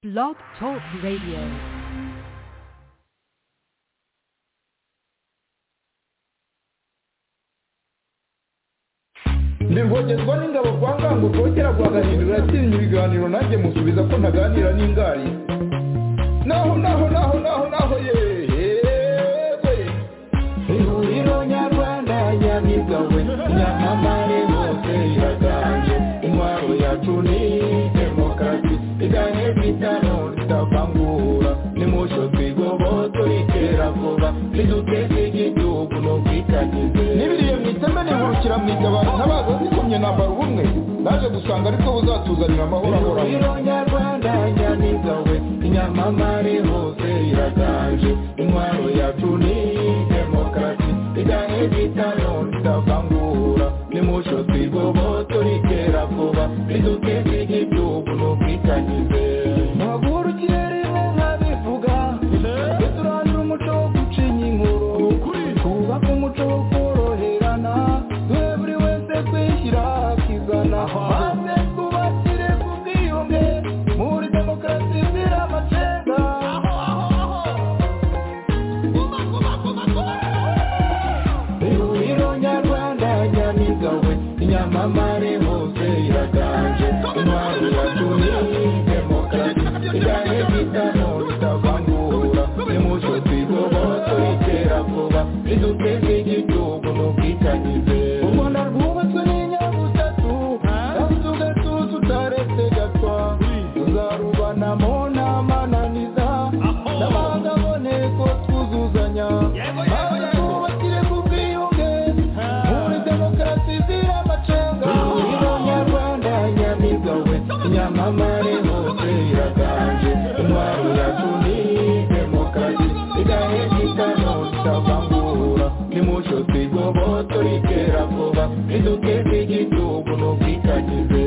Blog Talk Radio. Bivogezwa n'ingabo kwa ngango kongera guhagararira uratinya ibiganiro nanjye musubiza ko ntaganira n'ingari naho naho naho naho naho yewe ihuriro nyarwanda nyabigawe nyamamare hose iraganje intwaro yacu ni demokarasi igane bitano ritavangura nimucyo twigobotore itera vuba riduteze igihugu no kwitagize n'ibiriye mu iteme nihurukira mu itabaro ntabaza zikomye nambara ubumwe naje gusanga ariko buzatuzanira amahoro ahoraho nyarwanda nyamiga we inyamamare hose iraganje intwaro yacu ni demokarasi igane bitano ritavangura nimucyo twigobotore itera vuba riduteze igihugu no kwitagize ntabwo ikirere nkabivuga duturangira umuco wo gucinya inkuru twubake umuco wo koroherana duhe buri wese kwishyira akizana maze twubakire ku bwiyunge muri demokarasi zira amacenga ihuriro nyarwanda nyamiga we inyamamare hose iraganje intwaro yacu ni demokarasi igane bitano ritavangura nimucyo twigobotore itera vuba riduteze igihugu no kwitangize u rwanda rwubatswe n'inyabutatu kandi tugatuza utaretse gatwa tuzarubanamo n'amananiza n'amahanga aboneko twuzuzanya maze twubakire ku bwiyunge muri demokarasi zira amacenga ihuriro nyarwanda nyamiga we nyamamare hose iraganje intwaro yacu ni demokarasi igahe gitano kitavangura nimucyo twigobotore itera vuba riduteze igihugu no kwitagize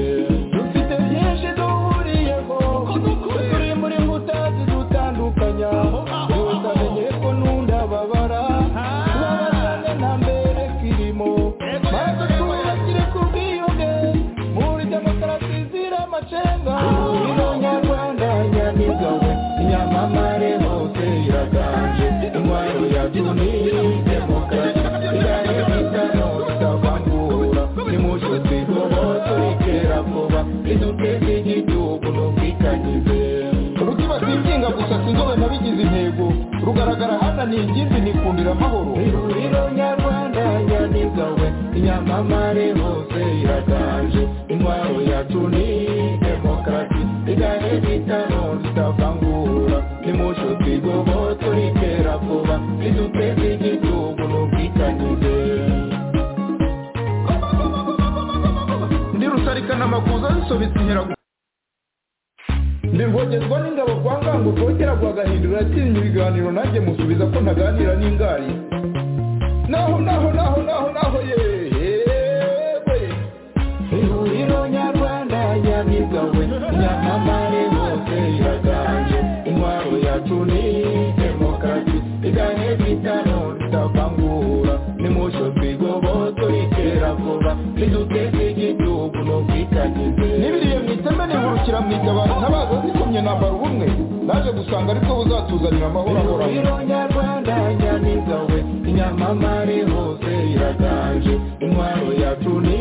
dufite byinshi duhuriyeho turi muri mbuta zidutandukanya yose amenye ko n'undi ababara tubabazane nta mbere kirimo maze twubakire ku bwiyunge muri demokarasi zira amacenga ihuriro nyarwanda nyamiga we inyamamare hose iraganje intwaro yacu ni demokarasi igane bitano ritavangura nimucyo twigobotore itera vuba riduteze igihugu no kwitagize rukiba sinzinga gusa sinzobe nabigize intego rugaragara hananiye ikindi nikundira amahoro ihuriro nyarwanda nyamiga we inyamamare hose iraganje intwaro yacu ni demokarasi igane bitano ritavangura nimucyo twigobotore itera vuba riduteze igihugu no kwitagize ndi rusarikana amakuza zisobetse inkeragu ndivogezwa n'ingabo kwa ngango kongera guhagahindura uratinya ibiganiro nanjye musubiza ko ntaganira n'ingari naho naho naho naho naho yewe ihuriro nyarwanda nyamiga we nyamamare hose iraganje intwaro yacu ni demokarasi igane bitano ritavangura nimucyo twigobotore itera vuba riduteze igihugu no kwitagize n'ibiriye mu iteme nihurukira mu itabaro ntabaza zikomye nambara ubumwe naje gusanga ariko buzatuzanira amahoro ahoraho ihuriro nyarwanda nyamiga we inyamamare hose iraganje intwaro yacu ni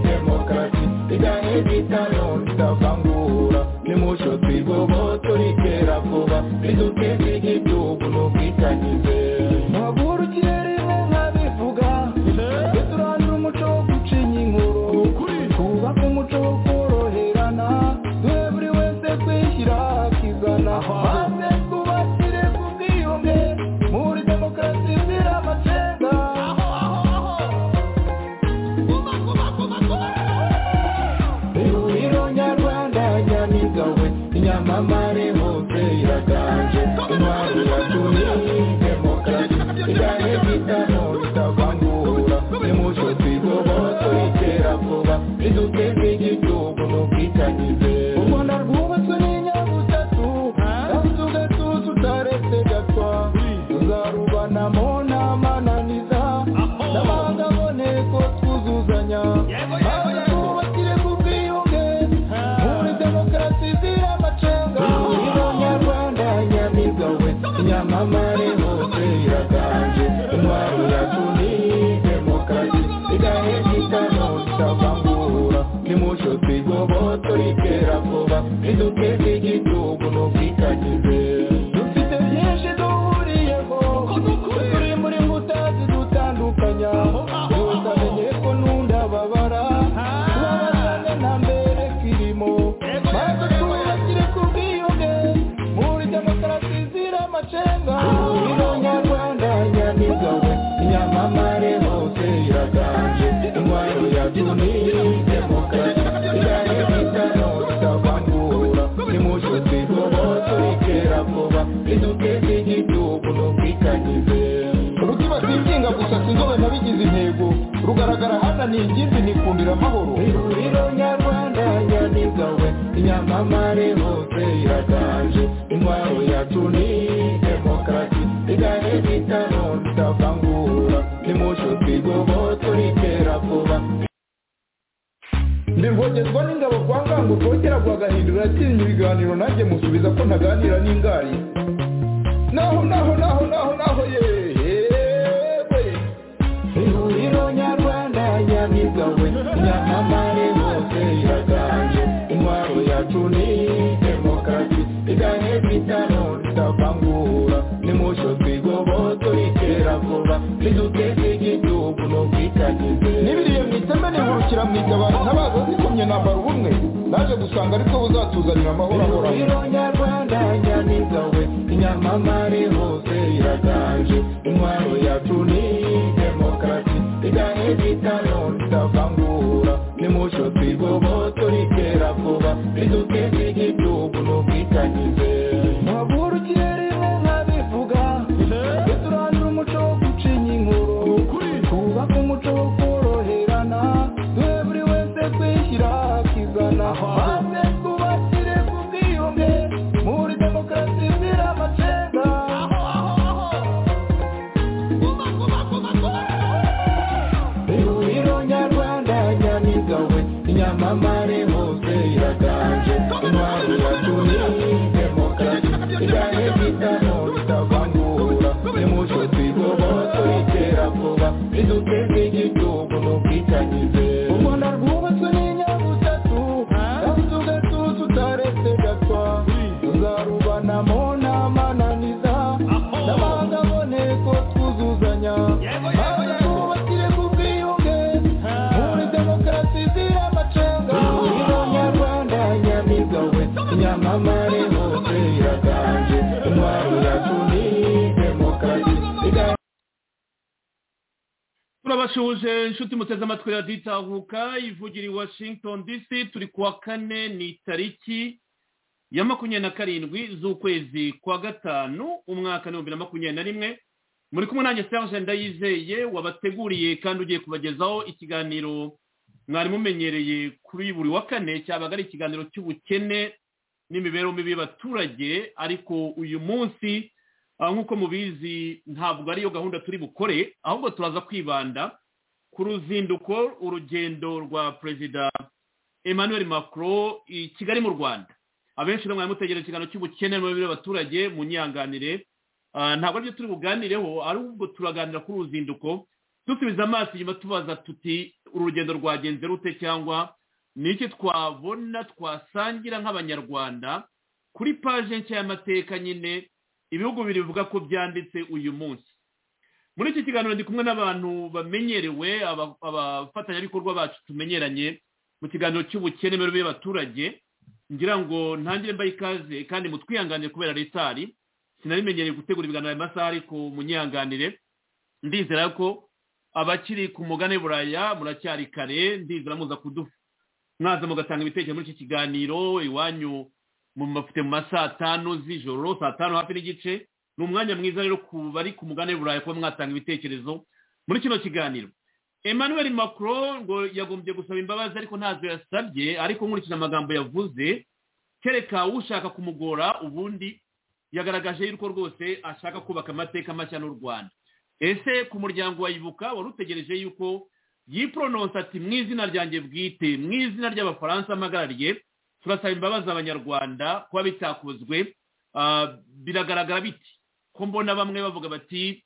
demokarasi igane bitano ritavangura nimucyo twigobotore itera vuba riduteze igihugu no kwitagize ntabwo urukirere nkabivuga duturangira umuco wo gucinya inkuru twubake umuco wo koroherana duhe buri wese kwishyira akizana maze twubakire ku bwiyunge muri demokarasi zira amacenga ihuriro nyarwanda nyamiga we inyamamare hose iraganje intwaro yacu ni demokarasi igane bitano ritavangura nimucyo twigobotore itera vuba riduteze igihugu no kwitagize u rwanda rwubatswe n'inyabutatu kandi tugatuza utaretse gatwa tuzarubanamo n'amananiza n'amahanga abone ko twuzuzanya maze twubakire ku bwiyunge muri demokarasi zira amacenga ihuriro igitugu ntukikanyize dufite byinshi duhuriyeho turi muri mutazi dutandukanya yose amenye ko n'undi ababara tubabazane nta mbere kirimo maze tubakire ku bwiyunge muri demokarasi zira amacenga nyarwanda nyamigawe nyamamare hose iraganje intwaro ya duni demokarasi irayo itano itavangura nimushuti rwose iterabwoba iduteze igihugu n'ubwikanyize urutima rwinginga gusasa inzobe nabigize intego rugaragara hananiye ikindi nikundira amahoro ihuriro nyarwanda nyanigawe inyamamare hose iraganje intwaro ya tuni demokarasi igahe bitano tutavangura nimushuti rwose iterabwoba ndirwogezwa n'ingabo kwa ngango rwogera rwagahindura atinya ibiganiro nanjye musubiza ko ntaganira n'ingari naho naho naho naho naho yewe ihuriro nyarwanda nyamigawe nyamamare hose iraganje intwaro yacu ni demokarasi igahe bitano tutavangura nimusho twigoboto iterabwoba riduteze igihugu n'ubwitanyize n'ibiriye mu iteme nihurukira mu itabara ntabaza zikomye nambara ubumwe naje gusanga aribwo buzatuzanira amahoro ahoraho ihuriro nyarwanda nyamigawe nyamamare hose iraganje intwaro yacu ni demokarasi igahe bitano tutavangura nimusho twigoboto iterabwoba riduteze igihugu n'ubwitanyize mpagurukire rimwe nkabivuga tujye turandura umuco wo gucinya inkuru twubake umuco wo koroherana duhe buri wese kwishyira akizana maze twubakire ku bwiyunge muri demokarasi zira amacenga ihuriro nyarwanda nyamigawe nyamamare hose iraganje intwari ya tuni demokarasi igahe bitano bitavangura nimucyo twigoboto iterabwoba riduteze igihugu n'ubwitanyize u rwanda rwubatswe n'inyabutatu kandi tugatuza utaretse gatwa tuzarubanamo n'amananiza n'amahanga aboneye ko twuzuzanya maze twubakire ku bwiyunge muri demokarasi zira amacenga ihuriro nyarwanda nyamigawe nyamamare hose iraganje intwaro yacu ni demokarasi Iga- turabashuhuje inshuti muteze amatwi ya ditahuka ivugira i washington dc turi kuwa kane ni tariki ya makumyabiri na karindwi z'ukwezi kwa gatanu umwaka n'ibihumbi na makumyabiri na rimwe muri kumwe nanjye serge ndayizeye wabateguriye kandi ugiye kubagezaho ikiganiro mwari mumenyereye kuri buri wa kane cyabaga ari ikiganiro cy'ubukene n'imibereho mibi y'abaturage ariko uyu munsi ah, nk'uko mubizi ntabwo ariyo gahunda turi bukore ahubwo turaza kwibanda ku ruzinduko urugendo rwa perezida emmanuel macron i kigali mu rwanda abenshi rero mwari mutegera ikiganiro cy'ubukene n'imibereho y'abaturage mu nyanganire Ah, ntabwo aribyo turi buganireho ahubwo turaganira kuri uruzinduko dusubiza amaso inyuma tubaza tuti uru rugendo rwagenze rute cyangwa ni iki twabona twasangira nk'abanyarwanda kuri paje nshya y'amateka nyine ibihugu bibiri bivuga ko byanditse uyu munsi muri iki kiganiro ndi kumwe n'abantu bamenyerewe aba- abafatanyabikorwa bacu tumenyeranye mu kiganiro cy'ubukene imibereho y'abaturage ngira ngo ntangire mbaye ikaze kandi mutwihanganire kubera retari sinarimenyereye gutegura ibiganiro aya masaha ariko munyihanganire ndizera ko abakiri ku mugane buraya muracyari kare ndizera muza kudufa mwaza mugatanga ibitekerezo muri iki kiganiro iwanyu mu mafite mu ma saa tanu z'ijoro saa tanu hafi n'igice ni umwanya mwiza rero ku bari ku mugane burayi kuba mwatanga ibitekerezo muri kino kiganiro emmanuel macron ngo yagombye gusaba imbabazi ariko ntazo yasabye ariko nkurikije amagambo yavuze kereka ushaka kumugora ubundi yagaragaje yuko rwose ashaka kubaka amateka mashya n'u rwanda ese ku muryango wa ibuka wari utegereje yuko yipronosa ati mu izina ryanjye bwite mu izina ry'abafaransa mpagarariye turasaba imbabazi abanyarwanda kuba bitakozwe Ah, biragaragara biti ko mbona bamwe bavuga bati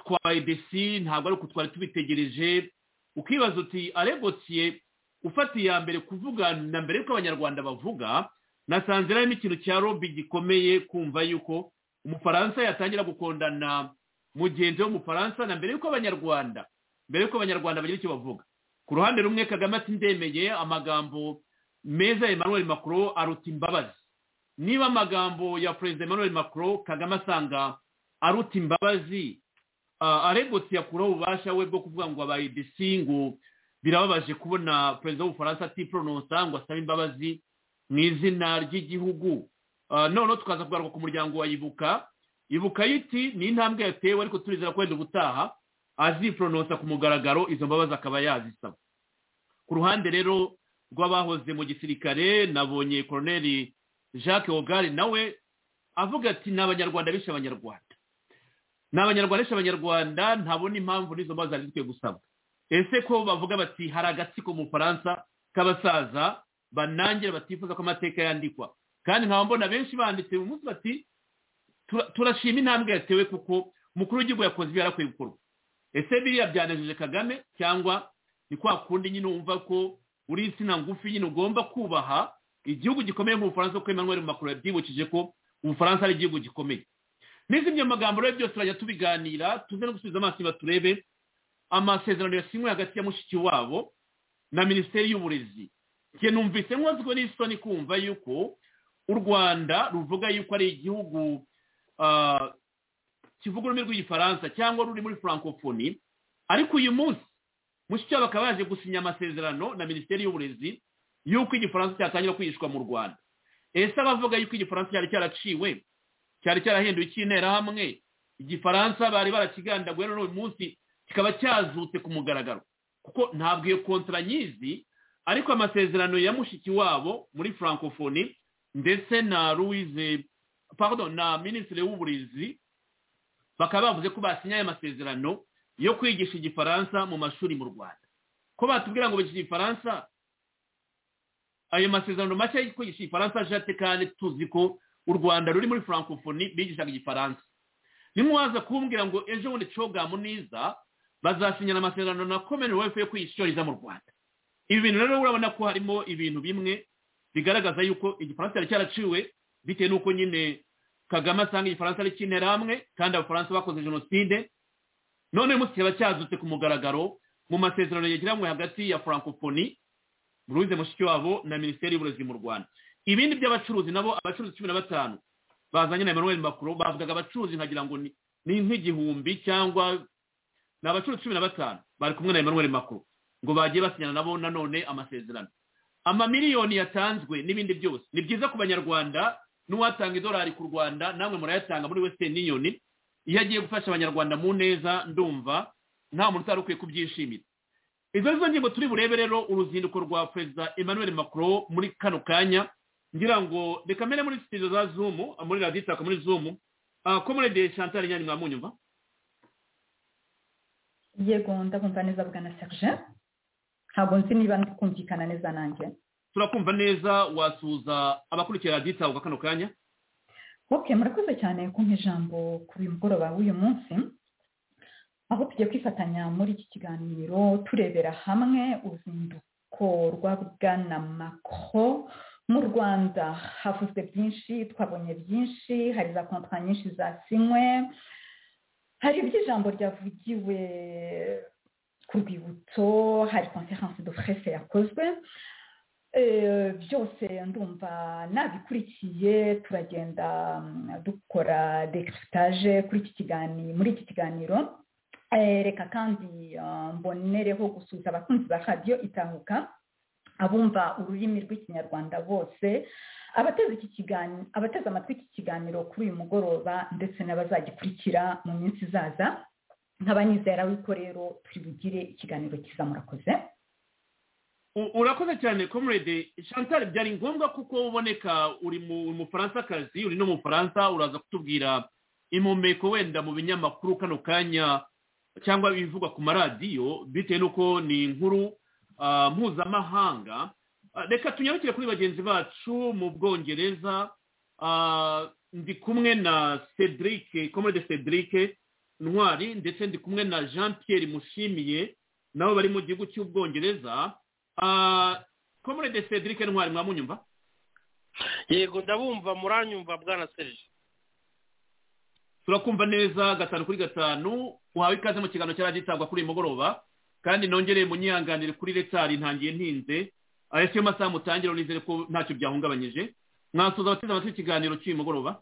twabaye desi ntabwo ari uko twari tubitegereje ukibaza uti aregosiye ufata iya mbere kuvuga na mbere yuko abanyarwanda bavuga nasanze harimo ikintu cya robi gikomeye kumva yuko umufaransa yatangira gukundana mugenzi w'umufaransa na mbere y'uko abanyarwanda mbere y'uko abanyarwanda bagira icyo bavuga ku ruhande rumwe kagame ati ndemeye amagambo meza emmanuel macron aruta imbabazi niba amagambo ya perezida emmanuel macron kagame asanga aruta imbabazi aregutse yakuraho ububasha we bwo kuvuga ngo abaye desi ngo birababaje kubona perezida w'ubufaransa atiporononsa ngo asabe imbabazi mu izina ry'igihugu noneho tukaza kugaruka ku muryango wa ibuka ibuka yiti ni intambwe yatewe ariko turizera ko wenda ubutaha aziporononsa ku mugaragaro izo mbabazi akaba yazisaba ku ruhande rero rw'abahoze mu gisirikare nabonye koroneri jacques ogari nawe avuga ati ni abanyarwanda bishe abanyarwanda ni abanyarwanda bishe abanyarwanda ntabona impamvu n'izo mbabazi zari zikwiye gusabwa ese ko bavuga bati hari agatsiko mu bufaransa k'abasaza banangira batifuza ko amateka yandikwa kandi nkaba mbona benshi banditse mu munsi bati turashima intambwe yatewe kuko umukuru w'igihugu yakoze ibyo yarakwiye gukorwa ese biriya byanejeje kagame cyangwa ni kwa kundi nyine wumva ko uri insina ngufi nyine ugomba kubaha igihugu gikomeye nk'ubufaransa kuko Emmanuel Macron yabyibukije ko ubufaransa ari igihugu gikomeye n'izindi magambo rero byose turajya tubiganira tuze no gusubiza amaso iba turebe amasezerano yasinywe hagati ya mushiki wabo na minisiteri y'uburezi njye numvise nkozwe n'isoni kumva yuko u rwanda ruvuga yuko ari igihugu kivuga ururimi rw'igifaransa cyangwa ruri muri francophonie ariko uyu munsi mushiki wabo bakaba baje gusinya amasezerano na minisiteri y'uburezi yuko igifaransa cyatangira kwigishwa mu rwanda ese abavuga yuko igifaransa cyari cyaraciwe cyari cyarahinduye icy'interahamwe igifaransa bari barakigandaguye none uyu munsi kikaba cyazutse ku mugaragaro kuko ntabwo iyo kontara nyizi ariko amasezerano ya mushiki wabo muri francophonie ndetse na louise pardon na minisitiri w'uburezi bakaba bavuze ko basinyaye amasezerano yo kwigisha igifaransa mu mashuri mu rwanda ko batubwira ngo bigisha igifaransa ayo masezerano mashya yo kwigisha igifaransa ashate kandi tuzi ko u rwanda ruri muri francophonie bigishaga igifaransa nimwaza kumbwira ngo ejo bundi cogamu niza bazasinyana amasezerano na commonwealth yo kwigisha mu rwanda ibi bintu rero urabona ko harimo ibintu bimwe bigaragaza yuko igifaransa cyari cyaraciwe bitewe n'uko nyine kagame asanga igifaransa ari cy'interahamwe kandi abafaransa bakoze jenoside none munsi kikaba cyazutse ku mugaragaro mu masezerano yegeranywe hagati ya francophonie buruze mushiki wabo na minisiteri y'uburezi mu rwanda ibindi by'abacuruzi nabo abacuruzi cumi na batanu bazanye na emmanuel macron bavugaga abacuruzi nkagira ngo ni nk'igihumbi cyangwa ni abacuruzi cumi na batanu bari kumwe na emmanuel macron ngo bagiye basinyana nabo nanone amasezerano amamiliyoni yatanzwe n'ibindi byose ni byiza ku banyarwanda n'uwatanga idolari ku rwanda namwe murayatanga muri western union iyo agiye gufasha abanyarwanda mu neza ndumva nta muntu utari ukwiye kubyishimira izo nizo ngingo turi burebe rero uruzinduko rwa perezida emmanuel macron muri kano kanya ngira ngo reka mbere muri sitidiyo za zumu muri raditaka muri zumu ko muri de chantal nyanya mwamunyumva yego ndakumva neza bwa na serge ntabwo nzi niba kumvikana neza nanjye turakumva neza wasuhuza abakurikira raditaka kano kanya ok murakoze cyane kumpa ijambo ku mugoroba w'uyu munsi aho tugiye kwifatanya muri iki kiganiro turebera hamwe uruzinduko rwa bwana mako mu rwanda havuzwe byinshi twabonye byinshi hari za kontwari nyinshi zasinywe hari iby'ijambo ryavugiwe ku rwibutso hari konferanse do frese yakozwe byose ndumva nabikurikiye turagenda dukora dekirisitaje kuri iki kiganiro muri iki kiganiro reka kandi mbonereho gusuhuza abakunzi ba radiyo itahuka abumva ururimi rw'ikinyarwanda bose abateze amatwi iki kiganiro kuri uyu mugoroba ndetse n'abazagikurikira mu minsi izaza nkaba nizera yuko rero turi bugire ikiganiro cyiza murakoze urakoze cyane comrade chantal byari ngombwa kuko uboneka uri mufaransa uri no mu faransa uraza kutubwira impumeko wenda mu binyamakuru kano kanya cyangwa ibivugwa ku maradiyo bitewe n'uko ni inkuru mpuzamahanga reka tunyarukire kuri bagenzi bacu mu bwongereza ndi kumwe na cedric komode cedric ntwari ndetse ndi kumwe na jean pierre mushimiye nabo bari mu gihugu cy'ubwongereza komode cedric ntwari mwamunyumva yego ndabumva muranyumva bwana serije turakumva neza gatanu kuri gatanu uhawe ikaze mu kiganiro cyari gitangwa kuri uyu mugoroba kandi nongereye munyihanganire kuri retari ntangiye ntinze ariko iyo masaha mutangira nizere ko ntacyo byahungabanyije mwasuza abateze amatwi ikiganiro cy'uyu mugoroba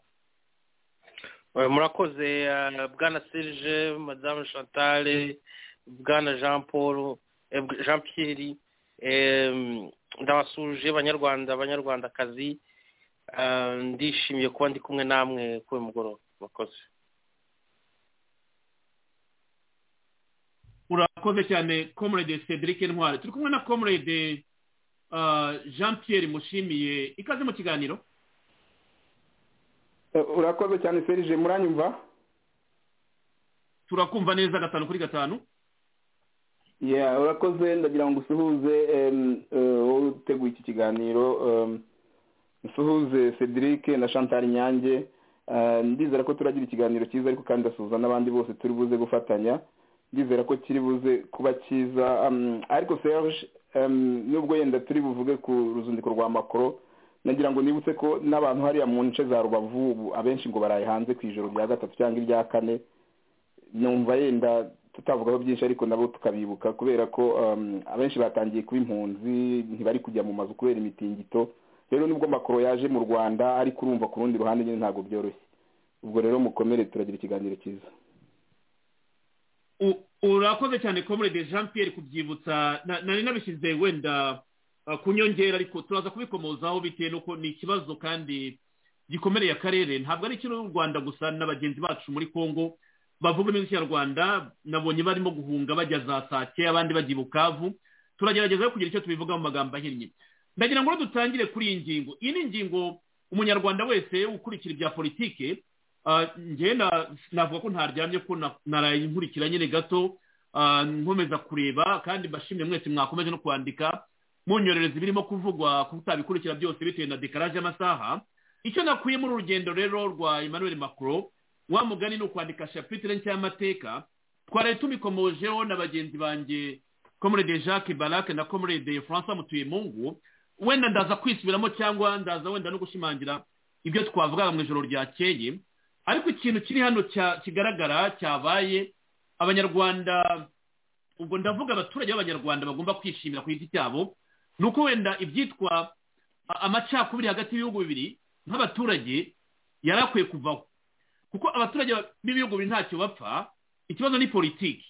murakoze bwana serije madamu chantale bwana jean paul jean pierre ndabasuje abanyarwanda abanyarwandakazi ndishimiye kuba ndi kumwe namwe kuri uyu mugoroba murakoze urakoze cyane comrade cedric ntwari turi kumwe na comrade jean pierre mushimiye ikaze mu kiganiro urakoze cyane serije muranyumva turakumva neza gatanu kuri gatanu urakoze ndagira ngo usuhuze wowe uteguye iki kiganiro usuhuze cedric na chantal nyange ndizera ko turagira ikiganiro cyiza ariko kandi ndasuhuza n'abandi bose turi buze gufatanya ndizera ko kiri buze kuba cyiza ariko serge nubwo yenda turi buvuge ku ruzinduko rwa makoro nagira ngo nibutse ko n'abantu hariya mu nce za rubavu ubu abenshi ngo baraye hanze ku ijoro rya gatatu cyangwa irya kane numva yenda tutavugaho byinshi ariko nabo tukabibuka kubera ko abenshi batangiye kuba impunzi ntibari kujya mu mazu kubera imitingito rero nibwo makoro yaje mu rwanda ariko urumva ku rundi ruhande nyine ntabwo byoroshye ubwo rero mukomere turagira ikiganiro cyiza urakoze cyane comrade jean pierre kubyibutsa nari nabishyize wenda ku nyongera ariko turaza kubikomozaho bitewe n'uko ni ikibazo kandi gikomereye akarere ntabwo ari ikintu u rwanda gusa na bagenzi bacu muri congo bavuga iminsi ikinyarwanda nabonye barimo guhunga bajya za sake abandi bajya i bukavu turagerageza kugira icyo tubivuga mu magambo ahinnye ndagira ngo dutangire kuri iyi ngingo iyi ni ingingo umunyarwanda wese ukurikira ibya politike ngenda navuga ko ntaryamye ko narayikurikira nyine gato nkomeza kureba kandi mbashimire mwese mwakomeje no kwandika mu nyorerezi birimo kuvugwa kutabikurikira byose bitewe na dekaraje y'amasaha icyo nakuye muri urugendo rero rwa emmanuel macron wa mugani ni ukwandika shapitire nshya y'amateka twaraye tubikomojeho na bagenzi banjye komurede jacques barake na komurede francois mutuyemungu wenda ndaza kwisubiramo cyangwa ndaza wenda no gushimangira ibyo twavugaga mu ijoro ryakeye ariko ikintu kiri hano kigaragara cyabaye abanyarwanda ubwo ndavuga abaturage b'abanyarwanda bagomba kwishimira ku giti cyabo ni uko wenda ibyitwa amacakubiri hagati y'ibihugu bibiri nk'abaturage yari akwiye kuvaho kuko abaturage b'ibihugu bibiri ntacyo bapfa ikibazo ni politiki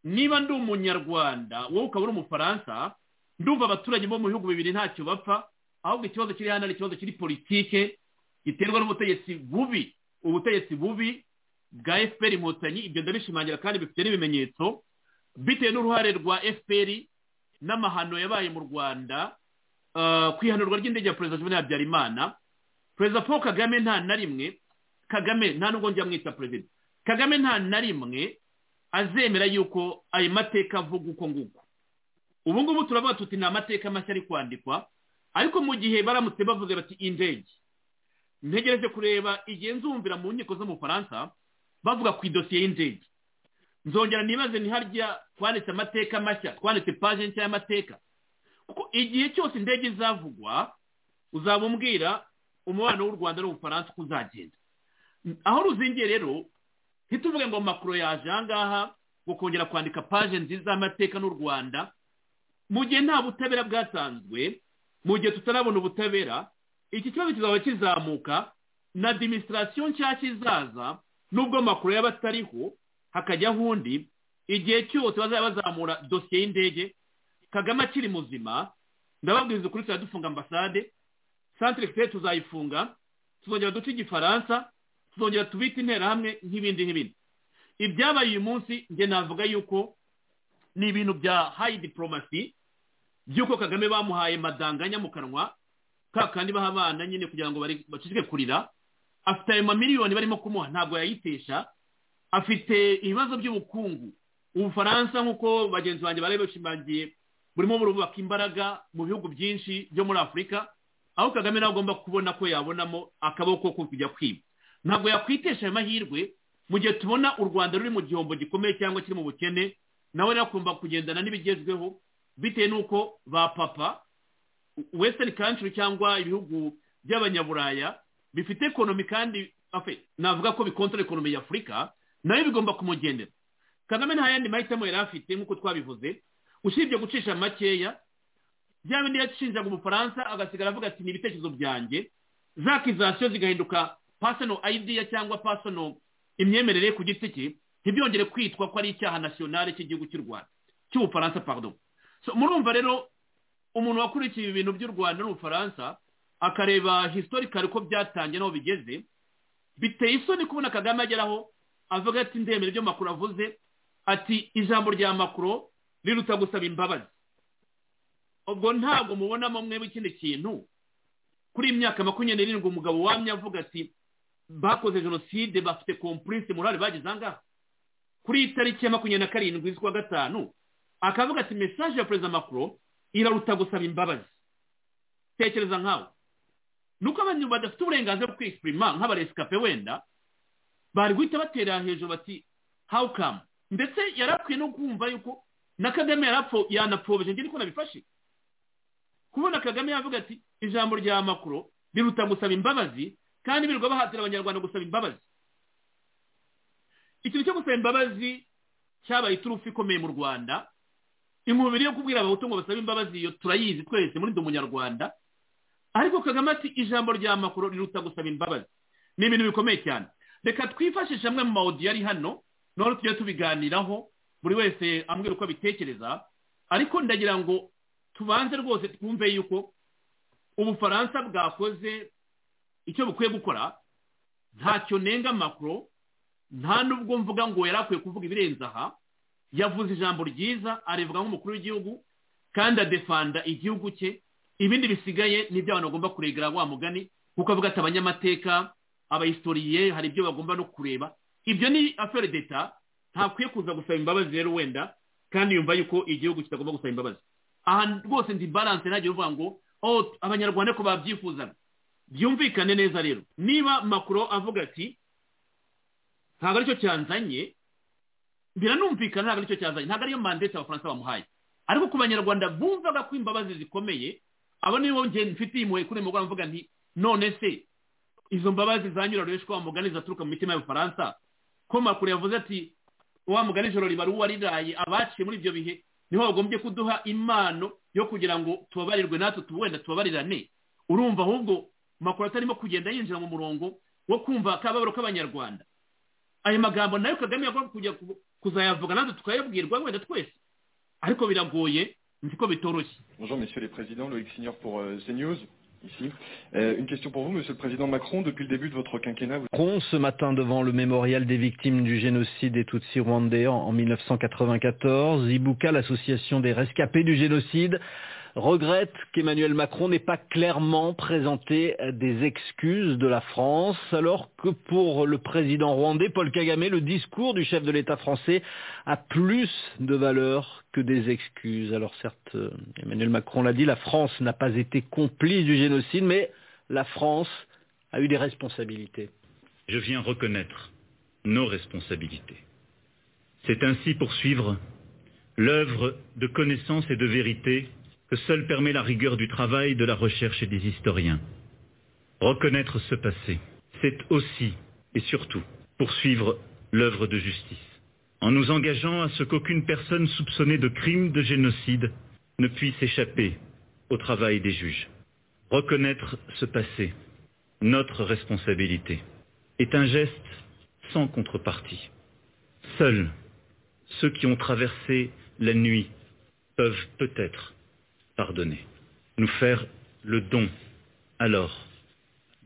niba ndi umunyarwanda wowe ukaba uri umufaransa ndumva abaturage bo mu bihugu bibiri ntacyo bapfa ahubwo ikibazo kiri hano ari ikibazo kiri politike giterwa n'ubutegetsi bubi ubutegetsi bubi bwa fpr inkotanyi ibyo ndabishimangira kandi bifite n'ibimenyetso bitewe n'uruhare rwa fpr n'amahano yabaye mu rwanda ku ihanurwa ry'indege ya perezida juvenal habyarimana perezida paul kagame nta na rimwe kagame nta nubwo njya mwita perezida kagame nta na rimwe azemera yuko ayo mateka avuga uko nguko ubu ngubu turavuga tuti ni amateka mashya ari kwandikwa ariko mu gihe baramutse bavuze bati indege ntegereje kureba igihe nzumvira mu nkiko zo mu Faransa bavuga ku idosiye y'indege nzongera nibaze ni harya twanditse amateka mashya twanditse paje nshya y'amateka kuko igihe cyose indege izavugwa uzaba umbwira umubano w'u rwanda n'ubufaransa uko uzagenda aho ruzingiye rero ntituvuge ngo makuru yaje ahangaha ngo kongera kwandika paje nziza y'amateka n'u rwanda mu gihe nta butabera bwatanzwe mu gihe tutarabona ubutabera iki kibazo kizaba kizamuka na adimisitasiyo nshyashya izaza n'ubwo makuru yaba atariho hakajyaho undi igihe cyose bazajya bazamura dosiye y'indege kagame akiri muzima ndababwiriza ukuri tuzajya dufunga ambasade santire tuzayifunga tuzongera duce igifaransa tuzongera tubite interahamwe nk'ibindi n'ibindi ibyabaye uyu munsi njye navuga yuko ni ibintu bya hayi diporomasi by'uko kagame bamuhaye madanganya mu kanwa ka kandi baha abana nyine kugira ngo bacike kurira afite ayo mamiliyoni barimo kumuha ntabwo yayitesha afite ibibazo by'ubukungu ubufaransa nk'uko bagenzi banjye bari bashimangiye burimo burubaka imbaraga mu bihugu byinshi byo muri afurika aho kagame nawe agomba kubona ko yabonamo akaboko ko kujya kwiba ntabwo yakwitesha ayo mahirwe mu gihe tubona u rwanda ruri mu gihombo gikomeye cyangwa kiri mu bukene nawe nakumva kugendana n'ibigezweho bitewe n'uko ba papa wesitani kantiri cyangwa ibihugu by'abanyaburaya bifite ekonomi kandi afe navuga ko bikontara ekonomi ya afurika nayo bigomba kumugendera kagame nta yandi mahitamo yari afite nk'uko twabivuze usibye gucisha makeya bya bindi yacishinjaga ubufaransa agasigara avuga ati ni ibitekerezo byanjye za kizasiyo zigahinduka pasono ayidiya cyangwa pasono imyemerere ku giti cye ntibyongere kwitwa ko ari icyaha nasiyonari cy'igihugu cy'u rwanda cy'ubufaransa pardon murumva rero umuntu wakurikiye ibintu by'u rwanda n'ubufaransa akareba historikari ko byatangiye n'aho bigeze biteye isoni kubona kagame ageraho avuga ati ndemere ibyo makuru avuze ati ijambo rya makuru riruta gusaba imbabazi ubwo ntabwo mubonamo mwebwe ikindi kintu kuri iyi myaka makumyabiri n'irindwi umugabo wamye avuga ati bakoze jenoside bafite kompurise murari bageze ahangaha kuri iyi tariki ya makumyabiri na karindwi z'ukwa gatanu akavuga ati mesaje ya perezida makuru iraruta gusaba imbabazi tekereza nkawe nuko abantu badafite uburenganzira bwo kwisipurima nk'abaresikape wenda bari guhita batera hejuru bati how come ndetse yarakwiye no kumva yuko na kagame yanapfobije njye niko nabifashe kubona kagame yavuga ati ijambo rya makuru riruta gusaba imbabazi kandi birirwa bahatira abanyarwanda gusaba imbabazi ikintu cyo gusaba imbabazi cyabaye iturufu ikomeye mu rwanda imubiri yo kubwira abahutu ngo basabe imbabazi iyo turayizi twese muri ndi umunyarwanda ariko kagame ati ijambo rya makuru riruta gusaba imbabazi ni ibintu bikomeye cyane reka twifashishe amwe mu mawodiyo ari hano noneho tujye tubiganiraho buri wese ambwira uko abitekereza ariko ndagira ngo tubanze rwose twumve yuko ubufaransa bwakoze icyo bukwiye gukora ntacyo nenga makuru nta n'ubwo mvuga ngo yari akwiye kuvuga ibirenze aha yavuze ijambo ryiza arivuga nk'umukuru w'igihugu kandi adefanda igihugu cye ibindi bisigaye nibyo abantu bagomba kuregera wa mugani kuko avuga ati abanyamateka abahistoriye hari ibyo bagomba no kureba ibyo ni afere deta ntakwiye kuza gusaba imbabazi rero wenda kandi yumva yuko igihugu kitagomba gusaba imbabazi aha rwose ndi baranse ntagiye uvuga ngo abanyarwanda ko babyifuzaga byumvikane neza rero niba makuru avuga ati ntabwo aricyo cyanzanye biranumvikana ntabwo aricyo cyazanye ntabwo ariyo mandete abafaransa bamuhaye ariko ku banyarwanda bumvaga ko imbabazi zikomeye abo nibo ngeni mfite impuhwe kuri mugoroba mvuga nti none se izo mbabazi zanyura rero wa mugani zaturuka mu mitima y'abafaransa ko makuru yavuze ati wa mugani ijoro ribari uwariraye abaciye muri ibyo bihe niho bagombye kuduha impano yo kugira ngo tubabarirwe natwe wenda tubabarirane urumva ahubwo makuru atarimo kugenda yinjira mu murongo wo kumva akababaro k'abanyarwanda ayo magambo nayo kagame yagomba kujya kuzayavuga natwe tukayabwirwa wenda twese ariko biragoye nzi ko bitoroshye bonjour monsieur le président Loïc Signor pour CNews ici. Euh, une question pour vous, Monsieur le Président Macron. Depuis le début de votre quinquennat, vous... Macron, ce matin devant le mémorial des victimes du génocide des Tutsis rwandais en, en 1994, Ibuka, l'association des rescapés du génocide, regrette qu'Emmanuel Macron n'ait pas clairement présenté des excuses de la France, alors que pour le président rwandais, Paul Kagame, le discours du chef de l'État français a plus de valeur que des excuses. Alors certes, Emmanuel Macron l'a dit, la France n'a pas été complice du génocide, mais la France a eu des responsabilités. Je viens reconnaître nos responsabilités. C'est ainsi poursuivre l'œuvre de connaissance et de vérité que seule permet la rigueur du travail, de la recherche et des historiens. Reconnaître ce passé, c'est aussi et surtout poursuivre l'œuvre de justice, en nous engageant à ce qu'aucune personne soupçonnée de crime de génocide ne puisse échapper au travail des juges. Reconnaître ce passé, notre responsabilité, est un geste sans contrepartie. Seuls ceux qui ont traversé la nuit peuvent peut-être pardonner. Nous faire le don, alors,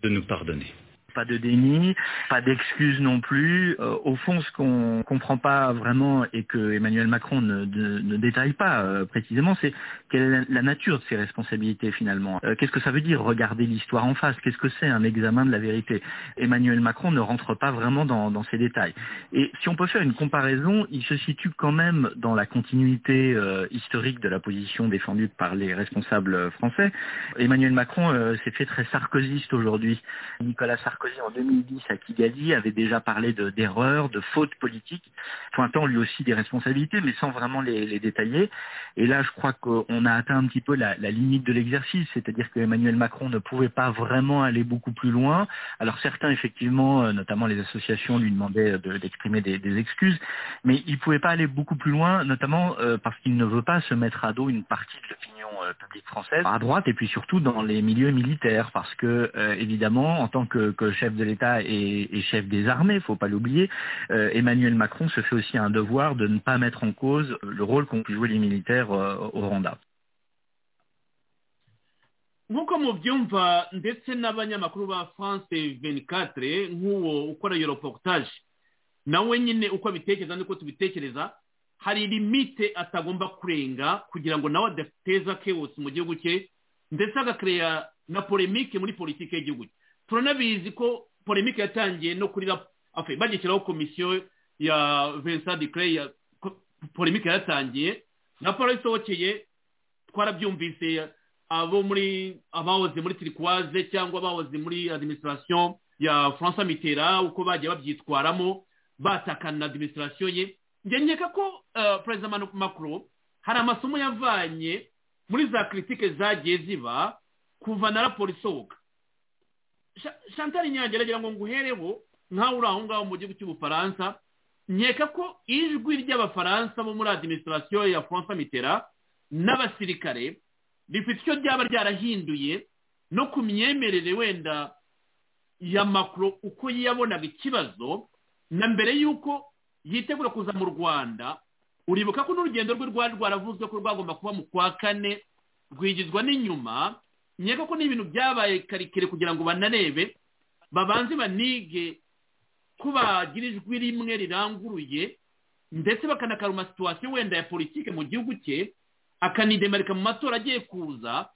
de nous pardonner. Pas de déni, pas d'excuses non plus. Euh, au fond, ce qu'on comprend pas vraiment et que Emmanuel Macron ne, de, ne détaille pas euh, précisément, c'est quelle est la, la nature de ses responsabilités finalement. Euh, Qu'est-ce que ça veut dire regarder l'histoire en face Qu'est-ce que c'est un examen de la vérité Emmanuel Macron ne rentre pas vraiment dans, dans, ces détails. Et si on peut faire une comparaison, il se situe quand même dans la continuité historique de la position défendue par les responsables français. Emmanuel Macron s'est fait très sarkozyste aujourd'hui. Nicolas Sarkozy Sarkozy en 2010 à Kigali avait déjà parlé de- d'erreurs, de, fautes politiques, pointant lui aussi des responsabilités, mais sans vraiment les, les détailler. Et là, je crois qu'on a atteint un petit peu la, la limite de l'exercice, c'est-à-dire que Emmanuel Macron ne pouvait pas vraiment aller beaucoup plus loin. Alors certains, effectivement, euh, notamment les associations, lui demandaient de- d'exprimer des, des excuses, mais il ne pouvait pas aller beaucoup plus loin, notamment euh, parce qu'il ne veut pas se mettre à dos une partie de l'opinion euh, publique française, à droite et puis surtout dans les milieux militaires, parce que euh, évidemment, en tant que, que chef de l'État et, et chef des armées, il faut pas l'oublier, euh, Emmanuel Macron se fait aussi un devoir de ne pas mettre en cause le rôle qu'ont pu jouer les militaires euh, au Rwanda. nk'uko mubyumva ndetse n'abanyamakuru ba france 24 nk'uwo ukora iyo reportage nawe nyine uko abitekereza n'uko tubitekereza hari limite atagomba kurenga kugira ngo nawe adateza chaos mu gihugu cye ndetse agakereya na polemike muri politiki y'igihugu cye turanabizi ko polemike yatangiye no kuri rap- enfin, bagishyiraho komisiyo ya vincent declay ya ko- polemike yaratangiye raporo isohokeye twarabyumvise abo muri abahoze muri turikwaze cyangwa abahoze muri administration ya francis mitera uko bagiye babyitwaramo batakana na administration ye njye nkeka ko eh, perezida Manu- macron hari amasomo yavanye muri za kritike zagiye ziba kuva na raporo isohoka Cha- chantal nyange aragira ngo nguhereho nkawe uri aho ngaho mu gihugu cy'ubufaransa nkeka ko ijwi ry'abafaransa bo muri administration ya francis mitera n'abasirikare rifite icyo ryaba ryarahinduye no ku myemerere wenda ya makuru uko yabonaga ikibazo na mbere y'uko yitegura kuza mu rwanda uribuka ko n'urugendo rwe rwari rwaravuzwe ko rwagomba kuba mu kwa kane rwigizwa n'inyuma nkeka ko n'ibintu byabaye karikire kugira ngo banarebe babanze banige ko bagira ijwi rimwe riranguruye ndetse bakanakaruma situwasiyo wenda ya politike mu gihugu cye akanidemarika mu matora agiye kuza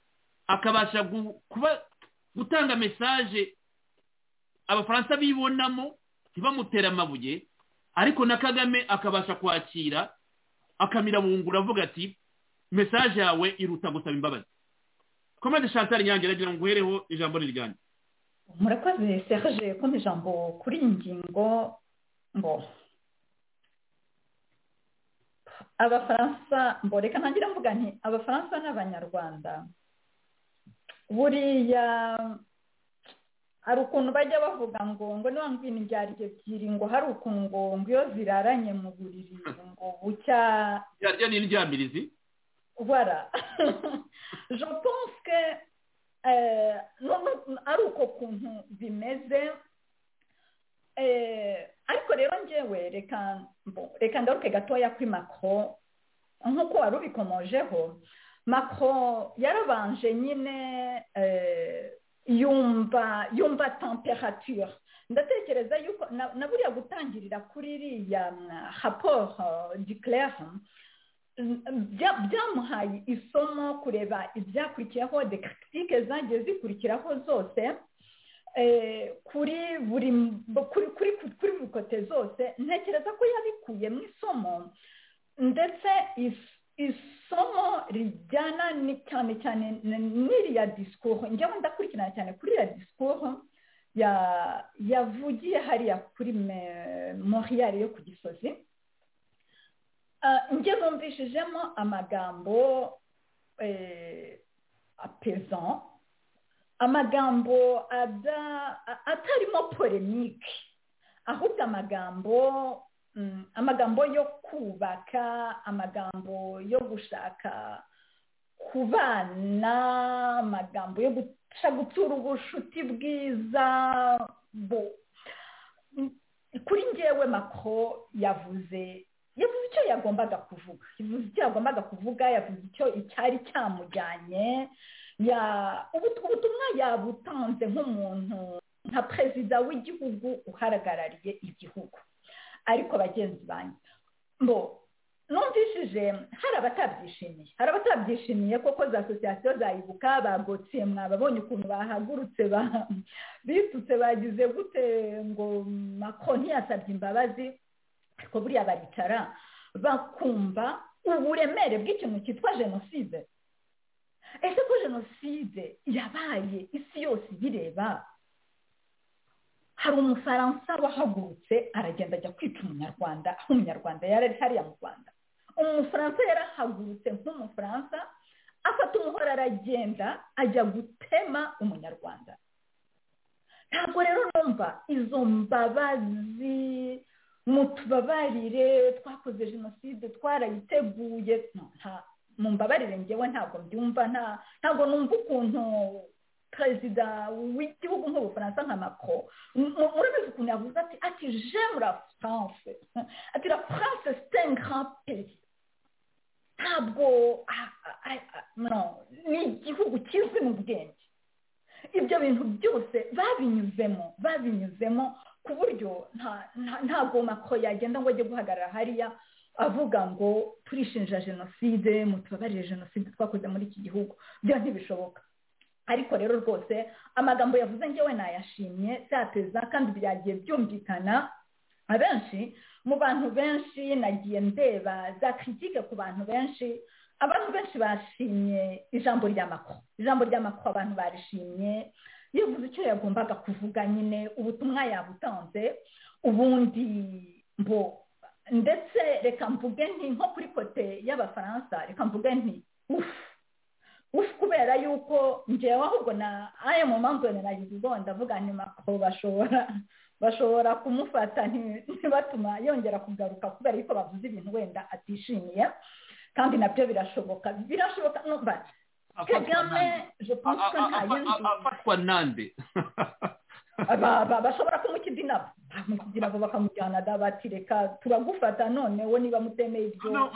akabasha gu- kuba gutanga mesaje abafaransa bibonamo ntibamutere amabuye ariko na kagame akabasha kwakira akamirabungura avuga ati mesaje yawe iruta gusaba imbabazi komande chantal nyange aragira ngo uhereho ijambo ni ryanjye murakoze serge ko ijambo kuri iyi ngingo ngo abafaransa mbo reka ntangira mvuga nti abafaransa n'abanyarwanda buriya hari ukuntu bajya bavuga ngo ngo niba ngwino indyarya ebyiri ngo hari ukuntu ngo ngo iyo ziraranye mu buriri ngo bucya ryarya ni indyamirizi voilà je pense que euh, no, no, ari uko kuntu bimeze eh, ariko rero ngewe reka bon, reka ngaruke gatoya kuri macro nk'uko wari ubikomojeho macro yarabanje nyine eh, yumva yumva temperature ndatekereza yuko na, na buriya gutangirira kuri iriya rapport uh, du claire bya- byamuhaye isomo kureba ibyakurikiyeho de kiritike zagiye zikurikiraho zose eh, kuri buri kuri kuri kuri buri kote zose ntekereza ko yabikuye mu isomo ndetse is- isomo rijyana ni- cyane cyane n- n'iriya disikoro njyewe ndakurikirana cyane kuri iriya disikoro ya- yavugiye hariya kuri me- Montreal yo ku gisozi Uh, njye numvishijemo amagambo eh, apesant amagambo ada- a- atarimo polemike ahubwo amagambo mm, amagambo yo kubaka amagambo yo gushaka kubana amagambo yo guca gutura ubucuti bwiza bo- Mm, kuri njyewe makro yavuze yavuze icyo yagombaga kuvuga yavuze icyo yagombaga kuvuga yavuze icyo icyari cyamujyanye ya ubu- ubutumwa yabutanze nk'umuntu nka perezida w'igihugu uhagarariye igihugu ariko bagenzi banjye bo numvishije hari abatabyishimiye hari abatabyishimiye koko za asosiyasiyo zayibuka bagotiye mwababonye ukuntu bahagurutse ba- bitutse bagize gute ngo macron ntiyasabye imbabazi ariko buriya baricara bakumva uburemere bw'ikintu cyitwa jenoside ese ko jenoside yabaye isi yose iyireba hari umufaransa wahagurutse aragenda ajya kwica umunyarwanda aho umunyarwanda yari ari hariya mu rwanda umufaransa yarahagurutse nk'umufaransa afata umuhoro aragenda ajya gutema umunyarwanda ntabwo rero numva izo mbabazi mutubabarire twakoze jenoside twarayiteguye mu mbabarire ngewe ntabwo mbyumva ntabwo numva ukuntu perezida w'igihugu nk'ubufaransa nka macro murabizi ukuntu yavuze ati ati j'aime la france ati la france c'est un grand pays ntabwo ni igihugu kizwi mu bwenge ibyo bintu byose babinyuzemo babinyuzemo ku buryo ntabwo macro yagenda ngo ajye guhagarara hariya avuga ngo turishinja jenoside mutubabarire jenoside twakoze muri iki gihugu byo ntibishoboka ariko rero rwose amagambo yavuze ngewe nayashimye byateza kandi byagiye byumvikana abenshi mu bantu benshi nagiye ndeba za kritike ku bantu benshi abantu benshi bashimye ijambo rya makwa ijambo rya makwa abantu barishimye yavuze icyo yagombaga kuvuga nyine ubutumwa yabutanze ubundi mbo ndetse reka mvuge nti nko kuri kote y'abafaransa reka mvuge nti ufu ufu kubera yuko ngewe ahubwo na aya mu mpamvu nagize ndavuga nyuma ko bashobora bashobora kumufata ntibatuma yongera kugaruka kubera yuko bavuze ibintu wenda atishimiye kandi nabyo birashoboka birashoboka numva kagame je pense ko nta yindi afatwa nande bashobora kumukidinabo bamukidinabo bakamujyana da bati reka turagufata noneho niba mutemeye ibyo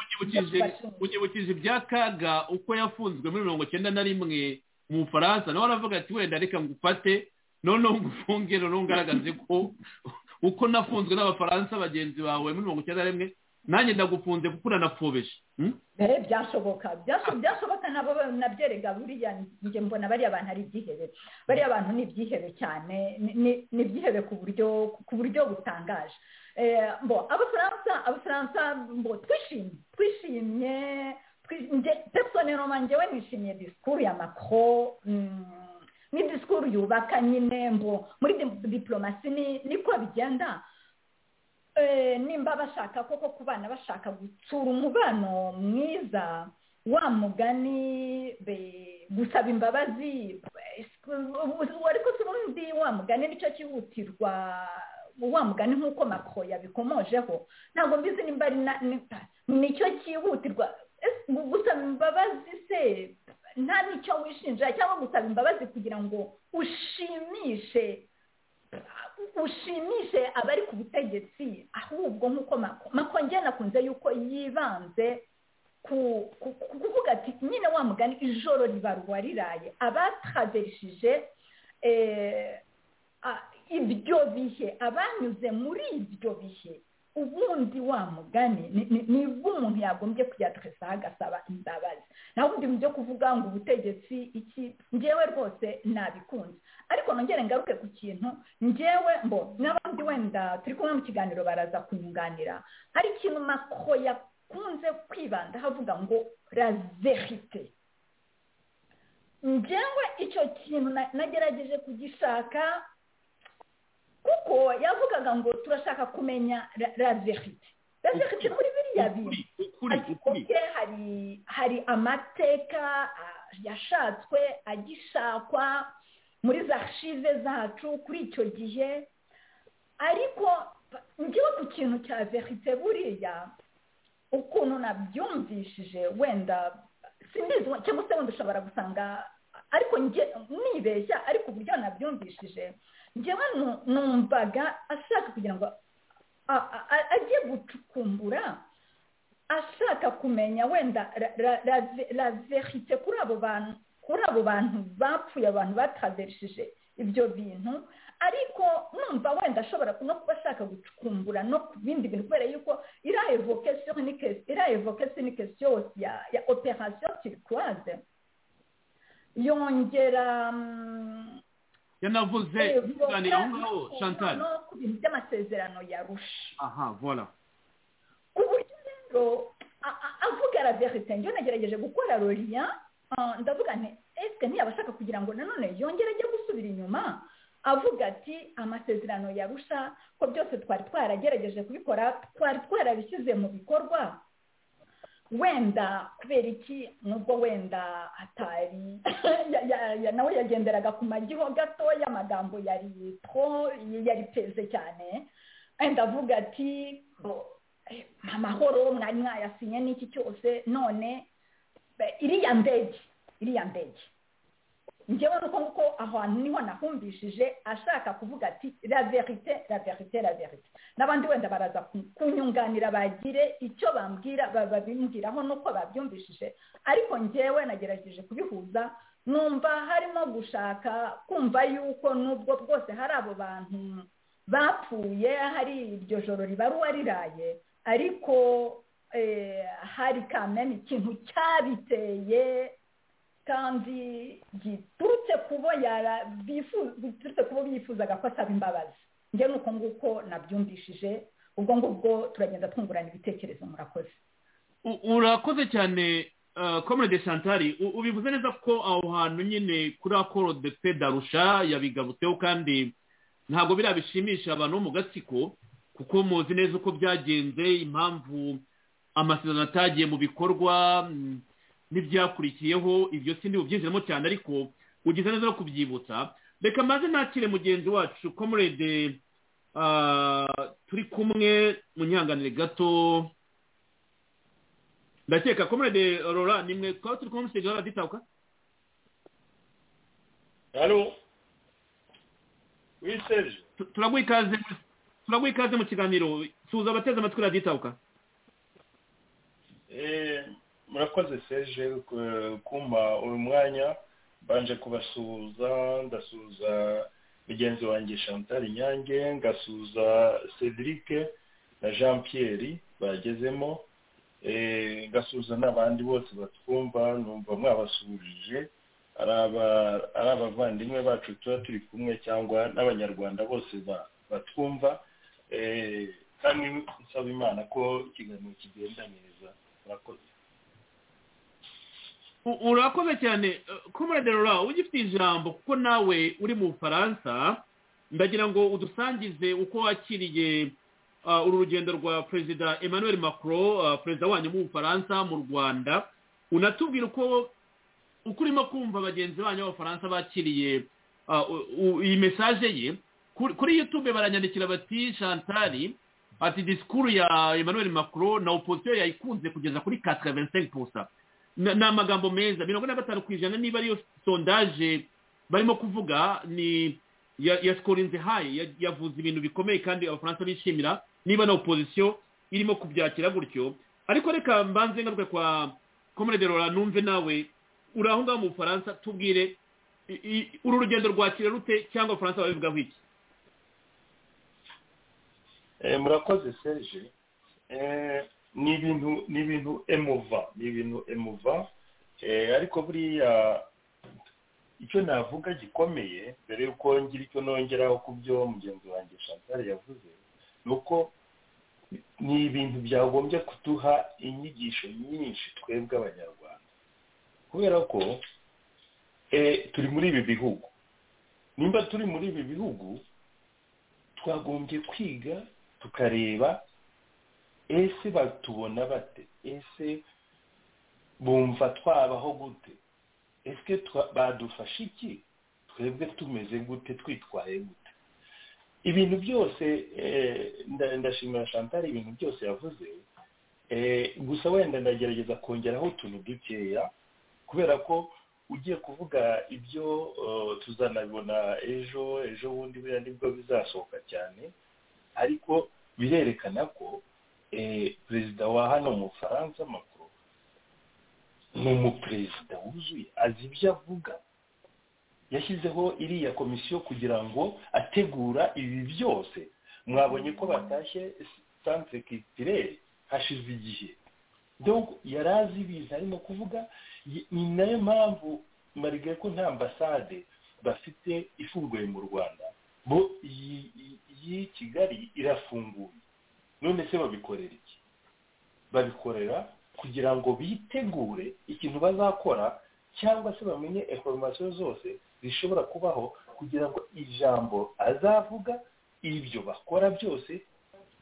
unyibukije ibya kaga uko yafunzwe muri mirongo icyenda na rimwe mu bufaransa nawe aravuga ati wenda reka ngufate noneho ngufunge noneho ngaragaze ko uko nafunzwe n'abafaransa bagenzi bawe muri mirongo icyenda na rimwe nanjye ndagufunze kuko uranapfubije byashoboka byashoboka nabo nabyerega buriya njye mbona bariya bantu ari ibyihebe bariya bantu ni ibyihebe cyane ni ibyihebe ku buryo ku buryo butangaje mbo abafaransa abafaransa mbo twishimye twishimye personeloma njyewe nishimiye disikuru ya macron ni disikuru yubaka nyine mbo muri diplomasi niko bigenda nimba bashaka koko ku bana bashaka gutsura umubano mwiza wa mugani gusaba imbabazi ariko si ubundi wa mugani nicyo cyihutirwa wa mugani nk'uko makro yabikomojeho ntabwo mbizi nimba nicyo cyihutirwa gusaba imbabazi se nta nicyo wishinja cyangwa gusaba imbabazi kugira ngo ushimishe ushimishe abari ku butegetsi ahubwo nk'uko mako njye nakunze yuko yibanze ku kuvuga ati nyine wa mugani ijoro ribarwa riraye abataverishije ibyo bihe abanyuze muri ibyo bihe ubundi wa mugani nibwo umuntu yagombye kuyaderesaho agasaba imbabazi naho ubundi mu byo kuvuga ngo ubutegetsi iki ngewe rwose nabikunze ariko nongere ngaruke ku kintu ngewe mbo n'abandi wenda turi kumwe mu kiganiro baraza kunyunganira hari ikintu mako yakunze kwibanda havuga ngo razerite ngewe icyo kintu nagerageje kugishaka kuko yavugaga ngo turashaka kumenya razerite razerite muri biriya bintu hari hari amateka yashatswe agishakwa muri za shive zacu kuri icyo gihe ariko ngewe ku kintu cya verite buriya ukuntu nabyumvishije wenda sinzi cyangwa se wenda ushobora gusanga ariko nibeshya ariko uburyo nabyumvishije ngewe numvaga ashaka kugira ngo ajye gucukumbura ashaka kumenya wenda la verite kuri abo bantu kuri abo bantu bapfuye abantu bataverishije ibyo bintu ariko numva wenda ashobora no kuba ashaka gucukumbura no ku bindi bintu kubera yuko iriya evokasiyo ni kesiyo ya operasiyo kirikwaze yongera yanavuze ikiganiro aho ngaho chantal no ku bintu by'amasezerano ya rusha aha vola ku buryo rero avuga la verite njyewe nagerageje gukora roriya ndavuga nti esike ntiyaba ashaka kugira ngo nanone yongere ajye gusubira inyuma avuga ati amasezerano yarusha ko byose twari twaragerageje kubikora twari twarabishyize mu bikorwa wenda kubera iki nubwo wenda hatari nawe yagenderaga ku magiho gato y'amagambo yari tro yari peze cyane wenda avuga ati amahoro mwari mwayasinye n'iki cyose none iriya ndege iriya ndege ngewe nuko nguko ahantu niho nahumbishije ashaka kuvuga ati la verite la verite la verite n'abandi wenda baraza kunyunganira bagire icyo bambwira babimbwiraho nuko babyumvishije ariko ngewe nagerageje kubihuza numva harimo gushaka kumva yuko nubwo bwose hari abo bantu bapfuye hari iryo joro ribaruwa riraye ariko hari kamena ikintu cyabiteye kandi biturutse kubo bifuzaga ko asaba imbabazi njye nuko nguko nabyumvishije ubwo ngubwo turagenda twungurana ibitekerezo murakoze urakoze cyane comrade santari ubivuze neza ko aho hantu nyine kuri akoro de pe darusha yabigabutseho kandi ntabwo biriya bishimisha abantu bo mu gatsiko kuko muzi neza uko byagenze impamvu amasezerano atagiye mu bikorwa n'ibyakurikiyeho ibyo si bubyinjiramo cyane ariko ugize neza no kubyibutsa reka maze nakire mugenzi wacu komurede turi kumwe mu nyanganire gato ndakeka komurede rora nimwe twaba turi kumwe musiteri rora ditabuka hano wiseje turaguha ikaze mu kiganiro suza abateze amatwi raditabuka murakoze seje kumba uyu mwanya mbanje kubasuhuza ndasuhuza mugenzi wanjye chantal nyange ngasuhuza cedric na jean pierre bagezemo ngasuhuza n'abandi bose batwumva numva mwabasuhuje ari abavandimwe bacu tuba turi kumwe cyangwa n'abanyarwanda bose batwumva kandi nsaba imana ko ikiganiro kigenda neza murakoze urakoze cyane komorade rora ugifite ijambo kuko nawe uri mu bufaransa ndagira ngo udusangize uko wakiriye uru rugendo rwa perezida emmanuel macron perezida wanyu mu bufaransa mu rwanda unatubwira uko uko urimo kumva bagenzi banyu b'abafaransa bakiriye iyi mesaje ye kuri youtube baranyandikira bati shantari ati disikuru ya emmanuel macron na opposition yayikunze kugeza kuri katira vingt pusa ni amagambo meza mirongo ine na gatanu ku ijana niba ariyo sondaje barimo kuvuga ni ya sikorinze hayi yavuze ibintu bikomeye kandi abafaransa bishimira niba na opozisiyo irimo kubyakira gutyo ariko reka mbanze ngaruke kwa komorede rora numve nawe uri aho ngaho mu bufaransa tubwire uru rugendo rwakira rute cyangwa abafaransa babivugaho iki murakoze seje ni ibintu ni ibintu emuva ni ibintu emuva ariko buriya icyo navuga gikomeye mbere y'uko ngira icyo nongeraho ku byo mugenzi wanjye chantal yavuze ni uko ni ibintu byagombye kuduha inyigisho nyinshi twebwe abanyarwanda kubera ko turi muri ibi bihugu nimba turi muri ibi bihugu twagombye kwiga tukareba ese batubona bate ese bumva twabaho gute ese badufasha iki twebwe tumeze gute twitwaye gute ibintu byose ndashimira chantal ibintu byose yavuze gusa wenda ndagerageza kongeraho utuntu dukeya kubera ko ugiye kuvuga ibyo tuzanabibona ejo ejo bundi buriya nibwo bizasohoka cyane ariko birerekana ko perezida wa hano mu bufaransa makuru ni umuperezida wuzuye azi ibyo avuga yashyizeho iriya komisiyo kugira ngo ategura ibi byose mwabonye ko batashye santire kitirere hashize igihe yari azi ibintu arimo kuvuga ni nayo mpamvu mbariga ko nta ambasade bafite ifunguye mu rwanda bo iyi kigali irafunguye none se babikorera iki babikorera kugira ngo bitegure ikintu bazakora cyangwa se bamenye informasiyo zose zishobora kubaho kugira ngo ijambo azavuga ibyo bakora byose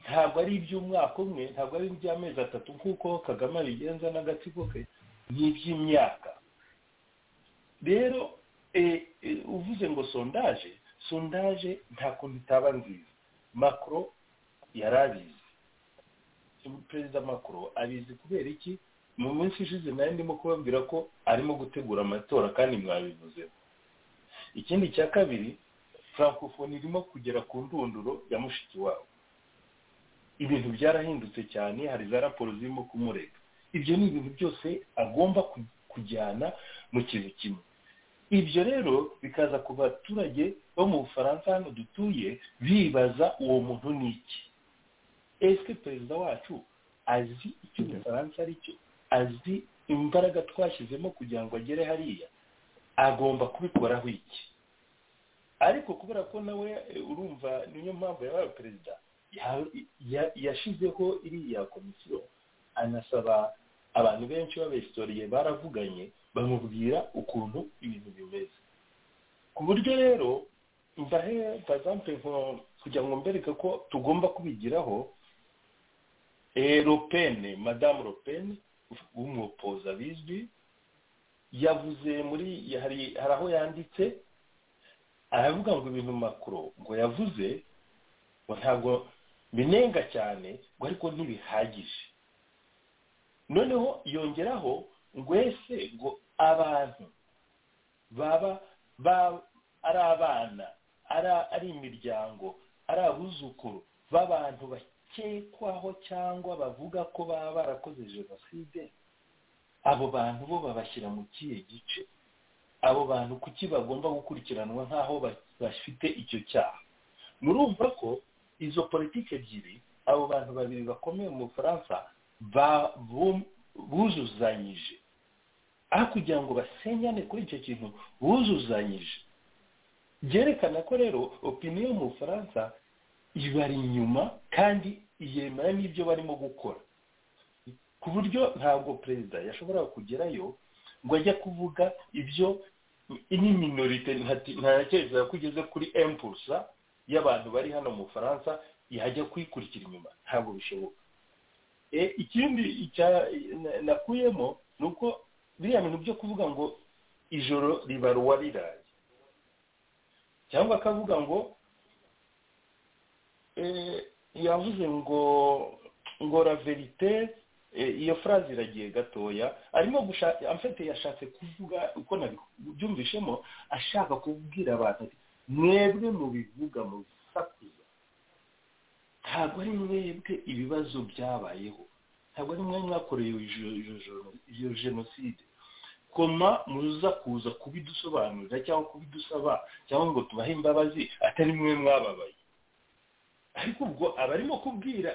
ntabwo ari iby'umwaka umwe ntabwo ari iby'amezi atatu nk'uko kagame abigenza n'agatsiko ke ni iby'imyaka rero uvuze ngo sondaje sondaje nta kuntu itaba nziza makoro yari abizi perezida makoro abizi kubera iki mu minsi ishize nayo ndimo kubabwira ko arimo gutegura amatora kandi mwabivuzeho ikindi cya kabiri francophonie irimo kugera ku ndunduro ya mushiki wabo ibintu byarahindutse cyane hari za raporo zirimo kumurega ibyo ni ibintu byose agomba kujyana mu kintu kimwe ibyo rero bikaza ku baturage bo mu bufaransa hano dutuye bibaza uwo muntu ni iki ese perezida wacu azi icyo umufaransa ari cyo azi imbaraga twashyizemo kugira ngo agere hariya agomba kubikoraho iki ariko kubera ko nawe urumva niyo mpamvu yabaye perezida yashyizeho iriya komisiyo anasaba abantu benshi b'abesitoriye baravuganye bamubwira ukuntu ibintu bimeze ku buryo rero mbahe pazampe kugira ngo mbereke ko tugomba kubigiraho ropene madamu ropene w'umupoza bizwi yavuze muri hari aho yanditse aravuga ngo ibintu makuru ngo yavuze ngo ntabwo binenga cyane ngo ariko ntibihagije noneho yongeraho ngo ese ngo abantu baba ari abana ari imiryango ari abuzukuru b'abantu bakekwaho cyangwa bavuga ko baba barakoze jenoside abo bantu bo babashyira mu kihe gice abo bantu kuki bagomba gukurikiranwa nk'aho bafite icyo cyaha murumva ko izo politiki ebyiri abo bantu babiri bakomeye mu bufaransa buzuzanyije aho kugira ngo basenyane kuri icyo kintu buzuzanyije byerekana ko rero opiniyo mu bufaransa ibari inyuma kandi yemera n'ibyo barimo gukora ku buryo ntabwo perezida yashobora kugerayo ngo ajye kuvuga ibyo ni minorite ntatekereza ko ugeze kuri empurusa y'abantu bari hano mu bufaransa yajya kuyikurikira inyuma ntabwo bishoboka ikindi nakuyemo ni uko biriya bintu byo kuvuga ngo ijoro ribaruwa riraye cyangwa akavuga ngo yavuze ngo ngo verite iyo furazi iragiye gatoya arimo gushaka amfite yashatse kuvuga uko nabyumvishemo ashaka kubwira abantu ati mwebwe mubivuga mu bisakuza ntabwo ari mwebwe ibibazo byabayeho ntabwo ari mwe mwakoreye iyo jenoside koma muza kuza kubidusobanurira cyangwa kubidusaba cyangwa ngo tubahe imbabazi atari mwe mwababaye ariko ubwo abarimo kubwira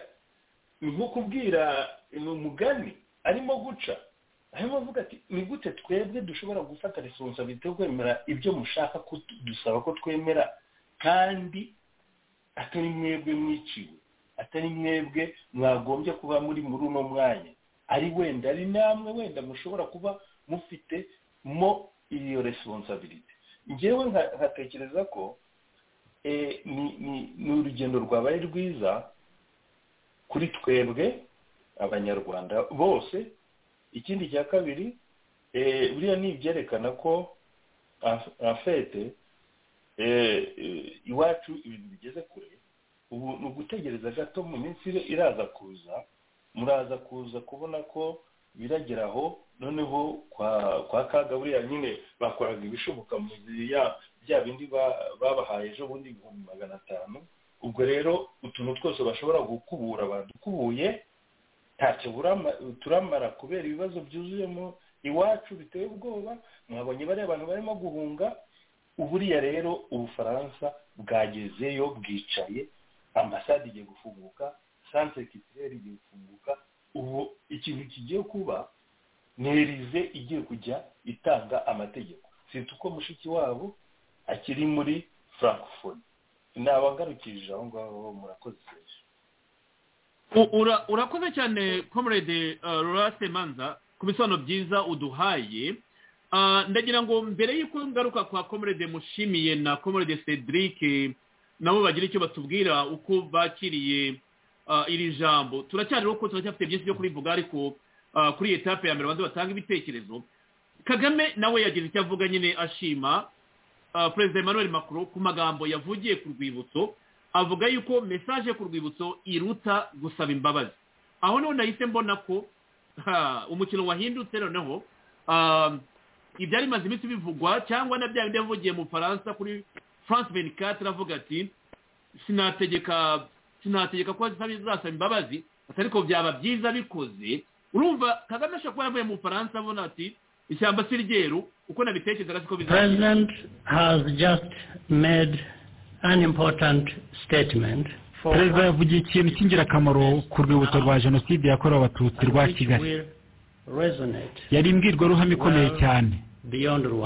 ni nko kubwira ni umugani arimo guca arimo avuga ati ni gute twebwe dushobora gufata resonsabiti yo kwemera ibyo mushaka dusaba ko twemera kandi atari mwebwe mwiciwe atari mwebwe mwagombye kuba muri muri uno mwanya ari wenda ari namwe wenda mushobora kuba mufite mo iyo resonsabiti ngewe nkatekereza ko ni urugendo rwabaye rwiza kuri twebwe abanyarwanda bose ikindi cya kabiri buriya ni ibyerekana ko afete iwacu ibintu bigeze kure ubu ni ugutegereza gato mu minsi iraza kuza muraza kuza kubona ko birageraho noneho kwa kaga buriya nyine bakoraga ibishoboka mu gihe bya bindi babahaye ejo bundi ibihumbi magana atanu ubwo rero utuntu twose bashobora gukubura badukubuye ntacyo turamara kubera ibibazo byuzuyemo iwacu biteye ubwoba mwabonye bariya bantu barimo guhunga uburiya rero ubufaransa bwagezeyo bwicaye ambasade igiye gufunguka santere kitirere igiye gufunguka ubu ikintu kigiye kuba nerize igiye kujya itanga amategeko sita uko mushiki wabo akiri muri francophonie nabangarukije aho ngaho murakoze urakoze cyane comrade rurase manza ku bisobanuro byiza uduhaye ndagira ngo mbere y'uko ngaruka kwa komerede mushimiye na komerede cedric nabo bagira icyo batubwira uko bakiriye iri jambo turacyariho ko turacyafite byinshi byo kurivuga ariko kuri etape ya mbere abanza batanga ibitekerezo kagame nawe yagize icyo avuga nyine ashima perezida emmanuel macron ku magambo yavugiye ku rwibutso avuga yuko mesaje ku rwibutso iruta gusaba imbabazi aho noneho nahise mbona ko umukino wahindutse noneho ibyari bimaze iminsi bivugwa cyangwa na bya bindi yavugiye mu faransa kuri france benicate aravuga ati sinategeka sinategeka ko zasaba imbabazi ariko byaba byiza bikoze urumva kagame ashobora kuba yavuye mu faransa abona ati ishyamba si ryeru uko nabitekerezaga siko bizagira president has just made an important statement perezida yavugiye ikintu cy'ingirakamaro ku rwibutso rwa jenoside yakorewe abatutsi rwa kigali yari imbwirwaruhame ikomeye cyane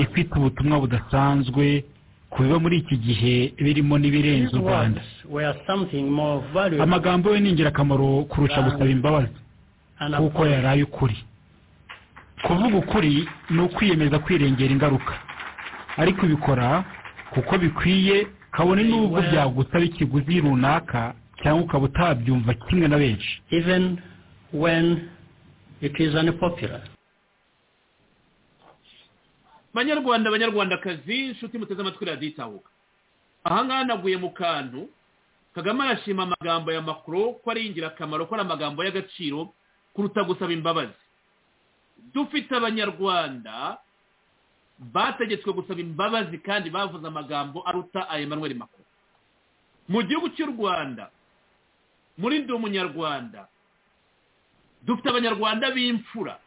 ifite ubutumwa budasanzwe ku biba muri iki gihe birimo n'ibirenze u rwanda amagambo ye ni ingirakamaro kurusha gusaba imbabazi kuko yaraye ukuri kuvuga ukuri ni ukwiyemeza kwirengera ingaruka ariko ubikora kuko bikwiye kabone n'ubwo byagusaba ikiguzi runaka cyangwa ukaba utabyumva kimwe na benshi banyarwanda banyarwandakazi inshuti muteze amatwi raditahuka ahangaha naguye mu kantu kagame arashima amagambo ya makuru ko ari ingirakamaro ko ari amagambo y'agaciro kuruta gusaba imbabazi dufite abanyarwanda bategetswe gusaba imbabazi kandi bavuze amagambo aruta aya manweri makuru mu gihugu cy'u rwanda muri ndi umunyarwanda dufite abanyarwanda b'imfura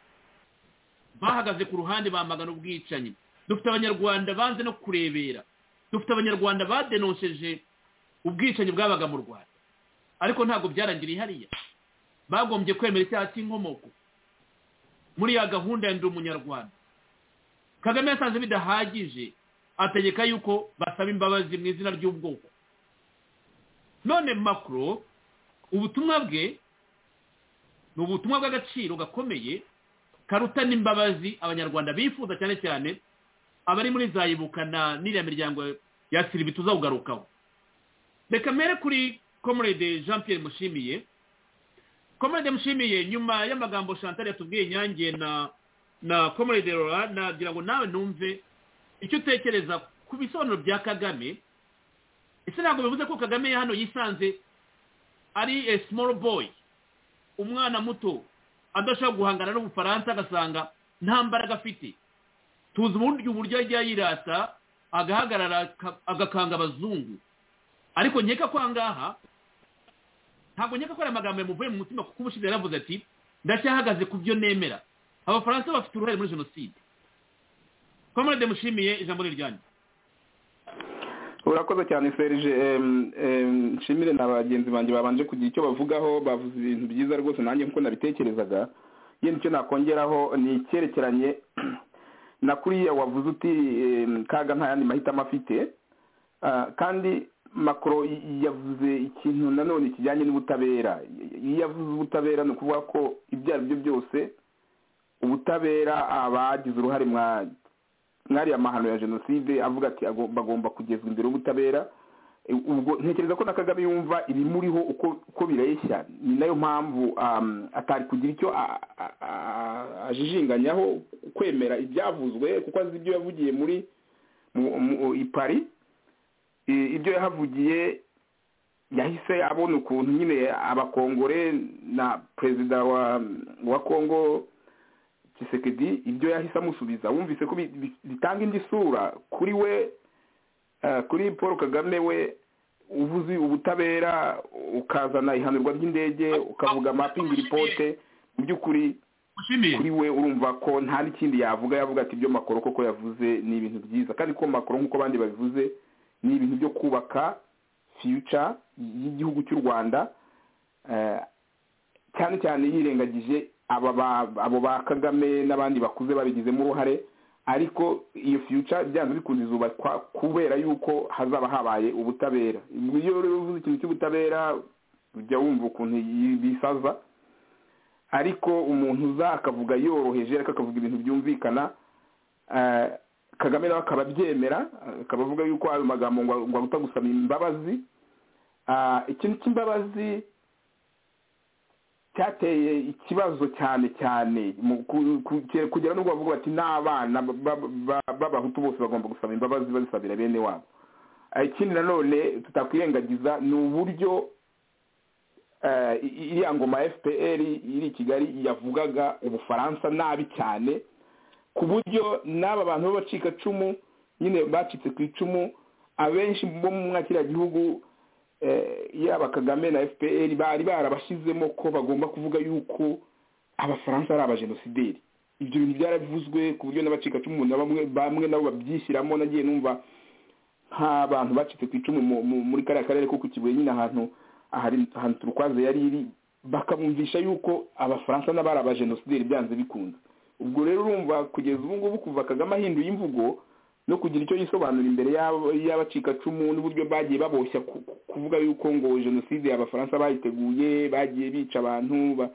bahagaze ku ruhande bamagana ubwicanyi dufite abanyarwanda banze no kurebera dufite abanyarwanda badenosheje ubwicanyi bwabaga mu rwanda ariko ntabwo byarangiriye hariya bagombye kwemera icyaha cy'inkomoko muri ya gahunda ya ndi umunyarwanda kagame yasanze bidahagije ategeka yuko basaba imbabazi mu izina ry'ubwoko none makuru ubutumwa bwe ni ubutumwa bw'agaciro gakomeye karuta n'imbabazi abanyarwanda bifuza cyane cyane abari muri za ibuka na n'iriya miryango ya siribi tuzawugarukaho reka mbere kuri komurede jean Pierre mushimiye komurede mushimiye nyuma y'amagambo chantal yatubwiye nyange na na komurede rora nagira ngo nawe numve icyo utekereza ku bisobanuro bya kagame ese ntabwo bivuze ko kagame hano yisanze ari a small boy umwana muto adashobora guhangana n'ubufaransa agasanga nta mbaraga afite tuzi uburyo uburyo ajya yirata agahagarara agakanga abazungu ariko nkeka ko aha ngaha ntabwo nkeka ko ari amagambo yamuvuye mu mutima kuko ubushize yaravuze ati ndacyahagaze ku byo nemera abafaransa bafite uruhare muri jenoside komorade mushimiye ijambo riryanyu urakoze cyane serije nshimire na bagenzi banjye babanje kugira icyo bavugaho bavuze ibintu byiza rwose nanjye nkuko nabitekerezaga yewe icyo nakongeraho ni icyerekeranye na kuriya wavuze uti kaga nta yandi mahitamo afite kandi makoro yavuze ikintu nanone kijyanye n'ubutabera iyo yavuze ubutabera ni ukuvuga ko ibyo ari byo byose ubutabera abagize uruhare mwariya mahano ya jenoside avuga ati bagomba kugezwa imbere y'ubutabera ubwo ntekereza ko na kagame yumva ibimuriho uko bireshya ni nayo mpamvu atari kugira icyo ajijinganyaho kwemera ibyavuzwe kuko azi ibyo yavugiye muri ipari ibyo yahavugiye yahise abona ukuntu nyine abakongore na perezida wa kongo kisekedi ibyo yahise amusubiza wumvise ko bitanga indi sura kuri we kuri paul kagame we uvuze ubutabera ukazana ihanurwa ry'indege ukavuga mapingi ripote mu by'ukuri kuri we urumva ko nta n'ikindi yavuga yavuga ati ibyo makoro koko yavuze ni ibintu byiza kandi ko makoro nk'uko abandi babivuze ni ibintu byo kubaka fiyuca y'igihugu cy'u rwanda cyane cyane yirengagije abo ba kagame n'abandi bakuze babigizemo uruhare ariko iyo fiyuca byanze bikunze izubakwa kubera yuko hazaba habaye ubutabera iyo uvuze ikintu cy'ubutabera ujya wumva ukuntu bisaza ariko umuntu uza akavuga yoroheje ariko akavuga ibintu byumvikana kagame nawe akaba abyemera akaba avuga yuko ayo magambo ngo aruta gusaba imbabazi ikintu cy'imbabazi cyateye ikibazo cyane cyane kugera n'ubwo bavuga bati n'abana b'abahutu bose bagomba gusaba imbabazi bazisabira bene wabo ikindi nanone tutakwirengagiza ni uburyo iriya ngoma fpr iri i kigali yavugaga ubufaransa nabi cyane ku buryo n'aba bantu b'abacikacumu nyine bacitse ku icumu abenshi bo mu mwakiriya gihugu yaba kagame na fpr bari barabashyizemo ko bagomba kuvuga yuko abafaransa ari abajenosideri ibyo bintu byaravuzwe ku buryo n'abacikacumu bamwe nabo babyishyiramo nagiye numva nk'abantu bacitse ku icumu muri kariya karere ko ku kibuye nyine ahantu ahantu turukwaze yari iri bakabumvisha yuko abafaransa n'abo ari abajenosideri byanze bikunze ubwo rero urumva kugeza ubu ngubu kuva kagame ahinduye imvugo no kugira icyo yisobanura imbere y'abacikacumu n'uburyo bagiye baboshya kuvuga yuko ngo jenoside abafaransa bayiteguye bagiye bica abantu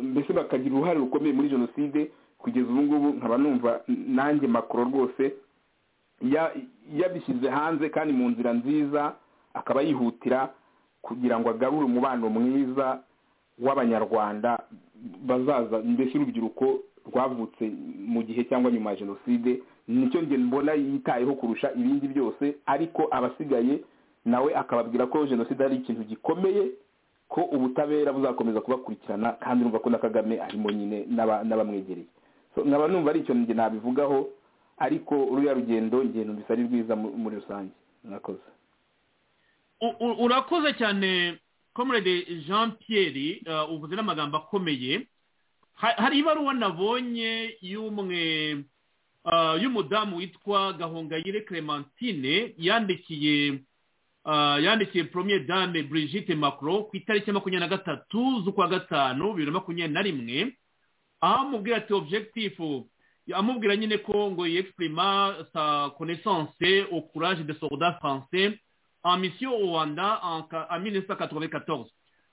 mbese bakagira uruhare rukomeye muri jenoside kugeza ubu ngubu nkaba numva nanjye makoro rwose yabishyize hanze kandi mu nzira nziza akaba yihutira kugira ngo agarure umubano mwiza w'abanyarwanda bazaza mbese urubyiruko rwavutse mu gihe cyangwa nyuma ya jenoside nicyo njye mbona yitayeho kurusha ibindi byose ariko abasigaye nawe akababwira ko jenoside ari ikintu gikomeye ko ubutabera buzakomeza kubakurikirana kandi urumva ko na kagame arimo nyine n'abamwegereye nkaba numva ari ikintu njye nabivugaho ariko ruriya rugendo ngendo mbese ari rwiza muri rusange mwakoze urakoze cyane comrade jean pierre uvuze n'amagambo akomeye hari ibaruwa nabonye y'umwe y'umudamu witwa gahongayire clementine yandikiye yandikiye poromiye dame Brigitte macro ku itariki ya makumyabiri na gatatu z'ukwa gatanu bibiri na makumyabiri na rimwe aho amubwira ati objekitifu amubwira nyine ko ngo yexprima sa connaissance au courage de soldats français en mission au Rwanda en 1994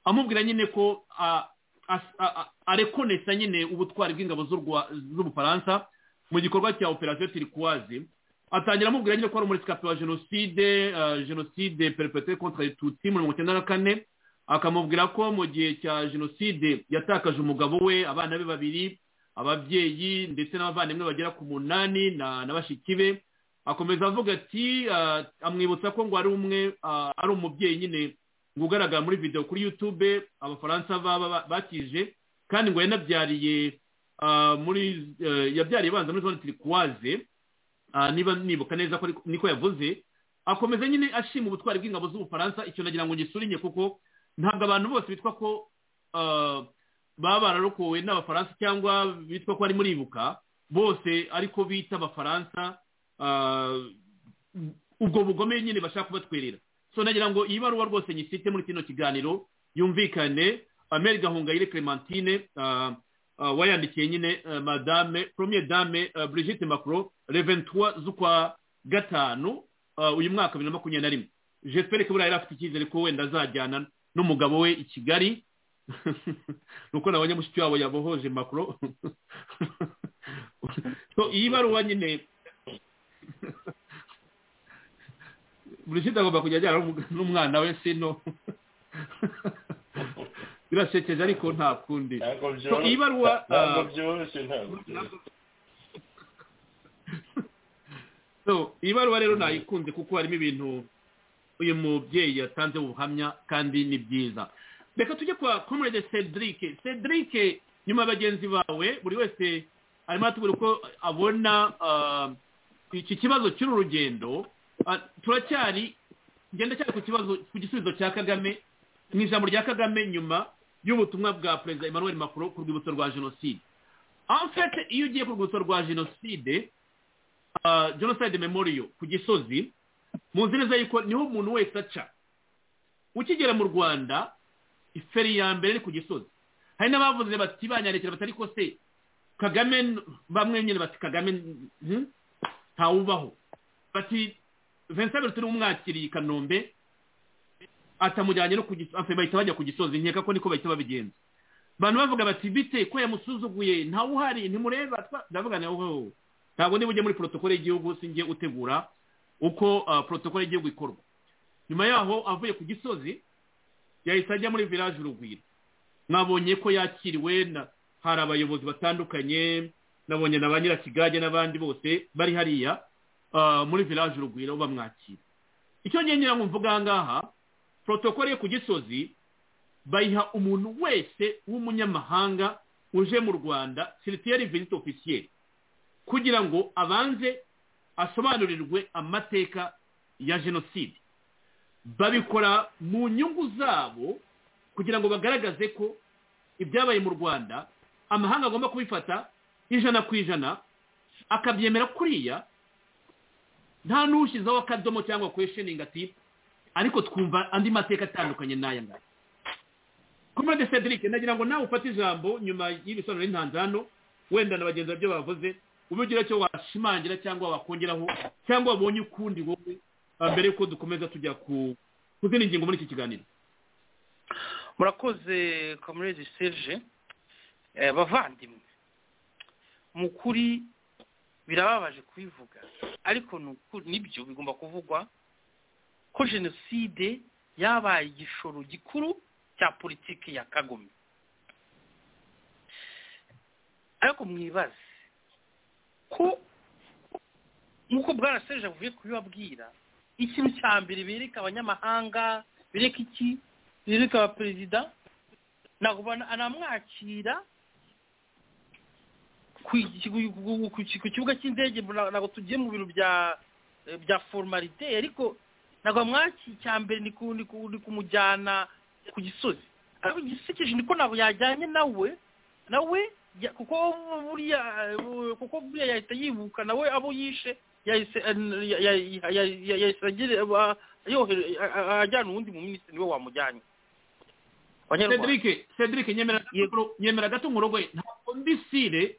amubwira nyine ko arekonesa nyine ubutwari bw'ingabo z'ubufaransa mu gikorwa cya operasiyo tirikwazi atangira amubwira nyine ko ari umuresikapi wa jenoside jenoside perepetire kontra tutsi muri mirongo icyenda na kane akamubwira ko mu gihe cya jenoside yatakaje umugabo we abana be babiri ababyeyi ndetse n'abavandimwe bagera ku munani na bashiki be akomeza avuga ati amwibutsa ko ngo ari umwe ari umubyeyi nyine ngo ugaragara muri videwo kuri yutube abafaransa bakije kandi ngo yanabyariye muri yabyariye ibanza muri zone tirikwaze niba nibuka neza ko niko yavuze akomeza nyine ashima ubutwari bw'ingabo z'ubufaransa icyo nagira ngo ngisurire kuko ntabwo abantu bose bitwa ko baba bararokowe n'abafaransa cyangwa bitwa ko ari muribuka bose ariko bita abafaransa ubwo bugome nyine bashaka kubatwerera so nagira ngo iyi baruwa rwose nyifite muri kino kiganiro yumvikane ameri gahongayire clementine wayandikiye nyine madame premier dame brigitte macro reventura z'ukwa gatanu uyu mwaka bibiri na makumyabiri na rimwe jespere ko buriya afite icyizere ko wenda azajyana n'umugabo we i kigali nuko na banyamushiki wabo yabohoje macro iyi baruwa nyine burishita agomba kujya ajyana n'umwana we sino birasekeje ariko nta kundi iyi baruwa iyi baruwa rero nayikunze kuko harimo ibintu uyu mubyeyi yatanze ubuhamya kandi ni byiza reka tujye kwa comrade cedric cedric nyuma ya bagenzi bawe buri wese arimo aratubwira uko abona iki kibazo cy'uru rugendo turacyari ngenda cyane ku kibazo ku gisubizo cya kagame mu ijambo rya kagame nyuma y'ubutumwa bwa perezida emmanuel macron ku rwibutso rwa jenoside amfete iyo ugiye ku rwibutso rwa jenoside jenoside memoriyo ku gisozi muzi neza yuko niho umuntu wese aca ukigera mu rwanda iferi ya mbere iri ku gisozi hari n'abavuze bati banyarekera batari ko se kagame bamwe nyine bati kagame ntawubaho bati vincent turi umwakiriye i kanombe atamujyanye no ku gisozi bahita bajya ku gisozi nkeka ko niko bahita babigenza abantu bavuga bati bite ko yamusuzuguye ntawe uhari ntimureba ndavuga nawe wowe ntabwo niba ujya muri porotokole y'igihugu sinjye utegura uko porotokole y'igihugu ikorwa nyuma yaho avuye ku gisozi yahise ajya muri village urugwiro mwabonye ko yakiriwe hari abayobozi batandukanye nabonye na ba nyirakigage n'abandi bose bari hariya muri village urugwiro bamwakira icyo ngira ngo mvuga aha ngaha porotokole yo ku gisozi bayiha umuntu wese w'umunyamahanga uje mu rwanda siritiyeri viziti ofisiyeri kugira ngo abanze asobanurirwe amateka ya jenoside babikora mu nyungu zabo kugira ngo bagaragaze ko ibyabaye mu rwanda amahanga agomba kubifata ijana ku ijana akabyemera kuriya nta n'ushyizeho akadomo cyangwa kwesheningi ati ariko twumva andi mateka atandukanye n'aya ngaya komande cedric nagira ngo nawe ufate ijambo nyuma y'ibisobanuro y'intanzano wenda na bagenzi babyo bavuze ubigira icyo washimangira cyangwa wakongeraho cyangwa wabonye ukundi wowe mbere yuko dukomeza tujya ku zindi ngingo muri iki kiganiro murakoze komurezi serge bavandimwe mu kuri birababaje kubivuga ariko nibyo bigomba kuvugwa ko jenoside yabaye igishoro gikuru cya politiki ya kagome ariko mwibaze ko nk'uko bwana serge avuye kubibabwira ikintu cya mbere bereka abanyamahanga bereka iki bereka abaperezida anamwakira ku kibuga cy'indege ntabwo tugiye mu biro bya formalite ariko ntabwo bamwakira icya mbere ni kumujyana ku gisozi ariko igisekeje niko ntabwo yajyanye nawe nawe kuko buriya kuko buriya yahita yibuka nawe abo yishe yahise ajyana uwundi mu minisitiri niwe wamujyanye cedric cedric nyemera gato nkurogwe ntabwo ndisire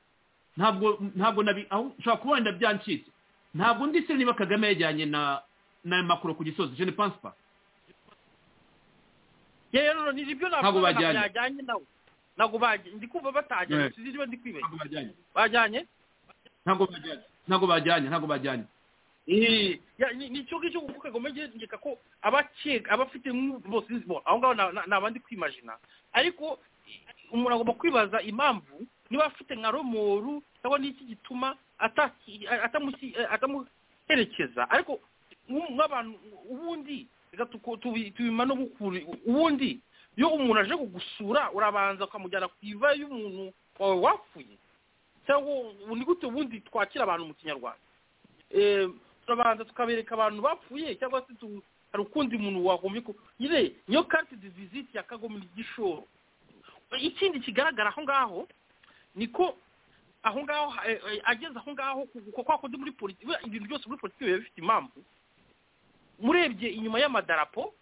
ntabwo ntabwo nabi aho ushobora kuba wenda byancitse ntabwo ndisire niba kagame yajyanye na na makuru ku gisozi je ne pense pas rero ni ibyo ntabwo bajyanye nawe ntabwo bajyanye ndi kumva batajyanye sinzi niba ndi kwibeshya bajyanye ntabwo bajyanye ntabwo bajyanye ntabwo bajyanye ni icyo ngicyo kuko kagome ngeka ko abakeka abafite bose aho ngaho ni abandi kwimajina ariko umuntu agomba kwibaza impamvu niba afite nka romoru cyangwa n'iki gituma atamuherekeza ariko nk'abantu ubundi reka tubima no gukura ubundi iyo umuntu aje kugusura urabanza ukamujyana ku iva y'umuntu wawe wapfuye cyangwa ni gute ubundi twakira abantu mu kinyarwanda turabanza tukabereka abantu bapfuye cyangwa se hari ukundi muntu wagombye ko nyine niyo karte de visite ya kagome igishoro ikindi kigaragara aho ngaho ni ko aho ngaho ageze aho ngaho kuko kwa kundi muri politiki ibintu byose muri politiki biba bifite impamvu murebye inyuma y'amadarapo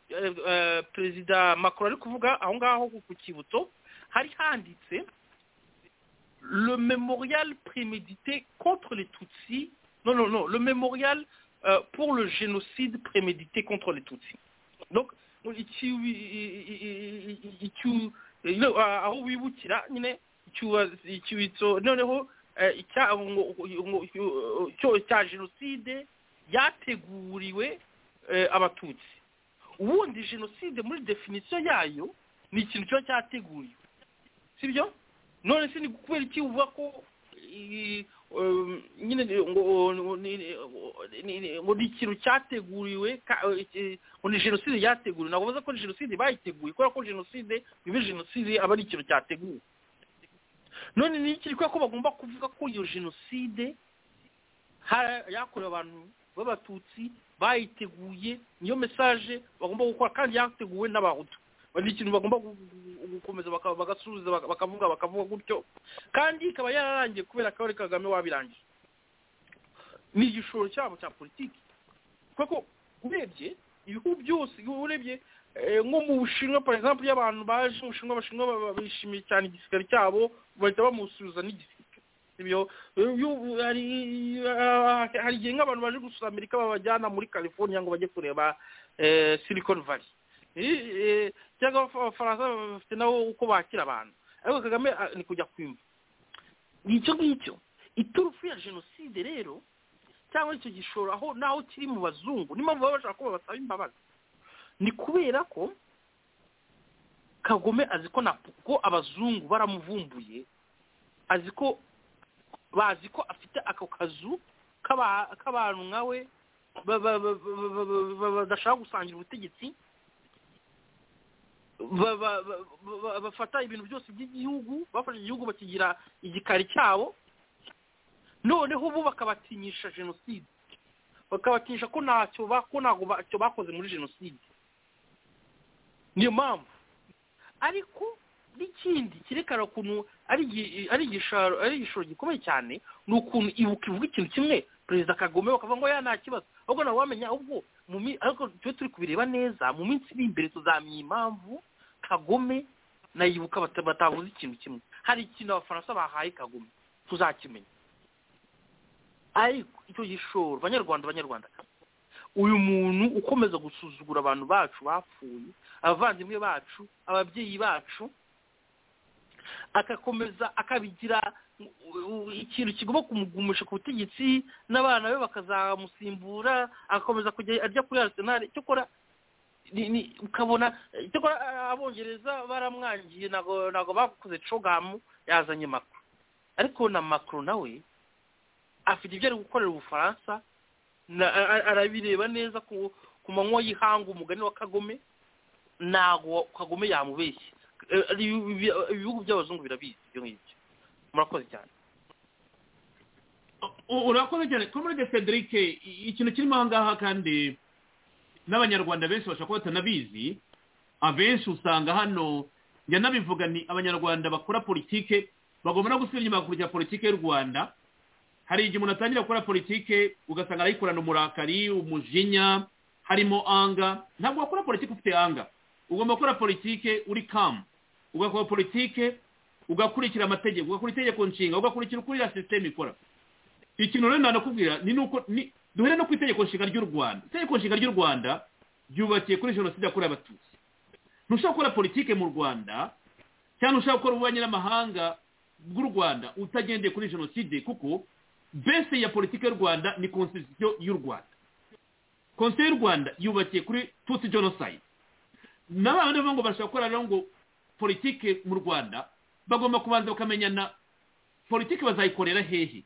perezida macron ari kuvuga aho ngaho ku kibutso hari handitse le mémorial prémédité contre les Tutsis. Non, non, non, le mémorial euh, pour le génocide prémédité contre les Tutsis. Donc, aho wibukira nyine icyubitso noneho cya jenoside yateguriwe abatutsi ubundi jenoside muri definisiyo yayo ni ikintu kiba cyateguriwe sibyo none se ni kubera iki uvuga ko nyine ngo ni ikintu cyateguriwe ngo ni jenoside yateguriwe ntabwo bavuze ko jenoside bayiteguye kubera ko jenoside biba jenoside aba ari ikintu cyateguwe none ni iki kubera ko bagomba kuvuga ko iyo jenoside yakorewe abantu b'abatutsi bayiteguye niyo mesaje bagomba gukora kandi yateguwe n'abahutu ni ikintu bagomba gukomeza bagasubiza bakavuga bakavuga gutyo kandi ikaba yararangiye kubera ko ari kagame wabirangije ni igishoro cyabo cya politiki kuko urebye ibihugu byose urebye nko mu bushinwa por exemple iyo abantu baje mu bushinwa abashinwa bishimiye cyane igisirikare cyabo bahita bamusubiza n'igisirikare hari igihe nk'abantu baje gusura amerika babajyana muri california ngo bajye kureba silicon valley cyangwa abafaransa bafite nabo uko bakira abantu ariko kagame ah, ni kujya kwimva ni icyo ngicyo iturufu ya jenoside rero cyangwa icyo gishoro aho naho kiri mu bazungu niyo mpamvu baba bashaka ko babasaba imbabazi ni kubera ko kagome azi ko na ko abazungu baramuvumbuye azi ko bazi ko afite ako kazu k'aba- k'abantu nkawe ba- ba- ba- ba- ba- ba- ba- badashaka gusangira ubutegetsi ba- ba- ba- ba- bafata ibintu byose by'igihugu bafashe igihugu bakigira igikari cyabo noneho ubu bakabatinyisha jenoside bakabatinyisha ko ntacyo ba- ko ntabwo bacyo bakoze muri jenoside niyo mpamvu ariko n'ikindi cyerekana ukuntu ari igi- ari igishoro ari igishoro gikomeye cyane ni ukuntu ibuka ivuga ikintu kimwe perezida kagome bakavuga ngo ya nta kibazo ahubwo nawe wamenya ahubwo mu mi- ariko tujye turi kubireba neza mu minsi iri imbere tuzamenya impamvu kagome nayibuka bata- batavuze ikintu kimwe hari ikintu abafaransa bahaye kagome tuzakimenya ariko icyo gishoro banyarwanda banyarwanda uyu muntu ukomeza gusuzugura abantu bacu bapfuye abavandimwe bacu ababyeyi bacu agakomeza akabigira u- u- ikintu kigomba kumugumisha ku butegetsi n'abana be bakazamusimbura agakomeza kujya ajya kuri arisenali cyakora ni- ni- ukabona cyakora a- abongereza baramwangiye ntabwo ntabwo bakoze cogamu yazanye makuru ariko na makuru nawe afite ibyo ari gukorera ubufaransa na- a- a- arabireba neza ku ku manywa y'ihanga umugani wa kagome ntago kagome yamubeshye Eh, ari ibi- ibi- ibihugu by'abazungu birabizi ibyo ngibyo murakoze cyane U- urakoze cyane komode federic i- ikintu kirimo aha ngaha kandi n'abanyarwanda benshi bashobora kuba batanabizi abenshi usanga hano njya nabivuga ni abanyarwanda bakora politike bagomba no gusubira inyuma bakurikiza politike y'u rwanda hari igihe umuntu atangira gukora politike ugasanga arayikorana umurakari umujinya harimo anga ntabwo wakora politike ufite anga ugomba gukora politike uri kamu ugakora politike ugakurikira amategeko ugakora itegeko nshinga ugakurikira uko iriya sisiteme ikora ikintu rero nanakubwira ni nuko ni duhere no ku itegeko nshinga ry'u rwanda itegeko nshinga ry'u rwanda ryubakiye kuri jenoside yakorewe abatutsi ntushobora gukora politike mu rwanda cyangwa ushaka gukora ububanyi n'amahanga bw'u rwanda utagendeye kuri jenoside kuko base ya politike y'u rwanda ni constitution y'u rwanda constitution y'u rwanda yubakiye kuri tutsi genocide n'abantu bavuga ngo bashobora gukora rero ngo politike mu rwanda bagomba kubanza bakamenyana politike bazayikorera hehe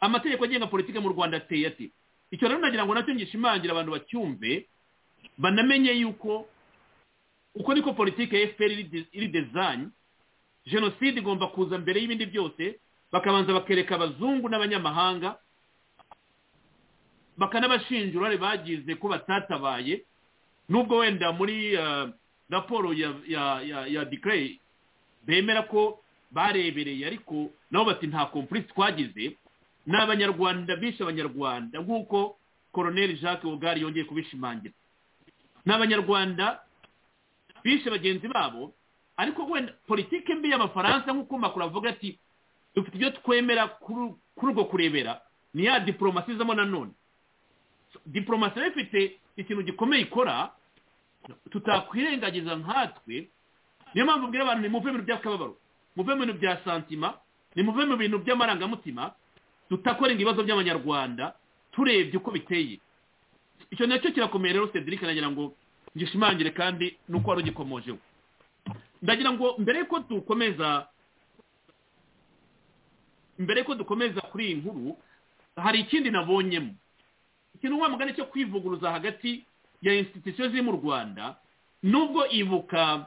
amategeko agenga politike mu rwanda ateye ate icyo rero nagira ngo nacyo ngishimangira abantu bacyumve banamenye yuko uko niko politike ya fpr iri de- iri design jenoside igomba kuza mbere y'ibindi byose bakabanza bakereka abazungu n'abanyamahanga bakanabashinja uruhare bagize ko batatabaye nubwo wenda muri ah, raporo ya ya ya ya decree bemera ko barebereye ariko nabo bati nta kompurise twagize ni abanyarwanda bishe abanyarwanda nk'uko koroneli jacques ogari yongeye kubishimangira ni abanyarwanda bishe bagenzi babo ariko wenda politike mbi y'abafaransa nk'uko makuru avuga ati dufite ibyo twemera kuri kuri urwo kurebera ni ya diporomasi izamo nanone So, diporomasi rero ifite ikintu gikomeye ikora tutakwirengagiza nkatwe niyo mpamvu ubwira abantu nimuve mu bintu by'akababaro muve mu bintu bya santima nimuve mu bintu by'amarangamutima tutakorenga ibibazo by'abanyarwanda turebye uko biteye icyo nacyo kirakomeye rero cedric nagira ngo ngishimangire kandi nuko wari ugikomojeho ndagira ngo mbere yuko dukomeza mbere yuko dukomeza kuri iyi nkuru hari ikindi nabonyemo ikintu wa mugani cyo kwivuguruza hagati ya institution ziri mu rwanda nubwo ibuka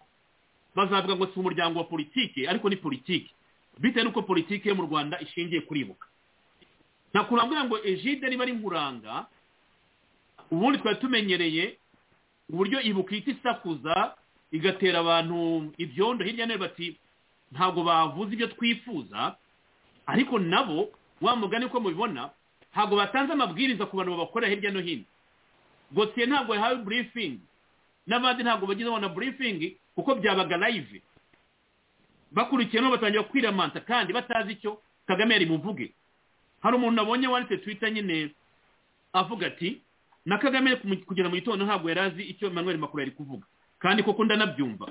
bazavuga ngo si umuryango wa politike ariko ni politike bitewe n'uko politike yo mu rwanda ishingiye kuribuka nta kuntu wambwira ngo ejide niba ari nkuranga ubundi twari tumenyereye uburyo ibuka ihita isakuza igatera abantu ibyondo hirya no hino bati ntabwo bavuze ibyo twifuza ariko nabo wa mugani uko mubibona ntabwo batanze amabwiriza ku bantu babakorera hirya no hino gotiye ntabwo yahawe burifingi n'abandi ntabwo bagize na burifingi kuko byabaga live bakurikiye no batangira kwiramanta kandi batazi icyo kagame yari buvuge hari umuntu nabonye wanditse twita nyine avuga ati na kagame kumu- kugera mu gitondo ntabwo yari azi icyo emmanuel makuru yari kuvuga kandi koko ndanabyumva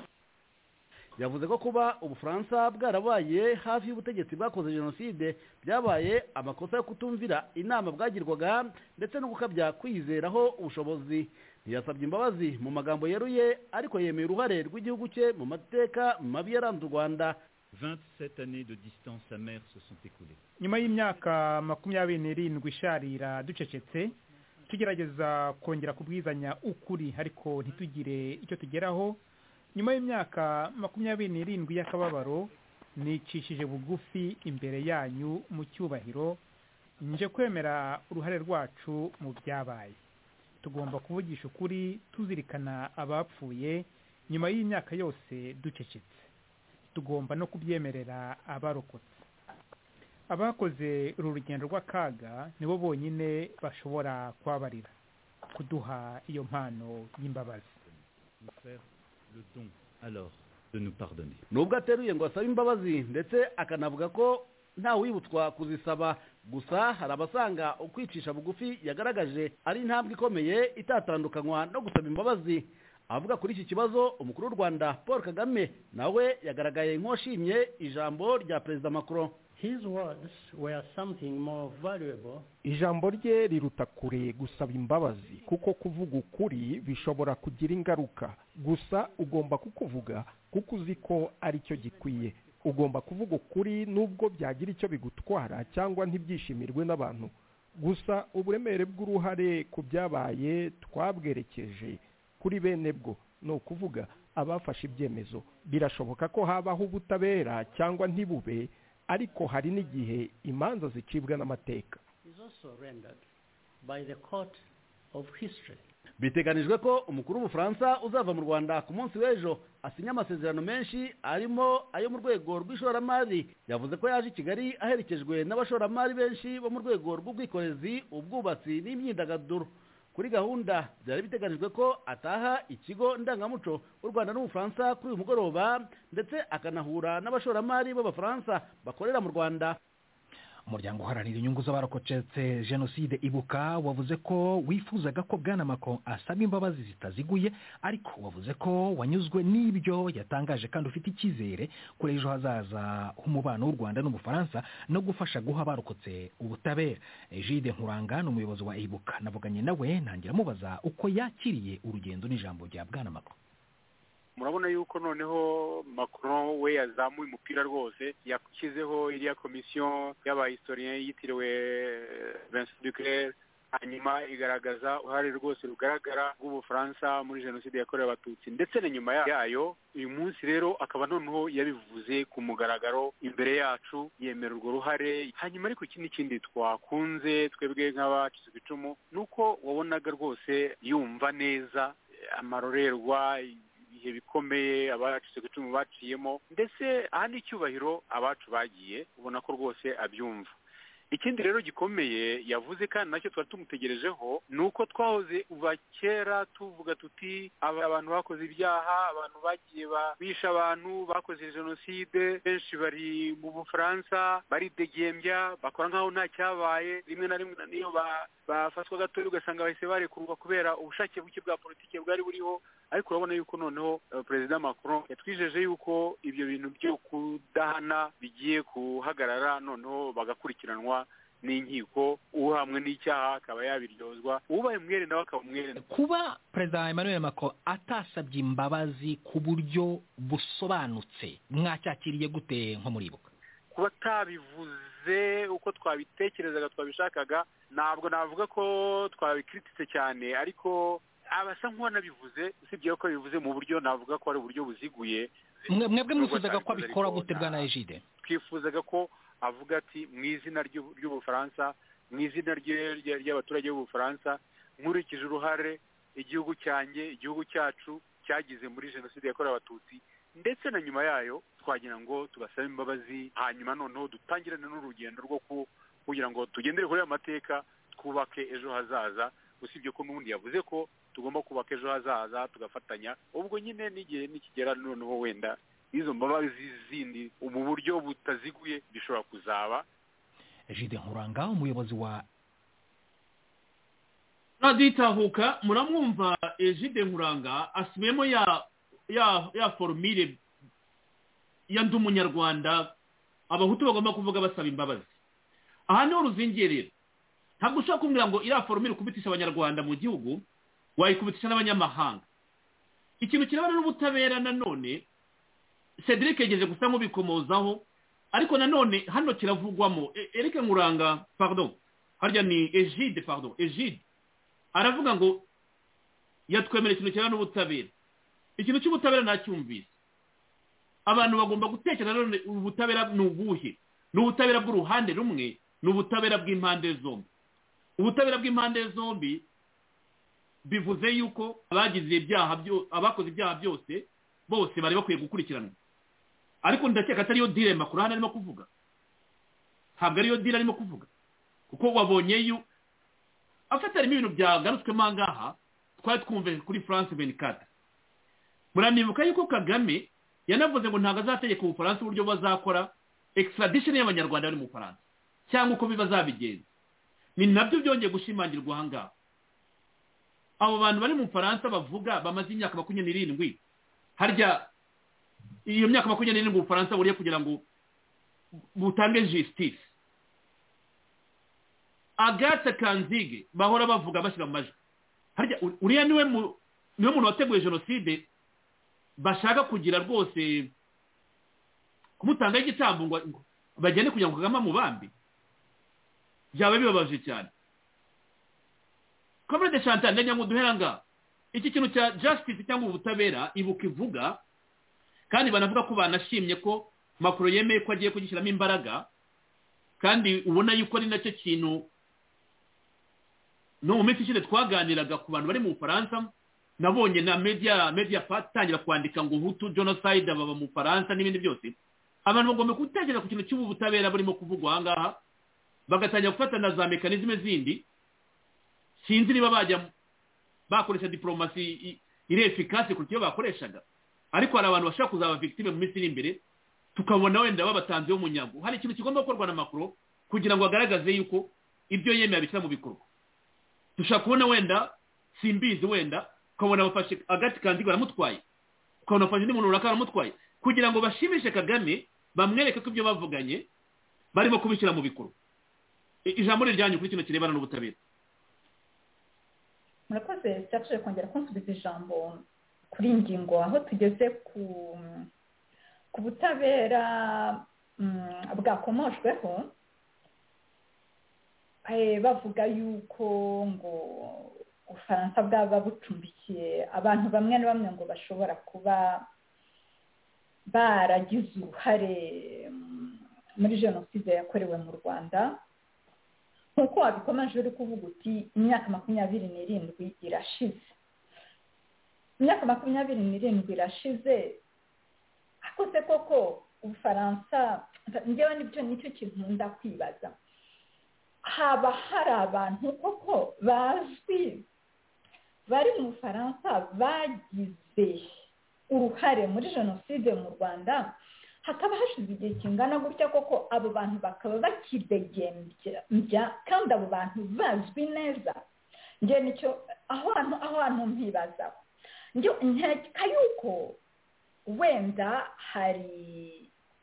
yavuze ko kuba ubufaransa bwarabaye hafi y'ubutegetsi bwakoze jenoside byabaye amakosa yo kutumvira inama bwagirwaga ndetse no gukabya kwiyizeraho ubushobozi ntiyasabye imbabazi mu magambo yeruye ariko yemeye uruhare rw'igihugu cye mu mateka mabi yaranze u rwanda 27 années de distance amère se sont écoulées. nyuma y'imyaka makumyabiri n'irindwi isharira ducecetse tugerageza kongera kubwizanya ukuri ariko ntitugire icyo tugeraho nyuma y'imyaka makumyabiri n'irindwi y'akababaro nicishije bugufi imbere yanyu mu cyubahiro nje kwemera uruhare rwacu mu byabaye tugomba kuvugisha ukuri tuzirikana abapfuye nyuma y'imyaka yose ducecetse tugomba no kubyemerera abarokotse abakoze uru rugendo rw'akaga nibo bonyine bashobora kubabarira kuduha iyo mpano y'imbabazi nubwo ateruye ngo asabe imbabazi ndetse akanavuga ko nta wibutswa kuzisaba gusa hari abasanga ukwicisha bugufi yagaragaje ari intambwe ikomeye itatandukanywa no gusaba imbabazi avuga kuri iki kibazo umukuru w'u rwanda paul kagame nawe yagaragaye nk'uwashimye ijambo rya perezida macron ijambo rye riruta kure gusaba imbabazi kuko kuvuga ukuri bishobora kugira ingaruka gusa ugomba kukuvuga kuko uzi ko ari cyo gikwiye ugomba kuvuga ukuri nubwo byagira icyo bigutwara cyangwa ntibyishimirwe n'abantu gusa uburemere bw'uruhare ku byabaye twabwerekeje kuri bene bwo ni ukuvuga abafashe ibyemezo birashoboka ko habaho ubutabera cyangwa ntibube ariko hari n'igihe imanza zicibwa n'amateka biteganijwe ko umukuru w'ubufaransa uzava mu rwanda ku munsi w'ejo asinya amasezerano menshi arimo ayo mu rwego rw'ishoramari yavuze ko yaje i kigali aherekejwe n'abashoramari benshi bo mu rwego rw'ubwikorezi ubwubatsi n'imyidagaduro kuri gahunda byari biteganyijwe ko ataha ikigo ndangamuco u rwanda n'ubufaransa kuri uyu mugoroba ndetse akanahura n'abashoramari b'abafaransa bakorera mu rwanda umuryango uharanira inyungu z'abarokotse jenoside ibuka wavuze ko wifuzaga ko bwana Macron asaba imbabazi zitaziguye ariko wavuze ko wanyuzwe n'ibyo yatangaje kandi ufite icyizere kuri ejo hazaza h'umubano w'u rwanda n'ubufaransa no gufasha guha abarokotse ubutabera jide nkuranga ni umuyobozi wa ibuka navuganye nawe ntangira amubaza uko yakiriye urugendo n'ijambo rya bwana Macron murabona yuko noneho macron we yazamuye umupira rwose yashyizeho iriya komisiyo y'abahistorien yitiriwe vincent duclair hanyuma igaragaza uruhare rwose rugaragara rw'ubufaransa muri jenoside yakorewe abatutsi ndetse na nyuma yayo uyu munsi rero akaba noneho yabivuze ku mugaragaro imbere yacu yemera urwo ruhare hanyuma ariko iki n'ikindi twakunze twebwe nk'abacitse ku icumu ni uko wabonaga rwose yumva neza amarorerwa ibihe bikomeye abacitse ku icumu baciyemo ndetse aha ni icyubahiro abacu bagiye ubona ko rwose abyumva ikindi rero gikomeye yavuze kandi nacyo twari tumutegerejeho ni uko twahoze kuva kera tuvuga tuti abantu bakoze ibyaha abantu bagiye bisha abantu bakoze jenoside benshi bari mu bufaransa baridegembya bakora nk'aho nta cyabaye rimwe na rimwe niyo bafatwa gatoya ugasanga bahise barekurwa kubera ubushake buke bwa politiki bwari buriho ariko urabona yuko noneho perezida macron yatwijeje yuko ibyo bintu byo kudahana bigiye guhagarara noneho bagakurikiranwa n'inkiko uhamwe n'icyaha akaba yabiryozwa ubaye umwere nawe akaba umwere kuba perezida emmanuel macron atasabye imbabazi ku buryo busobanutse mwacyakiriye gute nko muribuka kuba atabivuze uko twabitekerezaga twabishakaga ntabwo navuga ko twabikritise cyane ariko abasa nk'uwanabivuze usibye ko bivuze mu buryo navuga ko ari uburyo buziguye mwebwe mwifuzaga ko abikora gute bwa na ejide twifuzaga ko avuga ati mu izina ry'ubufaransa mu izina ry'abaturage b'ubufaransa nkurikije uruhare igihugu cyanjye igihugu cyacu cyagize muri jenoside yakorewe abatutsi ndetse na nyuma yayo twagira ngo tubasabe imbabazi hanyuma noneho dutangirane n'urugendo rwo kugira ngo tugendere kuri aya mateka twubake ejo hazaza usibye ko n'ubundi yavuze ko tugomba kubaka ejo hazaza tugafatanya ubwo nyine n'igihe nikigera noneho wenda izo mbabazi zindi mu buryo butaziguye bishobora kuzaba jide nkuranga umuyobozi wa radiyo itahuka muramwumva ejide nkuranga asubiyemo ya ya ya forumire ya ndi umunyarwanda abahutu bagomba kuvuga basaba imbabazi aha niho ruzingerera ntabwo ushobora kumbwira ngo iriya foromire ukubitisha abanyarwanda mu gihugu wayikubitisha n'abanyamahanga ikintu kirebana n'ubutabera nanone cedric yegeje gusa nk'ubikomozaho ariko nanone hano kiravugwamo erike nkuranga pardon harya ni egide pardon egide aravuga ngo yatwemera ikintu kirebana n'ubutabera ikintu cy'ubutabera ntacyumvise abantu bagomba gutekereza nanone ubutabera ni ubuhe ni ubutabera bw'uruhande rumwe ni ubutabera bw'impande zombi ubutabera bw'impande zombi bivuze yuko abagize ibyaha abakoze ibyaha byose bose bari bakwiye gukurikiranwa ariko ndakeka atariyo dire makuru hano arimo kuvuga ntabwo ariyo dire arimo kuvuga kuko wabonye yu afite harimo ibintu byagarutswemo aha ngaha twari twumve kuri france benicata muranibuka yuko kagame yanavuze ngo ntabwo azategeka ubufaransa uburyo bazakora extradition y'abanyarwanda bari mu bufaransa cyangwa uko biba zabigenza ni nabyo byongeye gushimangirwa aha ngaha abo bantu bari mu bufaransa bavuga bamaze imyaka makumyabiri n'irindwi harya iyo myaka makumyabiri n'irindwi ubufaransa buriye kugira ngo butange justice agathe kanzige bahora bavuga bashyira mu majwi harya uriya niwe muntu wateguye jenoside bashaka kugira rwose kumutanga igitambo ngo bagende kugira ngo kagame amubambe byaba bibabaje cyane kamerede chantal ndajya ngo duhera ngaha iki kintu cya justice cyangwa ubutabera ibuka ivuga kandi banavuga ko banashimye ko makuru yemeye ko agiye kugishyiramo imbaraga kandi ubona yuko ari nacyo kintu no mu minsi ishize twaganiraga ku bantu bari mu bufaransa nabonye na media media part itangira kwandika ngo hutu genocide baba mu faransa n'ibindi byose abantu bagomba gutekereza ku kintu cy'ubu butabera burimo kuvugwa aha ngaha bagatangira gufata na za mekanizme zindi sinzi niba bajya bakoresha diporomasi iri efikasi kuruta iyo bakoreshaga ariko hari abantu bashobora kuzaba victime mu minsi iri imbere tukabona wenda babatanzeho umunyago hari ikintu kigomba gukorwa na makuru kugira ngo agaragaze yuko ibyo yemeye abishyira mu bikorwa dushobora kubona wenda simbizi wenda ukabona bafashe agati kandigo baramutwaye ukabona bafashe undi muntu runaka baramutwaye kugira ngo bashimishe kagame bamwereke ko ibyo bavuganye barimo kubishyira mu bikorwa ijambo riryanyu kuri kino kirebana n'ubutabera murakoze cyafashije kongera kunsubiza ijambo kuri iyi ngingo aho tugeze ku butabera bwakomoshweho bavuga yuko ngo ubufaransa bwaba bucumbikiye abantu bamwe na bamwe ngo bashobora kuba baragize uruhare muri jenoside yakorewe mu rwanda nk'uko wabikomeje uri kuvuga uti imyaka makumyabiri n'irindwi irashize imyaka makumyabiri n'irindwi irashize akose koko ubufaransa njyewe nibyo nicyo kintu ndakwibaza haba hari abantu koko bazwi bari mu bufaransa bagize uruhare muri jenoside mu rwanda hakaba hashize igihe kingana gutya koko abo bantu bakaba bakidegembya kandi abo bantu bazwi neza njye nicyo aho hantu aho hantu mpibazaho njye nkeka yuko wenda hari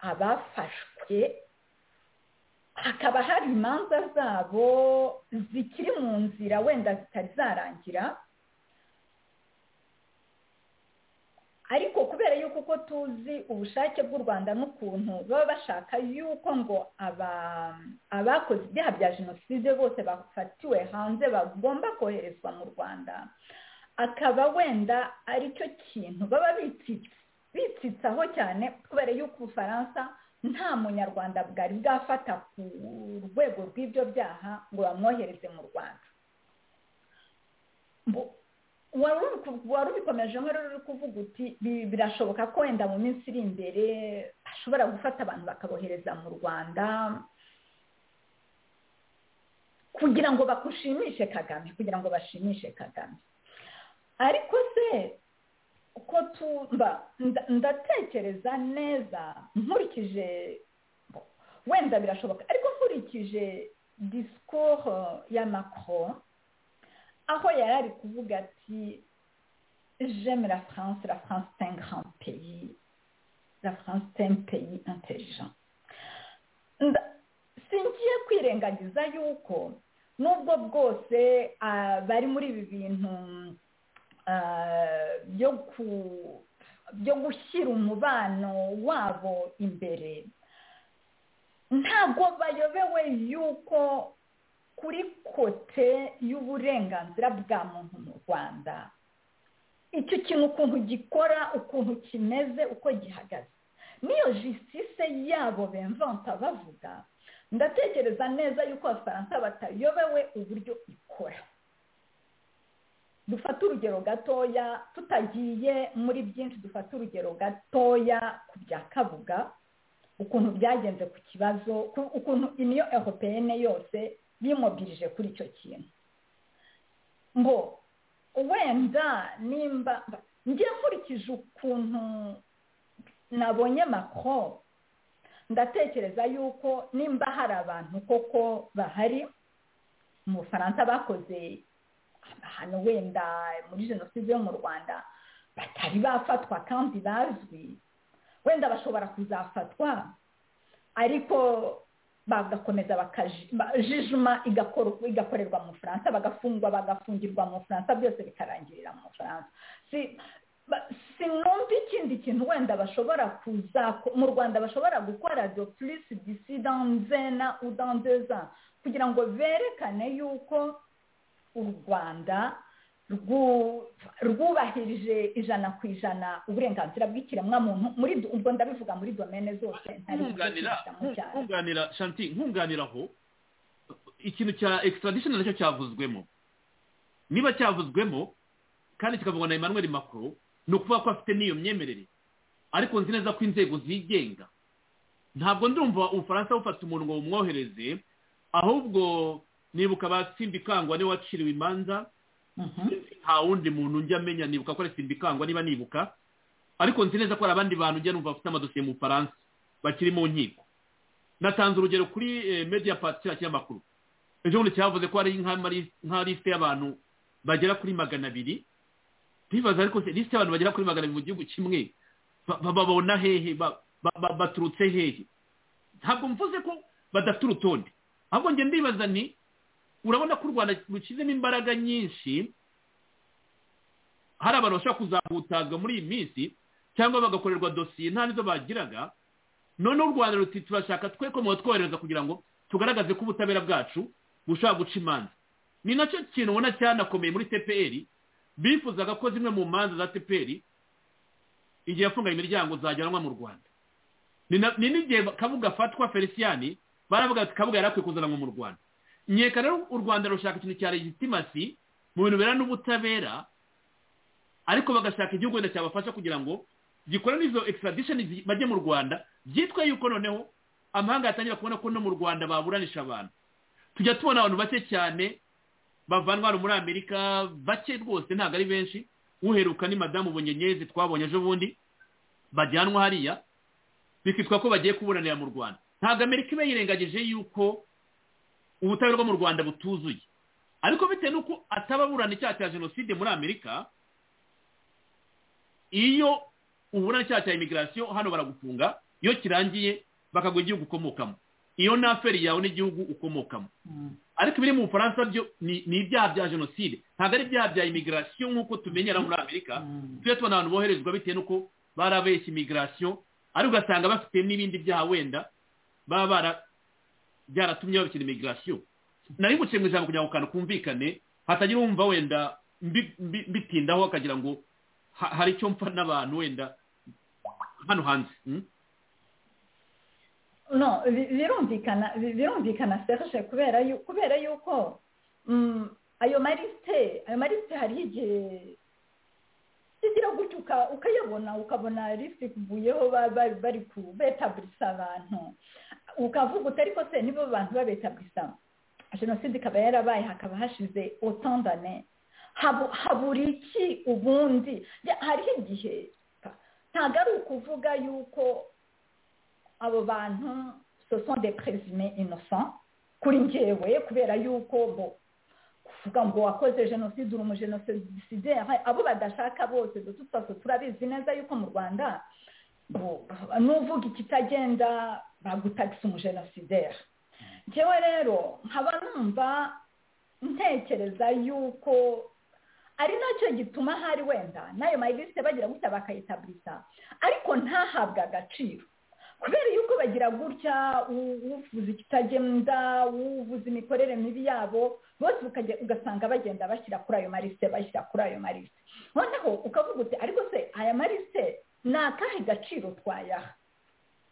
abafashwe hakaba hari imanza zabo zikiri mu nzira wenda zitari zarangira ariko kubera yuko uko tuzi ubushake bw'u rwanda n'ukuntu baba bashaka yuko ngo abakoze ibyaha bya jenoside bose bafatiwe hanze bagomba koherezwa mu rwanda akaba wenda aricyo kintu baba bitsitsaho cyane kubera yuko ubufaransa nta munyarwanda bwari bwafata ku rwego rw'ibyo byaha ngo bamwohereze mu rwanda wari ubikomeje nk'ururi uri kuvuga uti birashoboka ko wenda mu minsi iri imbere ashobora gufata abantu bakabohereza mu rwanda kugira ngo bakushimishe kagame kugira ngo bashimishe kagame ariko se uko tumba ndatekereza neza nkurikije wenda birashoboka ariko nkurikije disikoro ya makoro aho yari ari kuvuga ati jeme la france la france c'est un grand pays la france c'est un pays intelligent Nda- singiye kwirengagiza yuko nubwo bwose ah, bari muri ibi bintu ah, byo ku- byo gushyira umubano wabo imbere ntabwo bayobewe yuko kuri kote y'uburenganzira bwa muntu mu rwanda icyo kintu ukuntu gikora ukuntu kimeze uko gihagaze niyo jisitise yabo bemvanta bavuga ndatekereza neza yuko abafaransa batayobewe uburyo ikora dufate urugero gatoya tutagiye muri byinshi dufate urugero gatoya ku bya kabuga ukuntu byagenze ku kibazo ku- ukuntu iniyo eropeyene yose yimobilije kuri icyo kintu ngo wenda nimba ngiye nkurikije ukuntu nabonye macron ndatekereza yuko nimba hari abantu koko bahari mu bufaransa bakoze ahantu wenda muri jenoside yo mu rwanda batari bafatwa kandi bazwi wenda bashobora kuzafatwa ariko bagakomeza bakaji- ba- jijuma igakor- igakorerwa mu bufaransa bagafungwa bagafungirwa mu bufaransa byose bikarangirira mu bufaransa Si- ba- sinumva ikindi kintu wenda bashobora kuza mu rwanda bashobora gukora de plus d'ici dans un an ou dans deux ans kugira ngo berekane yuko u rwanda rwu- rwubahirije ijana ku ijana uburenganzira bw'ikiremwamuntu muri do- ubwo ndabivuga muri domene zose ntari nkunganira kuvugisha mu cyaro nkunganira shanti nkunganira aho ikintu cya extradition nacyo cyavuzwemo niba cyavuzwemo kandi kikavugwa na emmanuel macron ni ukuvuga ko afite n'iyo myemerere ariko nzi neza ko inzego zigenga ntabwo ndumva ubufaransa bufata umuntu ngo bumwohereze ahubwo nibuka batsimbikangwa niwe waciriwe imanza nta wundi muntu njya amenya nibuka ko ari simbikangwa niba nibuka ariko nzi neza ko hari abandi bantu njya numva bafite amadosiye mu bufaransa bakiri mu nkiko natanze urugero kuri eh, media part kiriya kinyamakuru ejo bundi cyavuze ko hari nka mari- nka lisite y'abantu bagera kuri magana abiri ntibaza ariko se lisite y'abantu bagera kuri magana abiri mu gihugu kimwe ba- ba- babona hehe ba- ba- ba- baturutse hehe ntabwo mvuze ko badafite urutonde ahubwo njye ndibaza ni urabona ko u rwanda rushyizemo imbaraga nyinshi hari abantu bashobora kuzahutazwa muri iyi minsi cyangwa bagakorerwa dosiye nta nizo bagiraga noneho u rwanda ruti turashaka twe ko tworohereza kugira ngo tugaragaze ko ubutabera bwacu bushobora guca imanza ni nacyo kintu ubona cyanakomeye muri tpr bifuzaga ko zimwe mu manza za tpr igihe yafungaga imiryango zajyanwa mu rwanda ni na- ni n'igihe kabuga afatwa feliciyani baravuga ati kabuga yari akwiye kuzanwa mu rwanda nyeka rero u rwanda rushaka ikintu cya legitimasi mu bintu bera n'ubutabera ariko bagashaka igihugu wenda cyabafasha kugira ngo gikora n'izo extradition zi- bajye mu rwanda byitwa yuko noneho amahanga yatangira kubona ko no mu rwanda baburanisha abantu tujya tubona abantu bake cyane bavanwa hano muri amerika bake rwose ntabwo ari benshi uheruka ni madamu bunyenyezi twabonye ejo bundi bajyanwa hariya bikitwa ko bagiye kuburanira mu rwanda ntabwo amerika iba yirengagije yuko ubutabera bwo mu rwanda butuzuye ariko bitewe n'uko atababurana icyaha cya jenoside muri amerika iyo uburana icyaha cya imigirasiyo hano baragufunga iyo kirangiye bakaguha igihugu ukomokamo iyo ni aferi yawe n'igihugu ukomokamo ariko ibiri mu bufaransa byo ni ni ibyaha bya jenoside ntabwo ari ibyaha bya imigirasiyo nk'uko tumenyera muri amerika tujya tubona abantu boherezwa bitewe n'uko barabeshya imigirasiyo ariko ugasanga bafite n'ibindi byaha wenda baba bara byaratumye babikina imigirasiyo nari guciye mu ijambo kugira ngo akantu kumvikane hatagira uwumva wenda mbi- mbi- mbitindaho akagira ngo ha- hari icyo mpfa n'abantu wenda hano hanze mm? no bi- birumvikana bi- birumvikana serge kubera yu- kubera yuko mm, ayo marisite ayo marisite hari igihe igira gutyo uka- ukayabona ukabona lisite ikuvuyeho ba- ba- bari ku betabulisa abantu ukavuga uti ariko se nibo bantu babetabulisa jenoside ikaba yarabaye hakaba hashize otandane Habu- habura iki ubundi Ya, hariho igihe ntabwo ari ukuvuga yuko abo bantu ce sont des présumés innocents kuri njyewe kubera yuko bo kuvuga ngo wakoze jenoside uri umujenosidere abo badashaka bose de toute façon turabizi neza yuko mu rwanda n'uvuga ikitagenda bagutagisa umujenosideri njyewe rero nkaba numva ntekereza yuko ari nacyo gituma ahari wenda n'ayo mayiriste bagira gutya bakayitabiriza ariko ntahabwe agaciro kubera yuko bagira gutya uvuza ikitagenda uvuza imikorere mibi yabo bose ugasanga bagenda bashyira kuri ayo marisite bashyira kuri ayo marisite noneho ukavuga uti ariko se aya marisite ni akahe gaciro twayaha